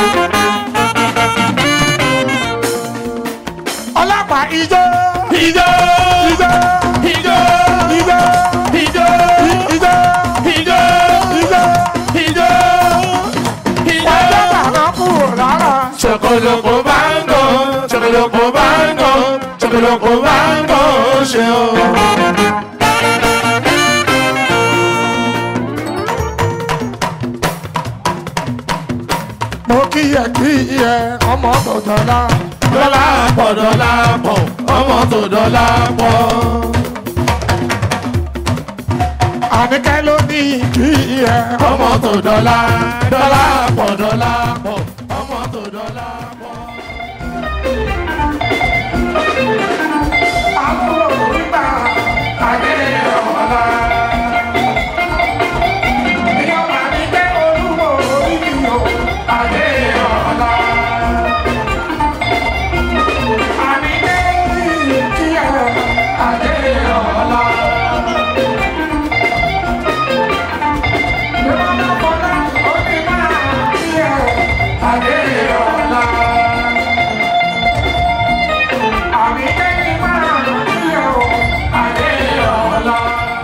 ọlọ́pàá ijó. Ijó. ijó. Ijó. ijó. Ijó. ijó. Ijó. ijó. Ijó. wájú bàbá kúrò lára. Chocoloko bango, chocoloko bango, chocoloko bango ṣe o. mo kíyè kíyè ọmọ tó dọ̀la. Dọ́là pọ̀ dọ́là pọ̀, ọmọ tó dọ́là pọ̀. àníkẹ́ ló ní kíyè Ọmọ tó dọ́là, dọ́là pọ̀ dọ́là pọ̀, ọmọ tó dọ́là pọ̀. àbúrò nígbà ayé ọ̀la. ìyọ̀mà ní pé olúwo orí mi ò ayé ọ̀la. àníkẹ́ ní kíyè ayé ọ̀la. ìrọ̀lẹ́ fọlá ó ní máa kíyè ayé ọ̀la. àníkẹ́ ní máa kíyè ayé ọ̀la.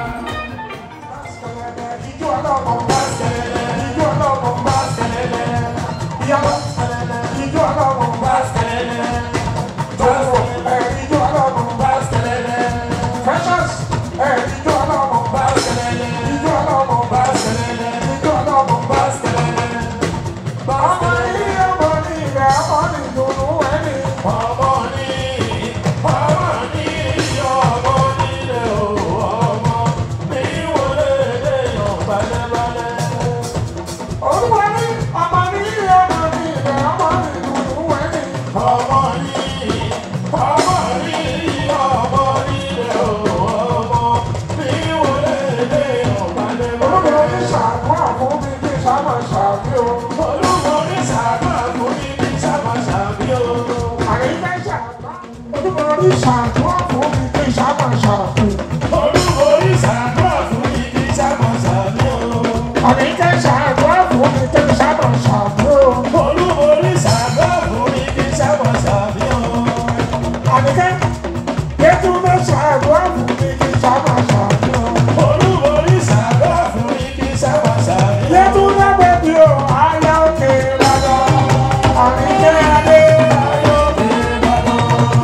Ijó ọlọ́mọ bá ṣẹlẹ̀, ijó ọlọ́mọ bá ṣẹlẹ̀, ìyàwó ijó ọlọ́mọ bá ṣẹlẹ̀, tòwò ẹ̀ ijó ọlọ́mọ bá ṣẹlẹ̀, precious ẹ̀ ijó ọlọ́mọ bá ṣẹlẹ̀, ijó ọlọ́mọ bá ṣẹlẹ̀, ijó ọlọ́mọ bá ṣẹlẹ̀. Ọmọ yìí ọmọ ní ilẹ̀ ọmọ ní ìdùnnú ẹni. Ọmọ ní ọmọ ní ọmọ nílé o ọmọ ní wọlé lè yàn balẹ̀balẹ̀. Olúwa ní ọmọ ní ọmọ ní ilẹ̀ ọmọ ní ìdùnnú ẹni. Ọmọ ní ọmọ ní ọmọ nílé o ọmọ ní wọlé lè yàn balẹ̀balẹ̀. Olúwa ní ṣàdúrà fún mi kí sábà ṣàbí o. Olúwa ní ṣàdúrà fún mi kí sábà ṣàbí o. Àyíká ṣàdúrà. Olúwa ní ṣàdúrà fún mi kí sábà ṣàbí o. Olúwa ní ṣàdúrà fún mi kí sábà ṣàbí o. Àyíká ṣàdúrà fún mi kí sábà ṣàbí o. Olúwa ní ṣàdúrà fún mi kí sábà ṣàbí o. Àyíká Yétúndé ṣàdúrà fún mi kí sábà ṣàbí o. Olúwa ní ṣàdúrà fún mi kí sábà ṣàbí o. Yétúndé bẹ̀bí o, ayá òkè lọ́dọ̀. Àyíká adé. Ayá òkè lọ́dọ̀.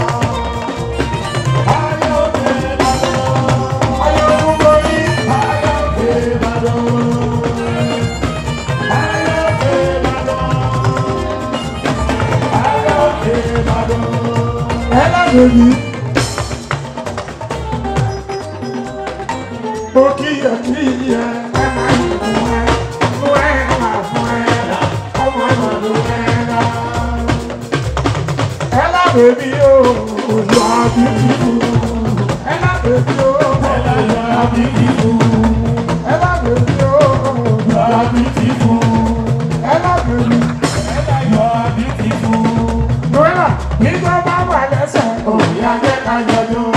Ayá òkè lọ́dọ̀. Ayá òkúgbó yìí. Ayá òkè lọ́dọ̀. Ayá òkè lọ́dọ̀. Ayá òkè lọ́dọ̀. Ẹ lábẹ́ yìí. Mo kíyè kíyè ẹ máa ń fún ẹ, fún ẹ máa fún ẹ, ọmọ náà ló ẹ dá. Ẹ lábẹ́ mi o, òjò àbíkú. Ẹ lábẹ́ mi o, òjò àbíkú. Ẹ lábẹ́ mi o, òjò àbíkú. Ẹ lábẹ́ mi, òjò àbíkú. Lọ́yà, nígbà bá wà lẹ́sẹ̀, òbí ajẹ́ ká yọjú.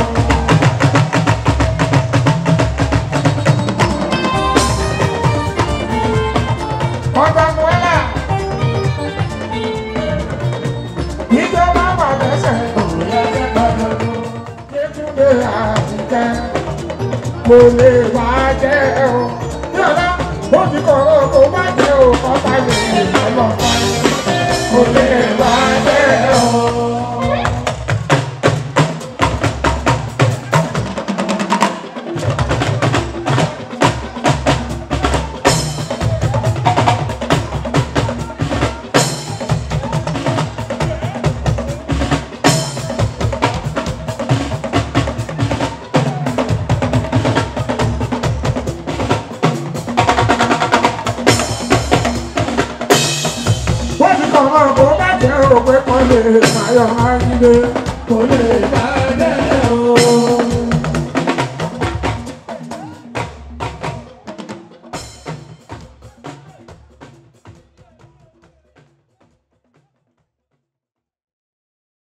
Ọba Mọ́lá. Ìjọba wà lẹ́sẹ̀ òun ẹgbẹ́ gbọdọ̀ lọ. Yétúndé àtijọ́ kò lè wá jẹ́ o. Yọ̀dá ó ti kọ̀rọ̀ kó má jẹ́ o. Ọba lè lọ́lọ́ kò lè wá jẹ́ o. wọ́n ti kọ̀ mọ́ kó má jẹ́ òpè kan lè máyọ̀ máa ń gbé kó lè máa